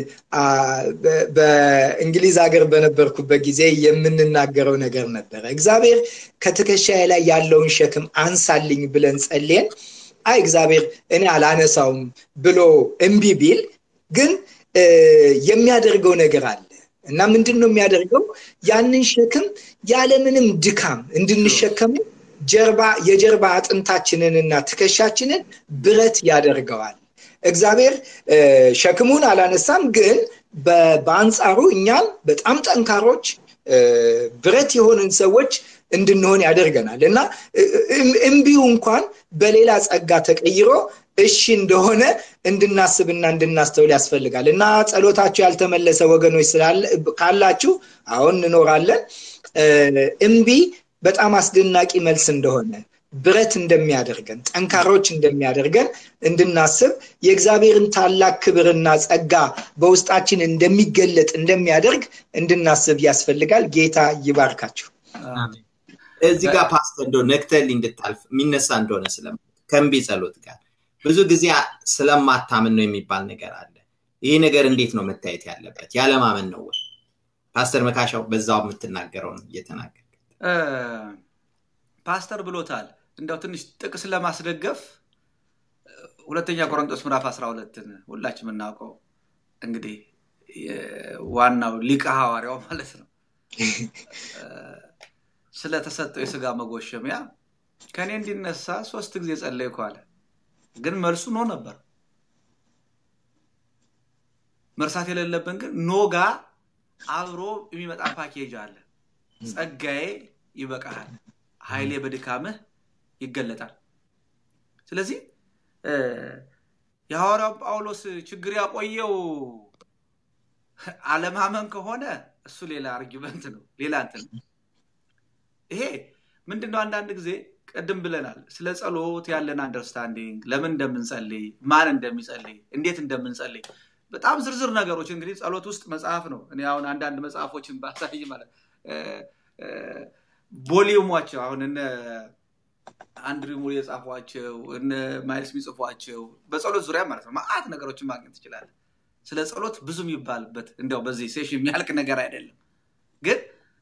በእንግሊዝ ሀገር በነበርኩበት ጊዜ የምንናገረው ነገር ነበረ። እግዚአብሔር ከትከሻዬ ላይ ያለውን ሸክም አንሳልኝ ብለን ጸልየን፣ አይ እግዚአብሔር እኔ አላነሳውም ብሎ እምቢ ቢል ግን የሚያደርገው ነገር አለ እና ምንድን ነው የሚያደርገው? ያንን ሸክም ያለምንም ድካም እንድንሸከሙ ጀርባ የጀርባ አጥንታችንንና ትከሻችንን ብረት ያደርገዋል። እግዚአብሔር ሸክሙን አላነሳም፣ ግን በአንጻሩ እኛም በጣም ጠንካሮች ብረት የሆንን ሰዎች እንድንሆን ያደርገናል እና እምቢው እንኳን በሌላ ጸጋ ተቀይሮ እሺ እንደሆነ እንድናስብና እንድናስተውል ያስፈልጋል እና ጸሎታችሁ ያልተመለሰ ወገኖች ካላችሁ አሁን እንኖራለን እምቢ በጣም አስደናቂ መልስ እንደሆነ ብረት እንደሚያደርገን ጠንካሮች እንደሚያደርገን እንድናስብ የእግዚአብሔርን ታላቅ ክብርና ጸጋ በውስጣችን እንደሚገለጥ እንደሚያደርግ እንድናስብ ያስፈልጋል ጌታ ይባርካችሁ እዚህ ጋር ፓስተር እንደ ነክተል እንድታልፍ የሚነሳ እንደሆነ ስለ ከእምቢ ጸሎት ጋር ብዙ ጊዜ ስለማታምን ነው የሚባል ነገር አለ ይህ ነገር እንዴት ነው መታየት ያለበት ያለማመን ነው ወይ ፓስተር መካሻው በዛው የምትናገረውን እየተናገር ፓስተር ብሎታል እንደው ትንሽ ጥቅስ ለማስደገፍ ሁለተኛ ቆሮንጦስ ምዕራፍ 12ን ሁላችን የምናውቀው እንግዲህ ዋናው ሊቀ ሐዋርያው ማለት ነው ስለተሰጠው የስጋ መጎሸሚያ ከእኔ እንዲነሳ ሶስት ጊዜ ጸለይኩ አለ ግን መልሱ ኖ ነበር መርሳት የሌለብን ግን ኖጋ አብሮ የሚመጣ ፓኬጅ አለ ጸጋዬ ይበቃሃል ኃይሌ በድካምህ ይገለጣል ስለዚህ የሐዋርያው ጳውሎስ ችግር ያቆየው አለማመን ከሆነ እሱ ሌላ አርጊመንት ነው ሌላ እንትን ይሄ ምንድነው አንዳንድ ጊዜ ቅድም ብለናል። ስለ ጸሎት ያለን አንደርስታንዲንግ፣ ለምን እንደምንጸልይ፣ ማን እንደሚጸልይ፣ እንዴት እንደምንጸልይ በጣም ዝርዝር ነገሮች እንግዲህ ጸሎት ውስጥ መጽሐፍ ነው። እኔ አሁን አንዳንድ መጽሐፎችን ባሳይ ማለት ቮሊዩሟቸው አሁን እነ አንድሪ ሙር የጻፏቸው እነ ማይልስ የሚጽፏቸው በጸሎት ዙሪያ ማለት ነው ማአት ነገሮችን ማግኘት ትችላለን። ስለ ጸሎት ብዙ የሚባልበት እንዲያው በዚህ ሴሽን የሚያልቅ ነገር አይደለም። ግን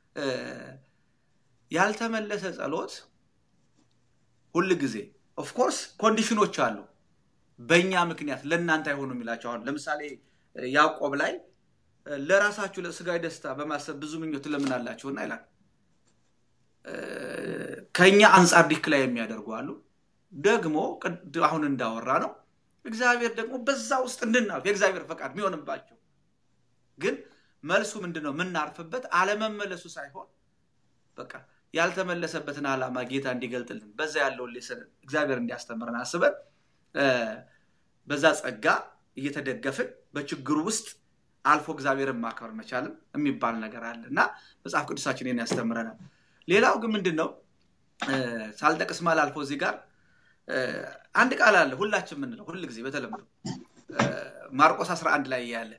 ያልተመለሰ ጸሎት ሁል ጊዜ ኦፍኮርስ ኮንዲሽኖች አሉ። በእኛ ምክንያት ለእናንተ አይሆኑ የሚላቸው አሁን ለምሳሌ ያዕቆብ ላይ ለራሳችሁ ለስጋዊ ደስታ በማሰብ ብዙ ምኞት ትለምናላችሁና ይላል። ከኛ አንጻር ዲክላይ የሚያደርጉ አሉ። ደግሞ አሁን እንዳወራ ነው እግዚአብሔር ደግሞ በዛ ውስጥ እንድናልፍ የእግዚአብሔር ፈቃድ የሚሆንባቸው ግን መልሱ ምንድን ነው? የምናርፍበት አለመመለሱ ሳይሆን በቃ ያልተመለሰበትን ዓላማ ጌታ እንዲገልጥልን በዛ ያለውን ሌሰን እግዚአብሔር እንዲያስተምረን አስበን በዛ ጸጋ እየተደገፍን በችግሩ ውስጥ አልፎ እግዚአብሔርን ማክበር መቻልም የሚባል ነገር አለ እና መጽሐፍ ቅዱሳችን ይህን ያስተምረናል። ሌላው ግን ምንድን ነው ሳልጠቅስ ማል አልፎ እዚህ ጋር አንድ ቃል አለ ሁላችን የምንለው ሁል ጊዜ በተለምዶ ማርቆስ 11 ላይ ያለ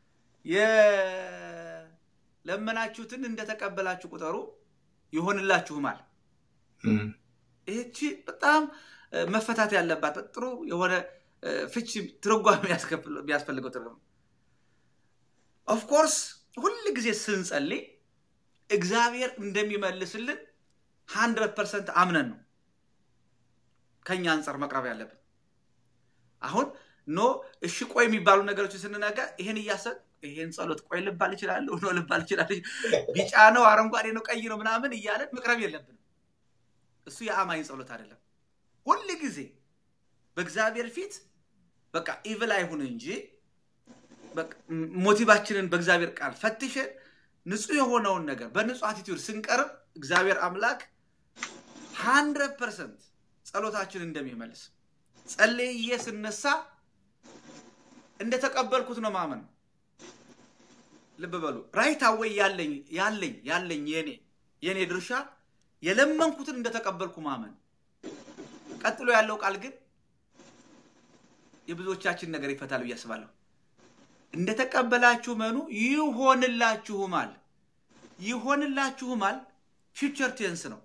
የለመናችሁትን እንደተቀበላችሁ ቁጠሩ ይሆንላችሁማል። ይህቺ በጣም መፈታት ያለባት ጥሩ የሆነ ፍቺ ትርጓሜ የሚያስፈልገው ትርጉም ኦፍኮርስ ሁል ጊዜ ስንጸልይ እግዚአብሔር እንደሚመልስልን ሀንድረድ ፐርሰንት አምነን ነው ከኛ አንጻር መቅረብ ያለብን። አሁን ኖ እሺ ቆይ የሚባሉ ነገሮችን ስንነገር ይሄን እያሰብ ይሄን ጸሎት ቆይ ልባል እችላለሁ ኖ ልባል እችላለሁ፣ ቢጫ ነው አረንጓዴ ነው ቀይ ነው ምናምን እያለን መቅረብ የለብንም። እሱ የአማኝ ጸሎት አይደለም። ሁል ጊዜ በእግዚአብሔር ፊት በቃ ኢቭል አይሁን እንጂ ሞቲቫችንን በእግዚአብሔር ቃል ፈትሸን ንጹህ የሆነውን ነገር በንጹህ አቲቲዩድ ስንቀርብ እግዚአብሔር አምላክ ሀንድረድ ፐርሰንት ጸሎታችን እንደሚመልስ ጸልዬ ስነሳ እንደተቀበልኩት ነው ማመን። ልብ በሉ ራይት አወይ ያለኝ ያለኝ ያለኝ የኔ የኔ ድርሻ የለመንኩትን እንደተቀበልኩ ማመን። ቀጥሎ ያለው ቃል ግን የብዙዎቻችን ነገር ይፈታል ብዬ አስባለሁ። እንደተቀበላችሁ መኑ ይሆንላችሁማል። ይሆንላችሁማል ፊውቸር ቴንስ ነው።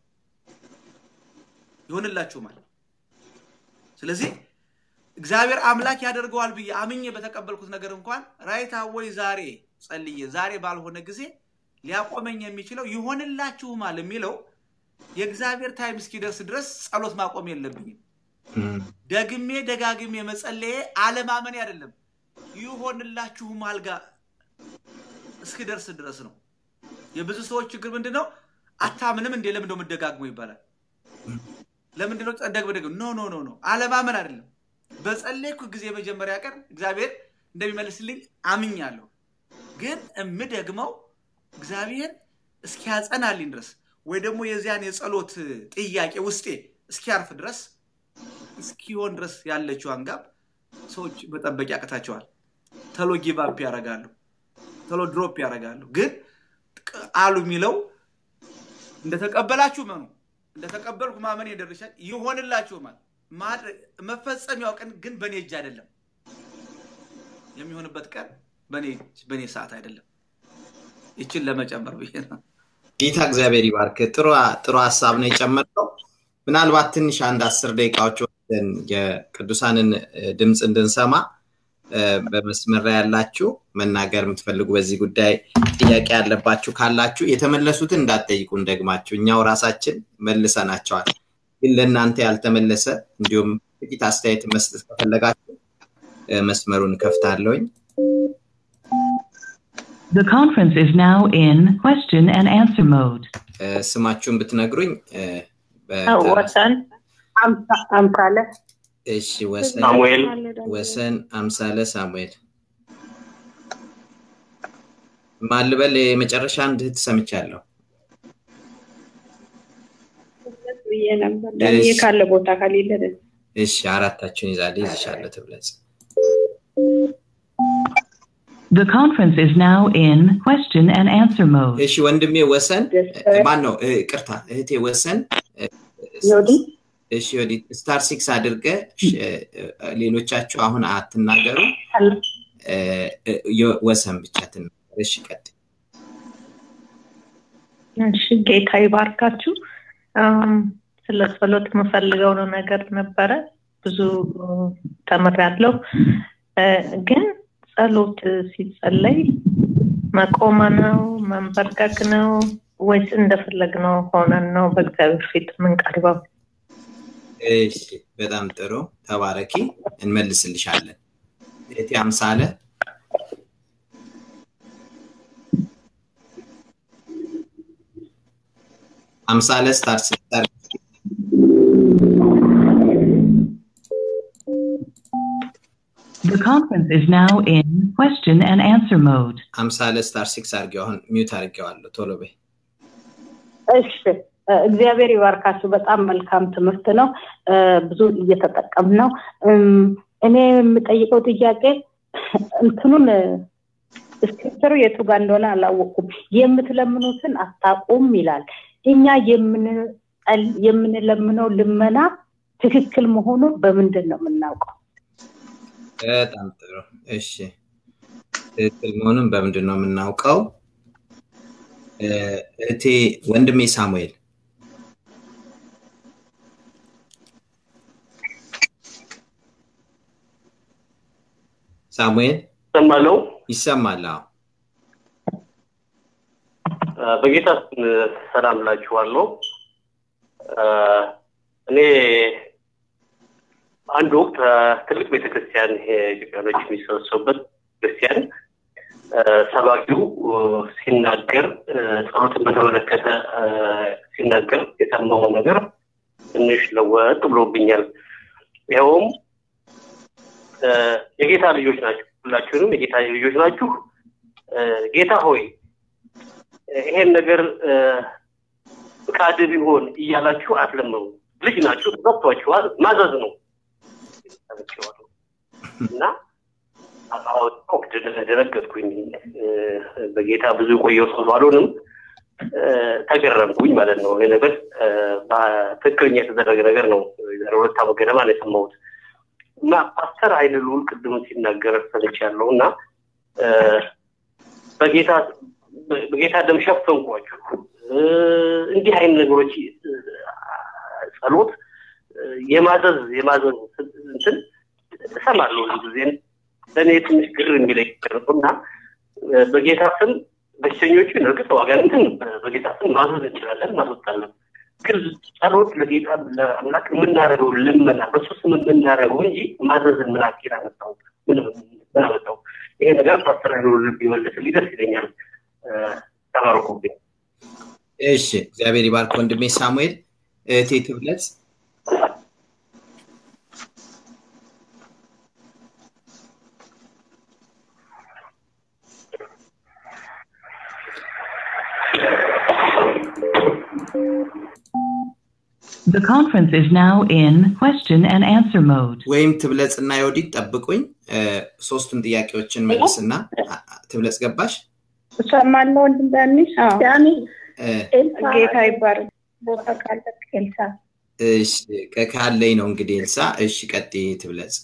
ይሆንላችሁማል። ስለዚህ እግዚአብሔር አምላክ ያደርገዋል ብዬ አምኜ በተቀበልኩት ነገር እንኳን ራይታ ወይ ዛሬ ጸልዬ ዛሬ ባልሆነ ጊዜ ሊያቆመኝ የሚችለው ይሆንላችሁማል የሚለው የእግዚአብሔር ታይም እስኪደርስ ድረስ ጸሎት ማቆም የለብኝም። ደግሜ ደጋግሜ መጸለዬ አለማመን አይደለም። ይሆንላችሁማል ጋር እስኪደርስ ድረስ ነው። የብዙ ሰዎች ችግር ምንድን ነው? አታምንም እንዴ? ለምንድነው የምደጋግመው ይባላል። ለምንድነው ደግመ ደግ ኖ ኖ ኖ ኖ አለማመን አይደለም። በጸለይኩ ጊዜ የመጀመሪያ ቀን እግዚአብሔር እንደሚመልስልኝ አምኛለሁ። ግን የምደግመው እግዚአብሔር እስኪያጸናልኝ ድረስ ወይ ደግሞ የዚያን የጸሎት ጥያቄ ውስጤ እስኪያርፍ ድረስ እስኪሆን ድረስ ያለችው አንጋብ ሰዎች መጠበቅ ያቅታቸዋል። ተሎ ጊቫፕ ያደርጋሉ፣ ተሎ ድሮፕ ያደርጋሉ። ግን ቃሉ የሚለው እንደተቀበላችሁ መኑ እንደተቀበልኩ ማመን የደርሻል ይሆንላችሁማል። መፈጸሚያው ቀን ግን በእኔ እጅ አይደለም። የሚሆንበት ቀን በእኔ ሰዓት አይደለም። ይችን ለመጨመር ብዬ ነው። ጌታ እግዚአብሔር ይባርክ። ጥሩ ሀሳብ ነው የጨመርከው። ምናልባት ትንሽ አንድ አስር ደቂቃዎች ወስደን የቅዱሳንን ድምፅ እንድንሰማ በመስመር ላይ ያላችሁ መናገር የምትፈልጉ በዚህ ጉዳይ ጥያቄ ያለባችሁ ካላችሁ የተመለሱትን እንዳትጠይቁን ደግማችሁ እኛው ራሳችን መልሰናቸዋል። ግን ለእናንተ ያልተመለሰ እንዲሁም ጥቂት አስተያየት መስጠት ከፈለጋችሁ መስመሩን ከፍታለሁኝ። The conference is now in question and answer mode. ስማችሁን ብትነግሩኝ ወሰን አምሳለ እሺ ወሰን ሳሙኤል ወሰን አምሳለ ሳሙኤል ማልበል የመጨረሻ አንድ እህት ሰምቻለሁ። ብዬ ነበር ዳንኤ ካለ ቦታ ከሌለ እሺ አራታችሁን ይዛለ ይዝሻለሁ ትብለጽ The conference is now in question and answer mode. እሺ ወንድሜ ወሰን ማን ነው? ቅርታ እህቴ ወሰን ዮዲ እሺ ወዲት ስታር ሲክስ አድርገ ሌሎቻችሁ አሁን አትናገሩ ወሰን ብቻ ትናገር እሺ ቀጥ እሺ ጌታ ይባርካችሁ ስለ ጸሎት የምፈልገው ነው ነገር ነበረ ብዙ ተምሬያለሁ ግን ጸሎት ሲጸለይ መቆመ ነው መንበርከክ ነው ወይስ እንደፈለግነው ሆነን ነው በእግዚአብሔር ፊት የምንቀርበው እሺ በጣም ጥሩ ተባረኪ እንመልስልሻለን እቴ አምሳለ አምሳለ ስታር ስታር The conference is now in question and answer mode. አምሳለ ስታር ሲክስ አርጌው አሁን ሚዩት አርጌዋለሁ ቶሎ በይ እሺ እግዚአብሔር ይባርካችሁ በጣም መልካም ትምህርት ነው ብዙ እየተጠቀም ነው እኔ የምጠይቀው ጥያቄ እንትኑን ስክሪፕተሩ የቱ ጋር እንደሆነ አላወቅኩም የምትለምኑትን አታቁም ይላል እኛ የምንለምነው ልመና ትክክል መሆኑን በምንድን ነው የምናውቀው በጣም ጥሩ እሺ ትክክል መሆኑን በምንድን ነው የምናውቀው እህቴ ወንድሜ ሳሙኤል ሳሙኤል ይሰማለው ይሰማል በጌታ ሰላም ላችኋለሁ እኔ አንድ ወቅት ትልቅ ቤተክርስቲያን ኢትዮጵያኖች የሚሰበሰቡበት ክርስቲያን ሰባኪው ሲናገር ጸሎትን በተመለከተ ሲናገር የሰማው ነገር ትንሽ ለወጥ ብሎብኛል ይኸውም የጌታ ልጆች ናችሁ ሁላችሁንም የጌታ ልጆች ናችሁ ጌታ ሆይ ይሄን ነገር ፍቃድ ቢሆን እያላችሁ አትለምኑ ልጅ ናችሁ ተሰጥቷችኋል ማዘዝ ነው እና ወቅት ደነገጥኩኝ በጌታ ብዙ ቆየው ሰው ባልሆንም ተገረምኩኝ ማለት ነው ይህ ነገር ትክክለኛ የተደረገ ነገር ነው ዛሬ ሁለት ዓመት ገደማ ነው የሰማሁት እና ፓስተር ኃይለ ልዑል ቅድም ሲናገር ሰምቻለሁ እና በጌታ በጌታ ደም ሸፈንኳችሁ እንዲህ አይነት ነገሮች ጸሎት የማዘዝ የማዘዝ እንትን እሰማለሁ ብዙ ጊዜ ለእኔ ትንሽ ግር የሚለኝ እና በጌታ ስም በሽተኞችን እርግጥ ዋጋንትን በጌታ ስም ማዘዝ እንችላለን ማስወጣለን ግን ጸሎት ለጌታ ለአምላክ የምናደርገው ልመና በሱ ስም የምናደርገው እንጂ ማዘዝን ምን አኪል አመጣው ምን አመጣው ይሄ ነገር ፓስተር ቢመልስልኝ ደስ ይለኛል ተባርኩብኝ እሺ እግዚአብሔር ይባርክ ወንድሜ ሳሙኤል እህቴ ትብለጽ The conference is now in question and answer mode. ወይም ትብለጽና የወዲት ጠብቁኝ ሶስቱም ጥያቄዎችን መልስና ትብለጽ ገባሽ እሰማለሁ ወንድም ዳንሽ ጌታ ይባረክ ቦታ ካለ ኤልሳ እሺ ካለኝ ነው እንግዲህ ኤልሳ እሺ ቀጥ ትብለጽ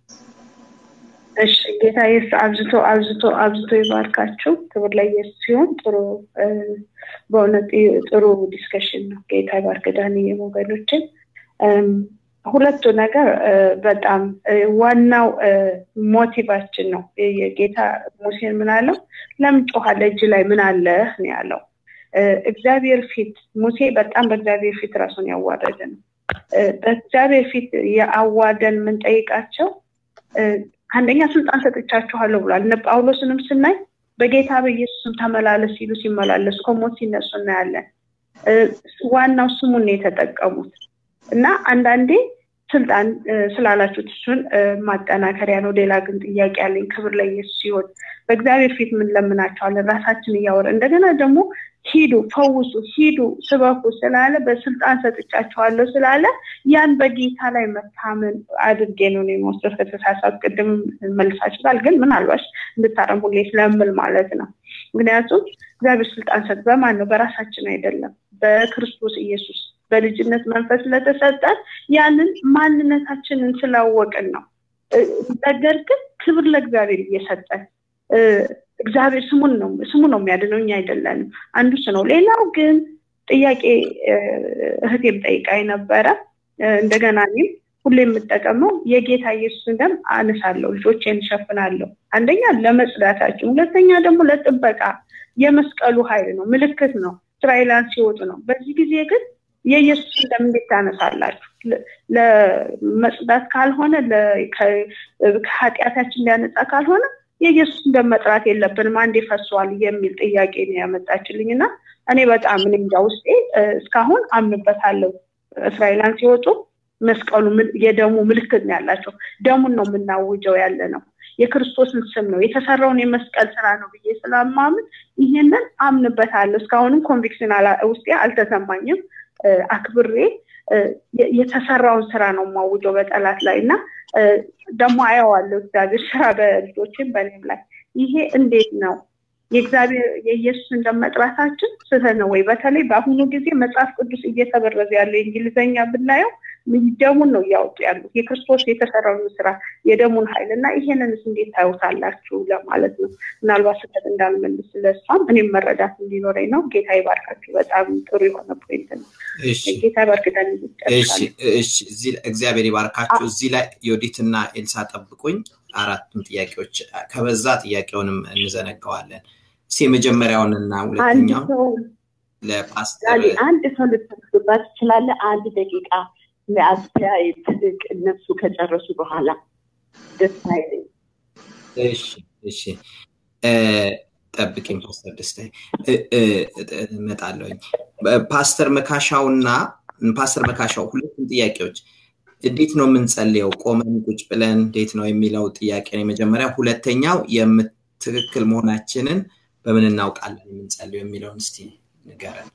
እሺ ጌታ ኢየሱስ አብዝቶ አብዝቶ አብዝቶ ይባርካችሁ ክብር ለኢየሱስ ሲሆን ጥሩ በእውነት ጥሩ ዲስከሽን ነው ጌታ ይባርክ ዳንዬ ወገኖችን ሁለቱ ነገር በጣም ዋናው ሞቲቫችን ነው የጌታ ሙሴን ምን አለው ለምን ጮኋለ እጅ ላይ ምን አለ ነው ያለው እግዚአብሔር ፊት ሙሴ በጣም በእግዚአብሔር ፊት ራሱን ያዋረደ ነው በእግዚአብሔር ፊት የአዋደን የምንጠይቃቸው አንደኛ ስልጣን ሰጥቻችኋለሁ ብሏል እነ ጳውሎስንም ስናይ በጌታ በኢየሱስም ተመላለስ ሲሉ ሲመላለሱ ከሞት ሲነሱ እናያለን ዋናው ስሙን የተጠቀሙት እና አንዳንዴ ስልጣን ስላላችሁት እሱን ማጠናከሪያ ነው ሌላ ግን ጥያቄ ያለኝ ክብር ለኢየሱስ ሲሆን በእግዚአብሔር ፊት ምን ለምናቸዋለን ራሳችን እያወረ እንደገና ደግሞ ሂዱ ፈውሱ ሂዱ ስበኩ ስላለ በስልጣን ሰጥቻቸዋለሁ ስላለ ያን በጌታ ላይ መታመን አድርጌ ነው የመወሰድ ከተሳሳት ቅድም መልሳችኋል ግን ምናልባሽ እንድታረም ሁሌ ስለምል ማለት ነው ምክንያቱም እግዚአብሔር ስልጣን ሰጥ በማን ነው በራሳችን አይደለም በክርስቶስ ኢየሱስ በልጅነት መንፈስ ስለተሰጠን ያንን ማንነታችንን ስላወቅን ነው። ነገር ግን ክብር ለእግዚአብሔር እየሰጠን እግዚአብሔር ስሙን ነው ስሙ ነው የሚያድነው እኛ አይደለንም። አንዱ እሱ ነው። ሌላው ግን ጥያቄ እህቴም ጠይቃኝ ነበረ። እንደገና እኔም ሁሌ የምጠቀመው የጌታ ኢየሱስን ደም አነሳለሁ፣ ልጆቼን እሸፍናለሁ። አንደኛ ለመጽዳታችን፣ ሁለተኛ ደግሞ ለጥበቃ የመስቀሉ ኃይል ነው፣ ምልክት ነው። እስራኤላን ሲወጡ ነው። በዚህ ጊዜ ግን የኢየሱስን ደም እንዴት ታነሳላችሁ? ለመጽዳት ካልሆነ ከኃጢአታችን ሊያነጻ ካልሆነ የኢየሱስን ደም መጥራት የለብንም አንዴ ፈሷል የሚል ጥያቄ ነው ያመጣችልኝ እና እኔ በጣም እኔ እንጃ ውስጤ እስካሁን አምንበታለሁ። እስራኤላን ሲወጡ መስቀሉ የደሙ ምልክት ነው ያላቸው። ደሙን ነው የምናውጀው ያለ ነው። የክርስቶስን ስም ነው የተሰራውን የመስቀል ስራ ነው ብዬ ስለማምን ይህንን አምንበታለሁ። እስካሁንም ኮንቪክሽን ውስጤ አልተሰማኝም። አክብሬ የተሰራውን ስራ ነው የማውጀው በጠላት ላይ እና ደግሞ አየዋለሁ እግዚአብሔር ስራ በልጆችም በእኔም ላይ ይሄ እንዴት ነው የእግዚአብሔር የኢየሱስ እንደመጥራታችን ስህተት ነው ወይ? በተለይ በአሁኑ ጊዜ መጽሐፍ ቅዱስ እየተበረዘ ያለው የእንግሊዝኛ ብናየው ደሙን ነው እያወጡ ያሉት የክርስቶስ የተሰራውን ስራ የደሙን ኃይል እና ይሄንንስ እንዴት ታዩታላችሁ ለማለት ነው። ምናልባት ስህተት እንዳልመልስ ስለሷም እኔም መረዳት እንዲኖረኝ ነው። ጌታ ይባርካችሁ። በጣም ጥሩ የሆነ ፖይንት ነው። ጌታ ይባርክተን። እግዚአብሔር ይባርካችሁ። እዚህ ላይ ዮዲትና ኤልሳ ጠብቁኝ። አራቱም ጥያቄዎች ከበዛ ጥያቄውንም እንዘነገዋለን። እስኪ የመጀመሪያውንና ሁለተኛውን ለፓስተር አንድ ሰው ልትወስዱባት ትችላለህ። አንድ ደቂቃ ለአስተያየት እነሱ ከጨረሱ በኋላ ደስ አይለኝ። እሺ እሺ ጠብቂኝ ፓስተር ደስታዬ እመጣለሁኝ። ፓስተር መካሻውና ፓስተር መካሻው ሁለቱም ጥያቄዎች እንዴት ነው የምንጸልየው? ቆመን ቁጭ ብለን እንዴት ነው የሚለው ጥያቄ ነው የመጀመሪያ። ሁለተኛው ትክክል መሆናችንን በምን እናውቃለን የምንጸልየው የሚለውን እስቲ ንገረን።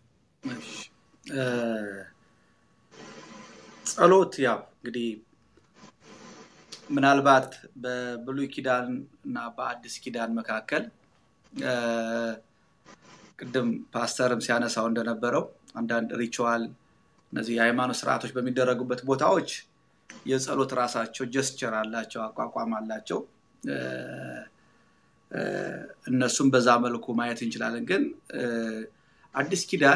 ጸሎት ያው እንግዲህ ምናልባት በብሉይ ኪዳን እና በአዲስ ኪዳን መካከል ቅድም ፓስተርም ሲያነሳው እንደነበረው አንዳንድ ሪቹዋል እነዚህ የሃይማኖት ስርዓቶች በሚደረጉበት ቦታዎች የጸሎት ራሳቸው ጀስቸር አላቸው፣ አቋቋም አላቸው። እነሱም በዛ መልኩ ማየት እንችላለን። ግን አዲስ ኪዳን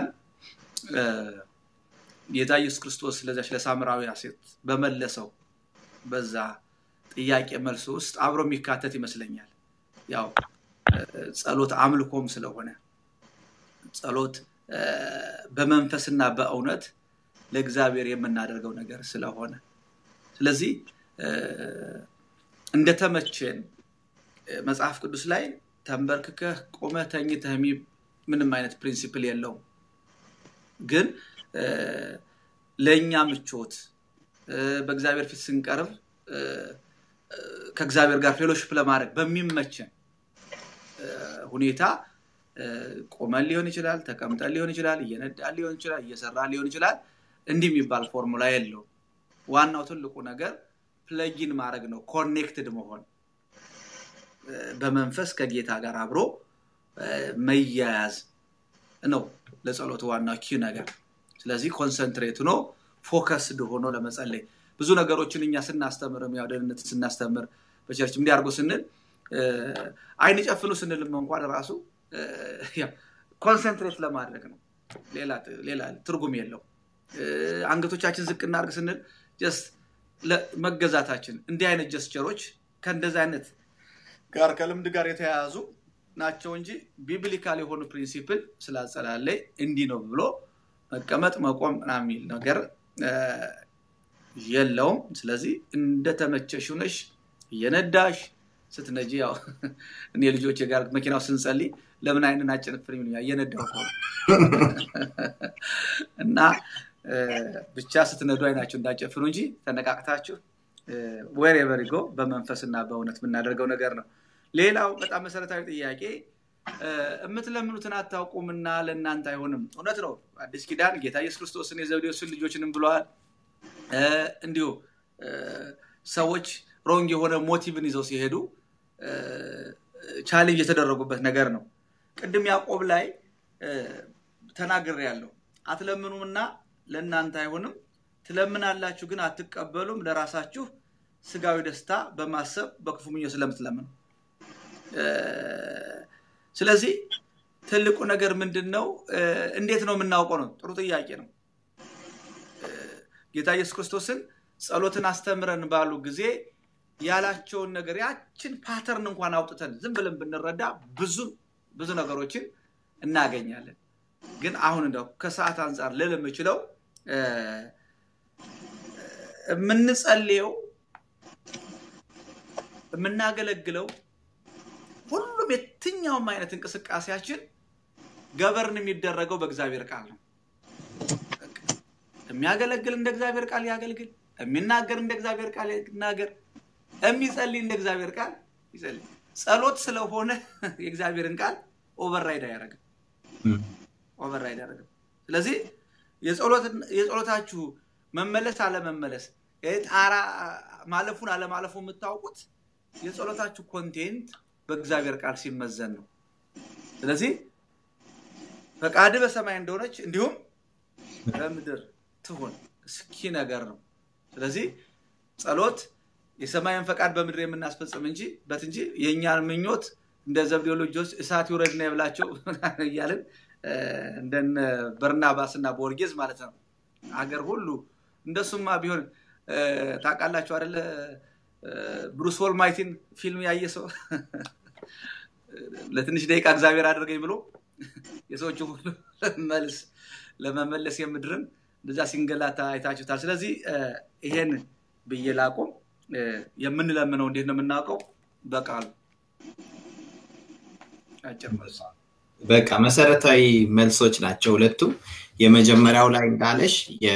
ጌታ ኢየሱስ ክርስቶስ ለዚያች ለሳምራዊ ሴት በመለሰው በዛ ጥያቄ መልስ ውስጥ አብሮ የሚካተት ይመስለኛል። ያው ጸሎት አምልኮም ስለሆነ ጸሎት በመንፈስና በእውነት ለእግዚአብሔር የምናደርገው ነገር ስለሆነ ስለዚህ እንደተመቸን መጽሐፍ ቅዱስ ላይ ተንበርክከህ ቆመህ ተኝተህ ምንም አይነት ፕሪንሲፕል የለውም። ግን ለእኛ ምቾት በእግዚአብሔር ፊት ስንቀርብ ከእግዚአብሔር ጋር ፌሎሽፕ ለማድረግ በሚመቸን ሁኔታ ቆመን ሊሆን ይችላል፣ ተቀምጠን ሊሆን ይችላል፣ እየነዳን ሊሆን ይችላል፣ እየሰራን ሊሆን ይችላል። እንዲህ የሚባል ፎርሙላ የለውም። ዋናው ትልቁ ነገር ፕለጊን ማድረግ ነው፣ ኮኔክትድ መሆን በመንፈስ ከጌታ ጋር አብሮ መያያዝ ነው ለጸሎት ዋናው ኪ ነገር። ስለዚህ ኮንሰንትሬት ሆኖ ፎከስድ ሆኖ ለመጸለይ ብዙ ነገሮችን እኛ ስናስተምር ያው ደህንነት ስናስተምር በቸርች እንዲያርጉ ስንል አይን ጨፍኑ ስንልም እንኳን ራሱ ኮንሰንትሬት ለማድረግ ነው። ሌላ ትርጉም የለው። አንገቶቻችን ዝቅ እናድርግ ስንል ጀስት መገዛታችን እንዲህ አይነት ጀስቸሮች ከእንደዚህ አይነት ጋር ከልምድ ጋር የተያያዙ ናቸው እንጂ ቢብሊካል የሆኑ ፕሪንሲፕል ስላጸላለይ እንዲህ ነው ብሎ መቀመጥ መቆም ምናምን የሚል ነገር የለውም። ስለዚህ እንደተመቸሽ ሆነሽ እየነዳሽ ስትነጂ ያው እኔ ልጆች ጋር መኪናው ስንጸልይ ለምን አይንን አጨንፍር ይሉኛል እየነዳሁ እና ብቻ ስትነዱ አይናችሁ እንዳጨፍኑ እንጂ ተነቃቅታችሁ ወሬቨር ጎ በመንፈስና በእውነት የምናደርገው ነገር ነው። ሌላው በጣም መሰረታዊ ጥያቄ የምትለምኑትን አታውቁምና ለእናንተ አይሆንም። እውነት ነው። አዲስ ኪዳን ጌታ ኢየሱስ ክርስቶስን የዘብዴዎስን ልጆችንም ብለዋል። እንዲሁ ሰዎች ሮንግ የሆነ ሞቲቭን ይዘው ሲሄዱ ቻሌንጅ የተደረጉበት ነገር ነው። ቅድም ያዕቆብ ላይ ተናግር ያለው አትለምኑምና ለእናንተ አይሆንም። ትለምናላችሁ ግን አትቀበሉም፣ ለራሳችሁ ስጋዊ ደስታ በማሰብ በክፉ ምኞት ስለምትለምኑ። ስለዚህ ትልቁ ነገር ምንድን ነው? እንዴት ነው የምናውቀው ነው? ጥሩ ጥያቄ ነው። ጌታ ኢየሱስ ክርስቶስን ጸሎትን አስተምረን ባሉ ጊዜ ያላቸውን ነገር ያችን ፓተርን እንኳን አውጥተን ዝም ብለን ብንረዳ ብዙ ብዙ ነገሮችን እናገኛለን። ግን አሁን እንደው ከሰዓት አንጻር ልል የምችለው የምንጸልየው የምናገለግለው ሁሉም የትኛውም አይነት እንቅስቃሴያችን ገበርን የሚደረገው በእግዚአብሔር ቃል ነው። የሚያገለግል እንደ እግዚአብሔር ቃል ያገልግል፣ የሚናገር እንደ እግዚአብሔር ቃል ይናገር፣ የሚጸልይ እንደ እግዚአብሔር ቃል ይጸልይ። ጸሎት ስለሆነ የእግዚአብሔርን ቃል ኦቨርራይድ አያደርግም ኦቨርራይድ አያደርግም። ስለዚህ የጸሎታችሁ መመለስ አለመመለስ ጣራ ማለፉን አለማለፉ የምታውቁት የጸሎታችሁ ኮንቴንት በእግዚአብሔር ቃል ሲመዘን ነው። ስለዚህ ፈቃድ በሰማይ እንደሆነች እንዲሁም በምድር ትሆን እስኪ ነገር ነው። ስለዚህ ጸሎት የሰማይን ፈቃድ በምድር የምናስፈጽም እንጂ በት እንጂ የእኛን ምኞት እንደ ዘብዴዎስ ልጆች እሳት ይውረድና የብላቸው እያልን እንደነ በርናባስ እና ቦርጌዝ ማለት ነው። አገር ሁሉ እንደሱማ ቢሆን ታውቃላችሁ አደለ? ብሩስ ዎልማይቲን ፊልም ያየ ሰው ለትንሽ ደቂቃ እግዚአብሔር አድርገኝ ብሎ የሰዎቹ ሁሉ መልስ ለመመለስ የምድርን እንደዛ ሲንገላታ አይታችሁታል። ስለዚህ ይሄን ብዬ ላቆም። የምንለምነው እንዴት ነው የምናውቀው? በቃሉ አጭር መልስ በቃ መሰረታዊ መልሶች ናቸው ሁለቱም። የመጀመሪያው ላይ እንዳለሽ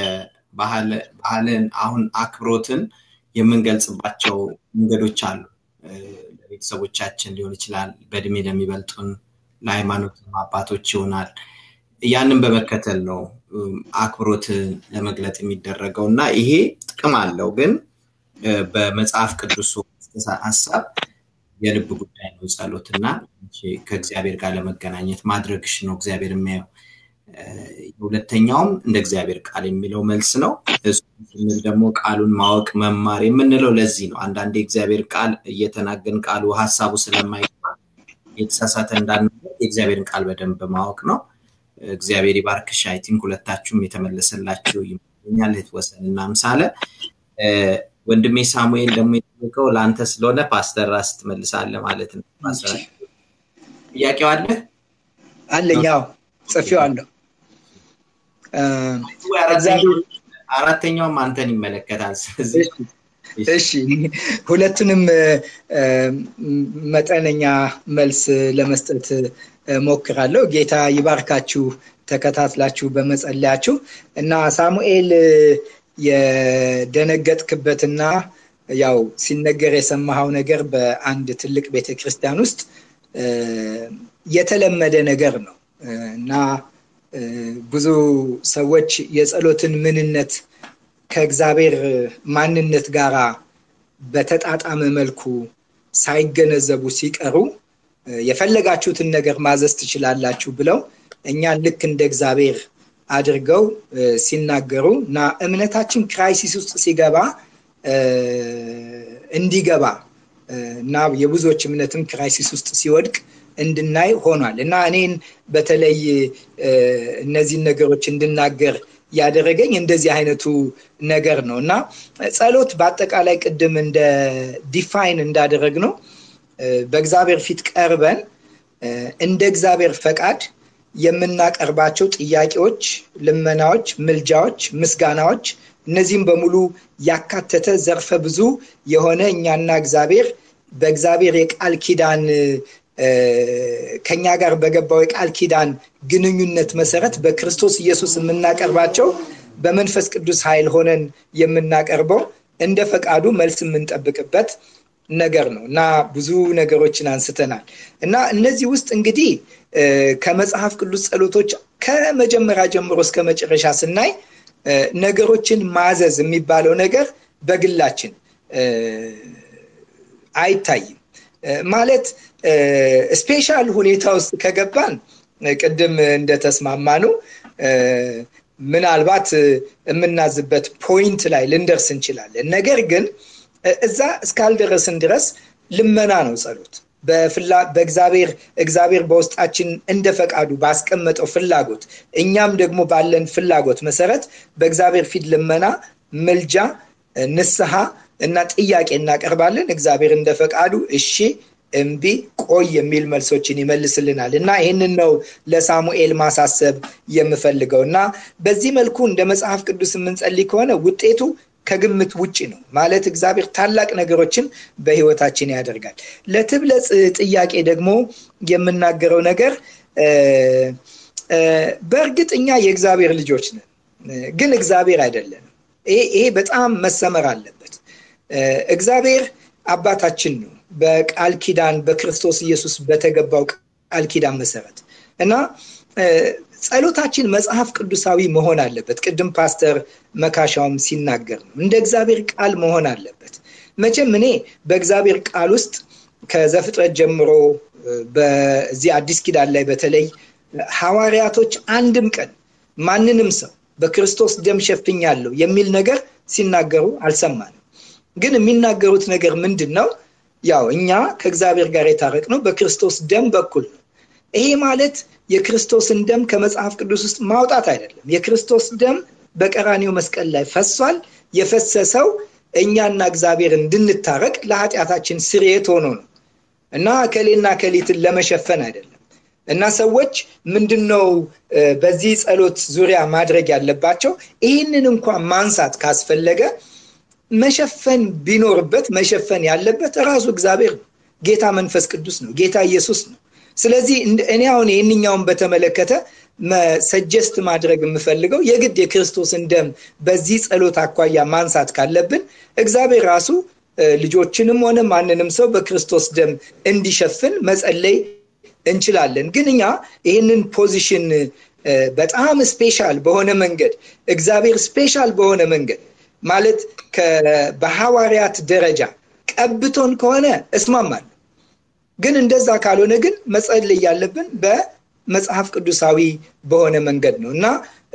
ባህልን አሁን አክብሮትን የምንገልጽባቸው መንገዶች አሉ። ለቤተሰቦቻችን ሊሆን ይችላል፣ በእድሜ ለሚበልጡን፣ ለሃይማኖት አባቶች ይሆናል። ያንን በመከተል ነው አክብሮትን ለመግለጥ የሚደረገው እና ይሄ ጥቅም አለው። ግን በመጽሐፍ ቅዱስ ሀሳብ የልብ ጉዳይ ነው ጸሎት እና ከእግዚአብሔር ጋር ለመገናኘት ማድረግሽ ነው እግዚአብሔር የሚያየው። ሁለተኛውም እንደ እግዚአብሔር ቃል የሚለው መልስ ነው። ስንል ደግሞ ቃሉን ማወቅ መማር የምንለው ለዚህ ነው። አንዳንዴ እግዚአብሔር ቃል እየተናገን ቃሉ ሀሳቡ ስለማይገባ የተሳሳተ እንዳንበት የእግዚአብሔርን ቃል በደንብ ማወቅ ነው። እግዚአብሔር ይባርክሽ። አይ ቲንክ ሁለታችሁም የተመለሰላችሁ ይመስለኛል። የተወሰን እና ምሳሌ ወንድሜ ሳሙኤል ደግሞ የጠየቀው ለአንተ ስለሆነ ፓስተር ራስ ትመልሳለህ ማለት ነው። ጥያቄው አለ አለኝ። ያው ጽፌዋለሁ። አራተኛውም አንተን ይመለከታል። ስለዚህ እሺ ሁለቱንም መጠነኛ መልስ ለመስጠት ሞክራለሁ። ጌታ ይባርካችሁ ተከታትላችሁ በመጸለያችሁ እና ሳሙኤል የደነገጥክበትና ያው ሲነገር የሰማኸው ነገር በአንድ ትልቅ ቤተክርስቲያን ውስጥ የተለመደ ነገር ነው እና ብዙ ሰዎች የጸሎትን ምንነት ከእግዚአብሔር ማንነት ጋር በተጣጣመ መልኩ ሳይገነዘቡ ሲቀሩ የፈለጋችሁትን ነገር ማዘዝ ትችላላችሁ ብለው እኛን ልክ እንደ እግዚአብሔር አድርገው ሲናገሩ እና እምነታችን ክራይሲስ ውስጥ ሲገባ እንዲገባ እና የብዙዎች እምነትም ክራይሲስ ውስጥ ሲወድቅ እንድናይ ሆኗል እና እኔን በተለይ እነዚህን ነገሮች እንድናገር ያደረገኝ እንደዚህ አይነቱ ነገር ነው እና ጸሎት በአጠቃላይ ቅድም እንደ ዲፋይን እንዳደረግ ነው በእግዚአብሔር ፊት ቀርበን እንደ እግዚአብሔር ፈቃድ የምናቀርባቸው ጥያቄዎች፣ ልመናዎች፣ ምልጃዎች፣ ምስጋናዎች እነዚህም በሙሉ ያካተተ ዘርፈ ብዙ የሆነ እኛና እግዚአብሔር በእግዚአብሔር የቃል ኪዳን ከኛ ጋር በገባው የቃል ኪዳን ግንኙነት መሰረት በክርስቶስ ኢየሱስ የምናቀርባቸው በመንፈስ ቅዱስ ኃይል ሆነን የምናቀርበው እንደ ፈቃዱ መልስ የምንጠብቅበት ነገር ነው እና ብዙ ነገሮችን አንስተናል እና እነዚህ ውስጥ እንግዲህ ከመጽሐፍ ቅዱስ ጸሎቶች ከመጀመሪያ ጀምሮ እስከ መጨረሻ ስናይ ነገሮችን ማዘዝ የሚባለው ነገር በግላችን አይታይም ማለት ስፔሻል ሁኔታ ውስጥ ከገባን ቅድም እንደተስማማ ነው ምናልባት የምናዝበት ፖይንት ላይ ልንደርስ እንችላለን። ነገር ግን እዛ እስካልደረስን ድረስ ልመና ነው ጸሎት። በእግዚአብሔር እግዚአብሔር በውስጣችን እንደ ፈቃዱ ባስቀመጠው ፍላጎት እኛም ደግሞ ባለን ፍላጎት መሰረት በእግዚአብሔር ፊት ልመና፣ ምልጃ፣ ንስሐ እና ጥያቄ እናቀርባለን። እግዚአብሔር እንደ ፈቃዱ እሺ፣ እምቢ፣ ቆይ የሚል መልሶችን ይመልስልናል እና ይህንን ነው ለሳሙኤል ማሳሰብ የምፈልገው እና በዚህ መልኩ እንደ መጽሐፍ ቅዱስ የምንጸልይ ከሆነ ውጤቱ ከግምት ውጭ ነው ማለት እግዚአብሔር ታላቅ ነገሮችን በህይወታችን ያደርጋል። ለትብለጽ ጥያቄ ደግሞ የምናገረው ነገር በእርግጥ እኛ የእግዚአብሔር ልጆች ነን፣ ግን እግዚአብሔር አይደለንም። ይሄ በጣም መሰመር አለበት። እግዚአብሔር አባታችን ነው በቃል ኪዳን በክርስቶስ ኢየሱስ በተገባው ቃል ኪዳን መሰረት እና ጸሎታችን መጽሐፍ ቅዱሳዊ መሆን አለበት። ቅድም ፓስተር መካሻውም ሲናገር ነው እንደ እግዚአብሔር ቃል መሆን አለበት። መቼም እኔ በእግዚአብሔር ቃል ውስጥ ከዘፍጥረት ጀምሮ በዚህ አዲስ ኪዳን ላይ በተለይ ሐዋርያቶች አንድም ቀን ማንንም ሰው በክርስቶስ ደም ሸፍኛለሁ የሚል ነገር ሲናገሩ አልሰማንም። ግን የሚናገሩት ነገር ምንድን ነው? ያው እኛ ከእግዚአብሔር ጋር የታረቅነው በክርስቶስ ደም በኩል ነው። ይሄ ማለት የክርስቶስን ደም ከመጽሐፍ ቅዱስ ውስጥ ማውጣት አይደለም። የክርስቶስ ደም በቀራኒው መስቀል ላይ ፈሷል። የፈሰሰው እኛና እግዚአብሔር እንድንታረቅ ለኃጢአታችን ስርየት ሆኖ ነው እና ከሌና ከሊትን ለመሸፈን አይደለም። እና ሰዎች ምንድን ነው በዚህ ጸሎት ዙሪያ ማድረግ ያለባቸው? ይህንን እንኳን ማንሳት ካስፈለገ መሸፈን ቢኖርበት መሸፈን ያለበት ራሱ እግዚአብሔር ነው። ጌታ መንፈስ ቅዱስ ነው። ጌታ ኢየሱስ ነው። ስለዚህ እኔ አሁን ይህንኛውን በተመለከተ ሰጀስት ማድረግ የምፈልገው የግድ የክርስቶስን ደም በዚህ ጸሎት አኳያ ማንሳት ካለብን እግዚአብሔር ራሱ ልጆችንም ሆነ ማንንም ሰው በክርስቶስ ደም እንዲሸፍን መጸለይ እንችላለን። ግን እኛ ይህንን ፖዚሽን በጣም ስፔሻል በሆነ መንገድ እግዚአብሔር ስፔሻል በሆነ መንገድ ማለት በሐዋርያት ደረጃ ቀብቶን ከሆነ እስማማለሁ። ግን እንደዛ ካልሆነ ግን መጸለይ ያለብን በመጽሐፍ ቅዱሳዊ በሆነ መንገድ ነው እና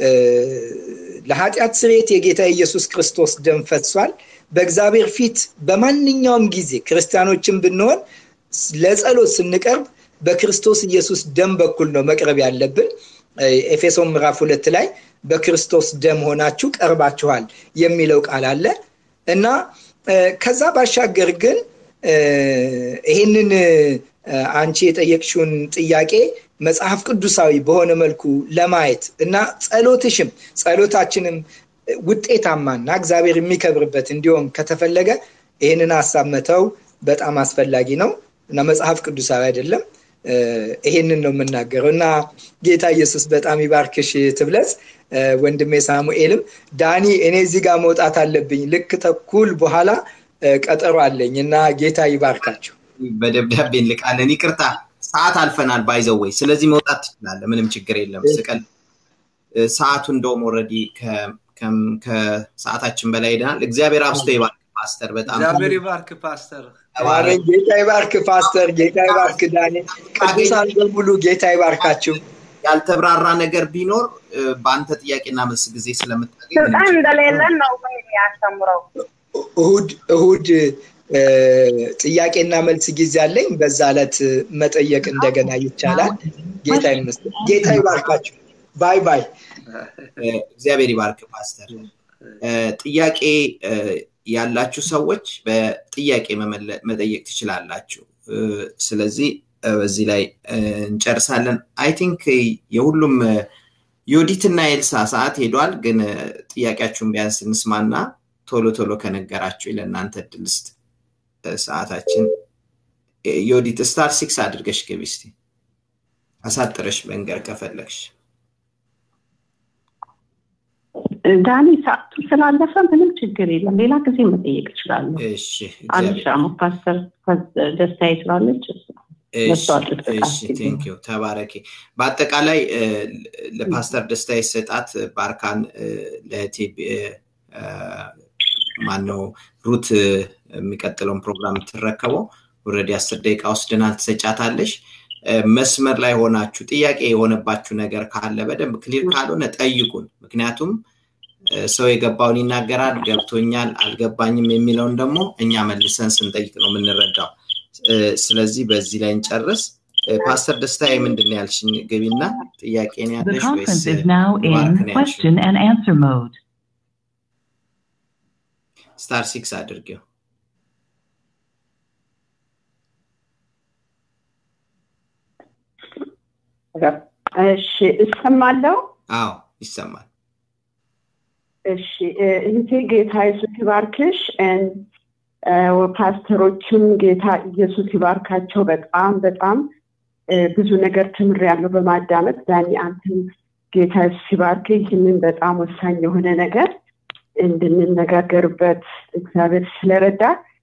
ለኃጢአት ስርየት የጌታ ኢየሱስ ክርስቶስ ደም ፈሷል። በእግዚአብሔር ፊት በማንኛውም ጊዜ ክርስቲያኖችን ብንሆን ለጸሎት ስንቀርብ በክርስቶስ ኢየሱስ ደም በኩል ነው መቅረብ ያለብን። ኤፌሶን ምዕራፍ ሁለት ላይ በክርስቶስ ደም ሆናችሁ ቀርባችኋል የሚለው ቃል አለ እና ከዛ ባሻገር ግን ይህንን አንቺ የጠየቅሽውን ጥያቄ መጽሐፍ ቅዱሳዊ በሆነ መልኩ ለማየት እና ጸሎትሽም ጸሎታችንም ውጤታማና እግዚአብሔር የሚከብርበት እንዲሆን ከተፈለገ ይህንን ሀሳብ መተው በጣም አስፈላጊ ነው እና መጽሐፍ ቅዱሳዊ አይደለም። ይሄንን ነው የምናገረው እና ጌታ ኢየሱስ በጣም ይባርክሽ ትብለጽ። ወንድሜ ሳሙኤልም ዳኒ እኔ እዚህ ጋር መውጣት አለብኝ ልክ ተኩል በኋላ ቀጠሮ አለኝ እና ጌታ ይባርካቸው። በደብዳቤ እንልቃለን። ይቅርታ ሰዓት አልፈናል ባይዘው ወይ ስለዚህ መውጣት ትችላለ። ምንም ችግር የለም። ስቀል ሰዓቱ እንደውም ኦልሬዲ ከሰዓታችን በላይ ሄደናል። እግዚአብሔር አብስቶ ይባርክ ፓስተር። በጣም እግዚአብሔር ይባርክ ፓስተር። አሜን። ጌታ ይባርክ ፓስተር። ጌታ ይባርክ ዳኒ። ቅዱሳን በሙሉ ጌታ ይባርካችሁ። ያልተብራራ ነገር ቢኖር በአንተ ጥያቄና መልስ ጊዜ ስለምታገኝ ስልጣን እንደሌለን ነው የሚያስተምረው። እሁድ እሁድ ጥያቄና መልስ ጊዜ አለኝ። በዛ ዕለት መጠየቅ እንደገና ይቻላል። ጌታ ይመስገን። ጌታ ይባርካችሁ። ባይ ባይ። እግዚአብሔር ይባርክ ፓስተር። ጥያቄ ያላችሁ ሰዎች በጥያቄ መጠየቅ ትችላላችሁ። ስለዚህ በዚህ ላይ እንጨርሳለን። አይ ቲንክ የሁሉም የኦዲትና የኤልሳ ሰዓት ሄዷል። ግን ጥያቄያችሁን ቢያንስ እንስማና ቶሎ ቶሎ ከነገራችሁ ለእናንተ እድል ስጥ። ሰዓታችን የኦዲት ስታር ሲክስ አድርገሽ ግቢ እስቲ አሳጥረሽ መንገር ከፈለግሽ። ዳኒ ሰዓቱ ስላለፈ ምንም ችግር የለም። ሌላ ጊዜ መጠየቅ እችላለሁ። እሺ አንሻሙ ፓስተር ደስታዬ ስላለች ቴንኪዩ ተባረኪ። በአጠቃላይ ለፓስተር ደስታ የሰጣት ባርካን ለእህቴ ማነው ሩት የሚቀጥለውን ፕሮግራም ትረከበው ኦልሬዲ አስር ደቂቃ ወስደናል ትሰጫታለሽ። መስመር ላይ ሆናችሁ ጥያቄ የሆነባችሁ ነገር ካለ በደንብ ክሊር ካልሆነ ጠይቁን። ምክንያቱም ሰው የገባውን ይናገራል፣ ገብቶኛል፣ አልገባኝም የሚለውን ደግሞ እኛ መልሰን ስንጠይቅ ነው የምንረዳው። ስለዚህ በዚህ ላይ እንጨርስ። ፓስተር ደስታዬ ምንድን ነው ያልሽኝ? ግቢና ጥያቄን The ያለሽ ወይስ conference is now ባርክ in ነው ያልሽው? question and answer mode. ስታር ሲክስ አድርጌው። እሺ እሰማለሁ። አዎ ይሰማል። እሺ እ፣ እህቴ ጌታ ኢየሱስ ይባርክሽ። እን፣ እ፣ ፓስተሮችም ጌታ ኢየሱስ ይባርካቸው። በጣም በጣም እ፣ ብዙ ነገር ተምሬያለሁ በማዳመጥ ዳኒ፣ አንተም ጌታ ኢየሱስ ይባርክ። ይህንን በጣም ወሳኝ የሆነ ነገር እንድንነጋገርበት እግዚአብሔር ስለረዳ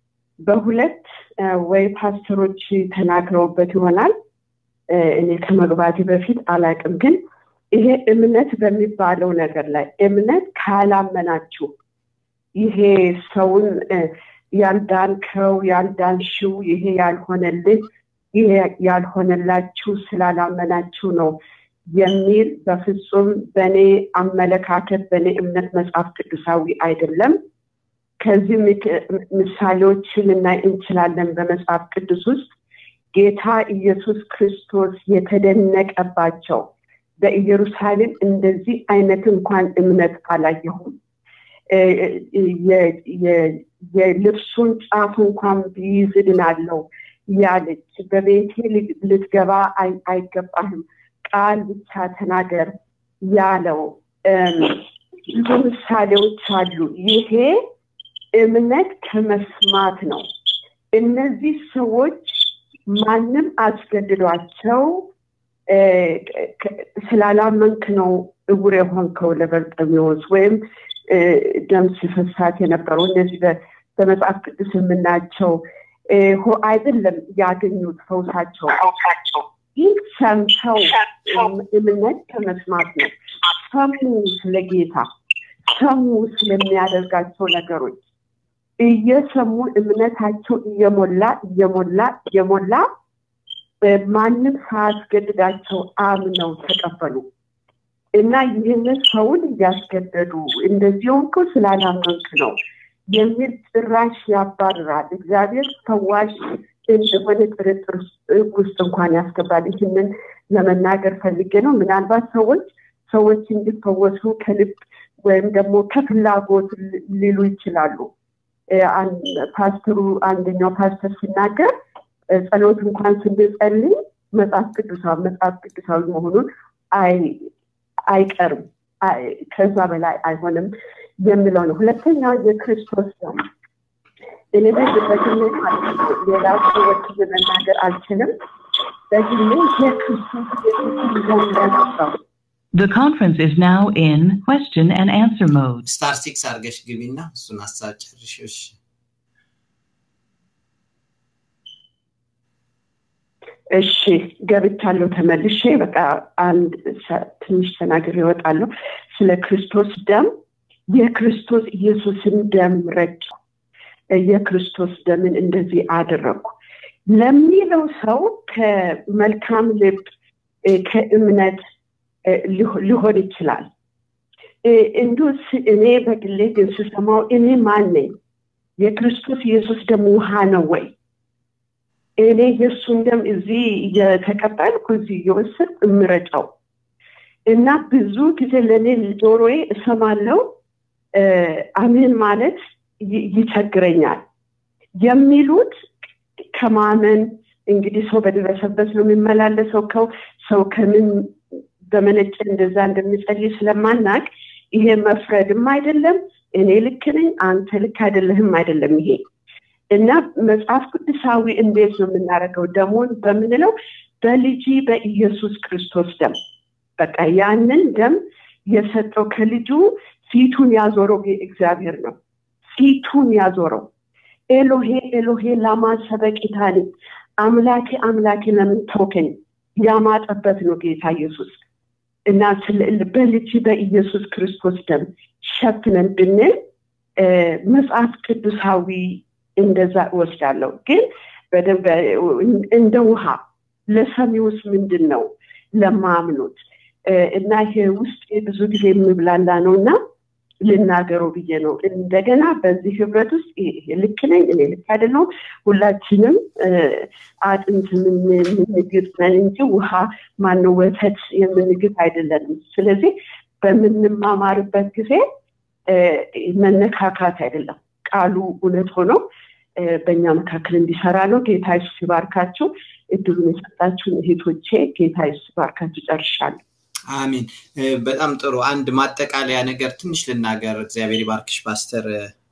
በሁለት እ፣ ወይ ፓስተሮች ተናግረውበት ይሆናል እ፣ እኔ ከመግባቴ በፊት አላቅም ግን ይሄ እምነት በሚባለው ነገር ላይ እምነት ካላመናችሁ ይሄ ሰውን እ፣ ያልዳንከው ያልዳንሽው ይሄ ያልሆነልህ ይሄ ያልሆነላችሁ ስላላመናችሁ ነው የሚል በፍጹም በእኔ አመለካከት በእኔ እምነት መጽሐፍ ቅዱሳዊ አይደለም። ከዚህ ምክ- ምሳሌዎችን ልናይ እንችላለን በመጽሐፍ ቅዱስ ውስጥ ጌታ ኢየሱስ ክርስቶስ የተደነቀባቸው በኢየሩሳሌም እንደዚህ አይነት እንኳን እምነት አላየሁም። እ፣ የ- የ- የልብሱን ጫፍ እንኳን ቢይዝ እድናለሁ ያለች በቤቴ ል- ልትገባ አይ- አይገባህም ቃል ብቻ ተናገር ያለው እም፣ ብዙ ምሳሌዎች አሉ። ይሄ እምነት ከመስማት ነው። እነዚህ ሰዎች ማንም አስገድዷቸው እ፣ ከ- ስላላመንክ ነው እውር የሆንከው ለበርጤሜዎስ ወይም እ፣ ደም ሲፈሳት የነበረው እነዚህ በ- በመጽሐፍ ቅዱስ የምናቸው እ፣ ሆ- አይደለም ያገኙት ፈውሳቸው ይህ ሰምተው እም- እምነት ከመስማት ነው። ሰሙ ስለ ጌታ ሰሙ ስለሚያደርጋቸው ነገሮች እየሰሙ እምነታቸው እየሞላ እየሞላ እየሞላ እ፣ ማንም ሳያስገድዳቸው አምነው ተቀበሉ እና ይህንን ሰውን እያስገደዱ እንደዚህ ሆንከው ስላላመንክ ነው የሚል ጭራሽ ያባርራል። እግዚአብሔር ፈዋሽ እንደሆነ ጥርጥር ውስጥ እንኳን ያስገባል። ይህንን ለመናገር ፈልጌ ነው። ምናልባት ሰዎች ሰዎች እንዲፈወሱ ከልብ ወይም ደግሞ ከፍላጎት ል- ሊሉ ይችላሉ። እ፣ አን- ፓስተሩ አንደኛው ፓስተር ሲናገር እ፣ ጸሎት እንኳን ስንጸልይ መጽሐፍ ቅዱሳዊ መጽሐፍ ቅዱሳዊ መሆኑን አይ አይቀርም አይ- ከዛ በላይ አይሆንም የሚለው ነው። ሁለተኛው የክርስቶስ ደም እኔ በዚህ በግሌ ማለት ነው ሌላ ሰዎች መናገር አልችልም። በግሌ የክርስቶስ ኢየሱስን ደም ረግጠው The conference is now in question and answer mode. ስታር ሲክስ አድርገሽ ግቢና እሱን ሀሳብ ጨርሽሽ። እሺ ገብቻለሁ ተመልሼ በቃ አንድ ሰ- ትንሽ ተናግሬ እወጣለሁ ስለ ክርስቶስ ደም የክርስቶስ ኢየሱስን ደም ረጭ የክርስቶስ ደምን እንደዚህ አደረጉ ለሚለው ሰው ከመልካም ልብ እ፣ ከእምነት እ፣ ሊሆ- ሊሆን ይችላል እ፣ እንዲሁ ስ- እኔ በግሌ ግን ስሰማው እኔ ማን ነኝ የክርስቶስ ኢየሱስ ደም ውሃ ነው ወይ እኔ የእሱን ደም እዚህ እየተቀበልኩ እዚህ እየወሰድኩ እምረጨው እና ብዙ ጊዜ ለእኔ ጆሮዬ እሰማለው እ፣ አሜን ማለት ይ- ይቸግረኛል የሚሉት ከማመን እንግዲህ ሰው በደረሰበት ነው የሚመላለሰው ከው ሰው ከምን በመነጨ እንደዛ እንደሚጸልይ ስለማናቅ ይሄ መፍረድም አይደለም እኔ ልክ ነኝ አንተ ልክ አይደለህም አይደለም ይሄ እና መጽሐፍ ቅዱሳዊ እንዴት ነው የምናደርገው ደሞን በምንለው በልጅ በኢየሱስ ክርስቶስ ደም በቃ ያንን ደም የሰጠው ከልጁ ፊቱን ያዞረው እግዚአብሔር ነው ፊቱን ያዞረው ኤሎሄ ኤሎሄ ላማ ሰበቂታኒ አምላኬ አምላኬ ለምን ተውከኝ ያማጠበት ነው ጌታ ኢየሱስ እና ስለ- በልጅ በኢየሱስ ክርስቶስ ደም ሸፍነን ብንል እ፣ መጽሐፍ ቅዱሳዊ እንደዛ እወስዳለሁ ግን በደንብ እንደ ውሃ ለሰሚውስ ምንድን ነው ለማምኑት እና ይሄ ውስጥ ብዙ ጊዜ የምብላላ ነው እና ልናገረው ብዬ ነው። እንደገና በዚህ ህብረት ውስጥ ልክ ነኝ እኔ ልክ አይደለሁም። ሁላችንም አጥንት የምንግጥ ነን እንጂ ውሃ ማነው ወተት የምንግጥ አይደለንም። ስለዚህ በምንማማርበት ጊዜ መነካካት አይደለም፣ ቃሉ እውነት ሆኖ በእኛ መካከል እንዲሰራ ነው። ጌታ ኢየሱስ ይባርካችሁ። እድሉን የሰጣችሁን እህቶቼ ጌታ ኢየሱስ ይባርካችሁ። ጨርሻለሁ። አሚን። በጣም ጥሩ። አንድ ማጠቃለያ ነገር ትንሽ ልናገር። እግዚአብሔር ይባርክሽ ፓስተር።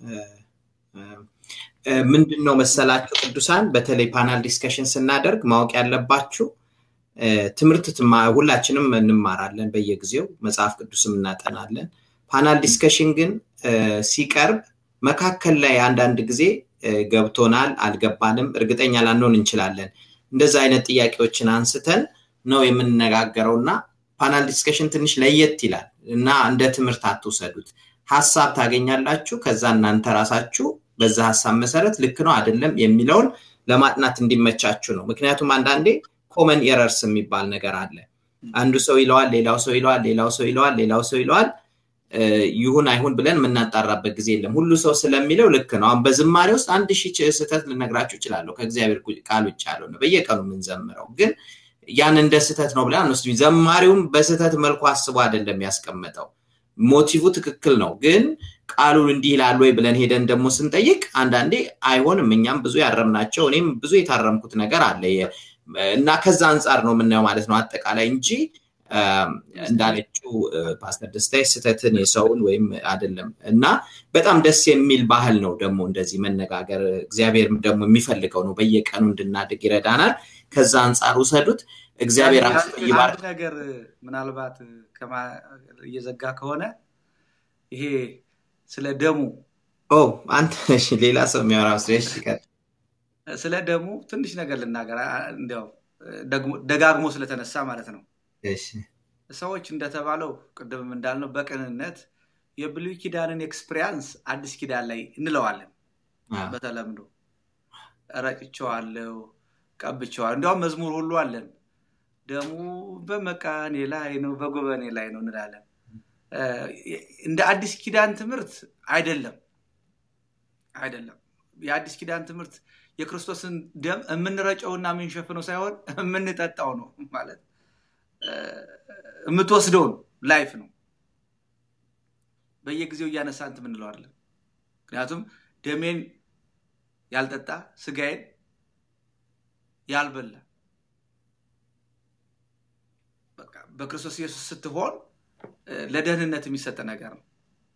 ምንድን ነው መሰላችሁ ቅዱሳን፣ በተለይ ፓናል ዲስከሽን ስናደርግ ማወቅ ያለባችሁ ትምህርት ሁላችንም እንማራለን በየጊዜው መጽሐፍ ቅዱስም እናጠናለን። ፓናል ዲስከሽን ግን ሲቀርብ መካከል ላይ አንዳንድ ጊዜ ገብቶናል፣ አልገባንም፣ እርግጠኛ ላንሆን እንችላለን። እንደዛ አይነት ጥያቄዎችን አንስተን ነው የምንነጋገረው እና ፓናል ዲስከሽን ትንሽ ለየት ይላል እና እንደ ትምህርት አትውሰዱት። ሀሳብ ታገኛላችሁ። ከዛ እናንተ ራሳችሁ በዛ ሀሳብ መሰረት ልክ ነው አይደለም የሚለውን ለማጥናት እንዲመቻችሁ ነው። ምክንያቱም አንዳንዴ ኮመን ኤረርስ የሚባል ነገር አለ። አንዱ ሰው ይለዋል፣ ሌላው ሰው ይለዋል፣ ሌላው ሰው ይለዋል፣ ሌላው ሰው ይለዋል። ይሁን አይሁን ብለን የምናጣራበት ጊዜ የለም። ሁሉ ሰው ስለሚለው ልክ ነው። አሁን በዝማሬ ውስጥ አንድ ሺህ ስህተት ልነግራችሁ እችላለሁ። ከእግዚአብሔር ቃል ውጭ ያለው ነው በየቀኑ የምንዘምረው ግን ያን እንደ ስህተት ነው ብለን አንወስድም። ዘማሪውም በስህተት መልኩ አስቦ አይደለም ያስቀመጠው። ሞቲቭ ትክክል ነው፣ ግን ቃሉን እንዲህ ይላል ወይ ብለን ሄደን ደግሞ ስንጠይቅ አንዳንዴ አይሆንም። እኛም ብዙ ያረምናቸው እኔም ብዙ የታረምኩት ነገር አለ እና ከዛ አንጻር ነው የምናየው ማለት ነው አጠቃላይ እንጂ እንዳለችው ፓስተር ደስታ ስህተትን የሰውን ወይም አይደለም እና በጣም ደስ የሚል ባህል ነው ደግሞ እንደዚህ መነጋገር እግዚአብሔር ደግሞ የሚፈልገው ነው በየቀኑ እንድናድግ ይረዳናል ከዛ አንጻር ውሰዱት እግዚአብሔር አንድ ነገር ምናልባት እየዘጋ ከሆነ ይሄ ስለ ደሙ አንተ ሌላ ሰው የሚያወራ ስለ ደሙ ትንሽ ነገር ልናገር እንዲያው ደጋግሞ ስለተነሳ ማለት ነው ሰዎች እንደተባለው ቅድምም እንዳልነው በቅንነት የብሉይ ኪዳንን ኤክስፒሪያንስ አዲስ ኪዳን ላይ እንለዋለን በተለምዶ ረጭቸዋለው ቀብቸዋል እንዲያውም መዝሙር ሁሉ አለን ደሙ በመቃኔ ላይ ነው በጉበኔ ላይ ነው እንላለን እንደ አዲስ ኪዳን ትምህርት አይደለም አይደለም የአዲስ ኪዳን ትምህርት የክርስቶስን ደም የምንረጨውና የምንሸፍነው ሳይሆን የምንጠጣው ነው ማለት የምትወስደው ነው ላይፍ ነው በየጊዜው እያነሳንት ምንለዋለን ምክንያቱም ደሜን ያልጠጣ ስጋዬን ያልበላ በክርስቶስ ኢየሱስ ስትሆን ለደህንነት የሚሰጥ ነገር ነው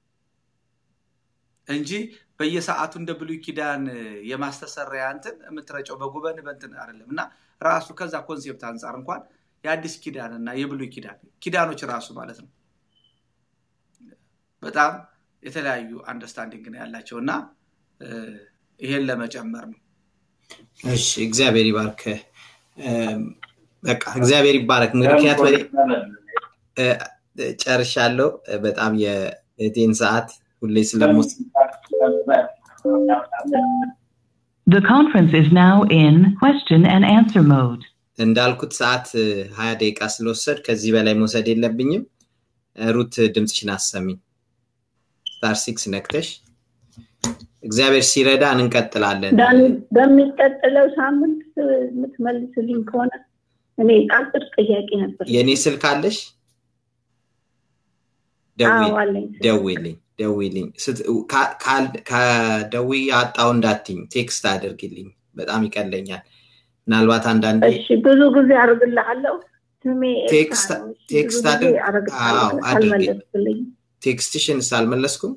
እንጂ በየሰዓቱ እንደ ብሉይ ኪዳን የማስተሰሪያ እንትን የምትረጨው በጉበን በንትን አይደለም እና ራሱ ከዛ ኮንሴፕት አንጻር እንኳን የአዲስ ኪዳን እና የብሉይ ኪዳን ኪዳኖች ራሱ ማለት ነው በጣም የተለያዩ አንደርስታንዲንግ ነው ያላቸው እና ይሄን ለመጨመር ነው እሺ እግዚአብሔር ይባርክ በቃ እግዚአብሔር ይባረክ ምክንያት ጨርሻለሁ በጣም የቴን ሰዓት ሁሌ ስለሙስ The conference is now in question and answer mode. እንዳልኩት ሰዓት ሀያ ደቂቃ ስለወሰድ ከዚህ በላይ መውሰድ የለብኝም ሩት ድምፅሽን አሰሚኝ ስታር ሲክስ ነክተሽ እግዚአብሔር ሲረዳን እንቀጥላለን በሚቀጥለው ሳምንት የምትመልስልኝ ከሆነ እኔ አጭር ጥያቄ ነበር የእኔ ስልክ አለሽ ደውልኝ ደውልኝ ከደዊ አጣው እንዳትኝ ቴክስት አድርግልኝ በጣም ይቀለኛል ምናልባት አንዳንዴ ብዙ ጊዜ አርግልሃለሁ ቴክስት አድርግ ቴክስትሽን ሳልመለስኩም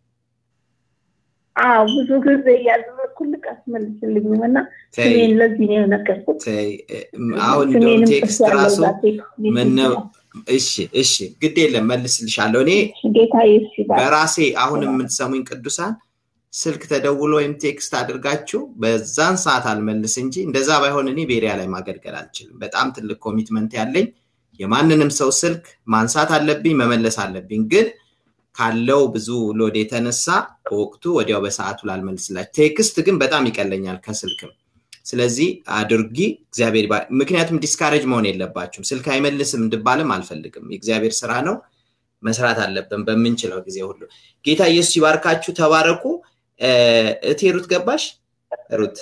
አዎ ብዙ ጊዜ እያደረግኩልህ አስመልስልኝም እና ስሜን ለዚህ ነው የነገርኩት አሁን ቴክስት ራሱ ምነው እሺ እሺ ግድ የለም መልስልሻለሁ እኔ በራሴ አሁን የምትሰሙኝ ቅዱሳን ስልክ ተደውሎ ወይም ቴክስት አድርጋችሁ በዛን ሰዓት አልመልስ እንጂ እንደዛ ባይሆን እኔ ቤሪያ ላይ ማገልገል አልችልም በጣም ትልቅ ኮሚትመንት ያለኝ የማንንም ሰው ስልክ ማንሳት አለብኝ መመለስ አለብኝ ግን ካለው ብዙ ሎድ የተነሳ በወቅቱ ወዲያው በሰዓቱ ላልመልስላችሁ ቴክስት ግን በጣም ይቀለኛል ከስልክም ስለዚህ አድርጊ እግዚአብሔር ምክንያቱም ዲስካሬጅ መሆን የለባችሁም ስልክ አይመልስም እንድባልም አልፈልግም የእግዚአብሔር ስራ ነው መስራት አለብን በምንችለው ጊዜ ሁሉ ጌታ ኢየሱስ ይባርካችሁ ተባረኩ እቴ ሩት ገባሽ ሩት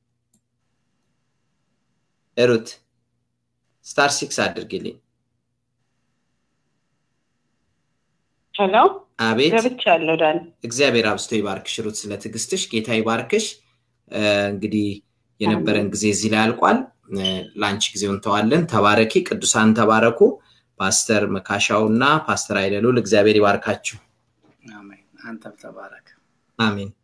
ሩት ስታር ሲክስ አድርግልኝ ሄሎ አቤት ገብቻለሁ ዳን እግዚአብሔር አብስቶ ይባርክሽ ሩት ስለ ትግስትሽ ጌታ ይባርክሽ እንግዲህ የነበረን ጊዜ እዚህ ላይ አልቋል ለአንቺ ጊዜውን ተዋለን ተባረኪ ቅዱሳን ተባረኩ ፓስተር መካሻው እና ፓስተር አይደሉል እግዚአብሔር ይባርካችሁ አንተም ተባረክ አሜን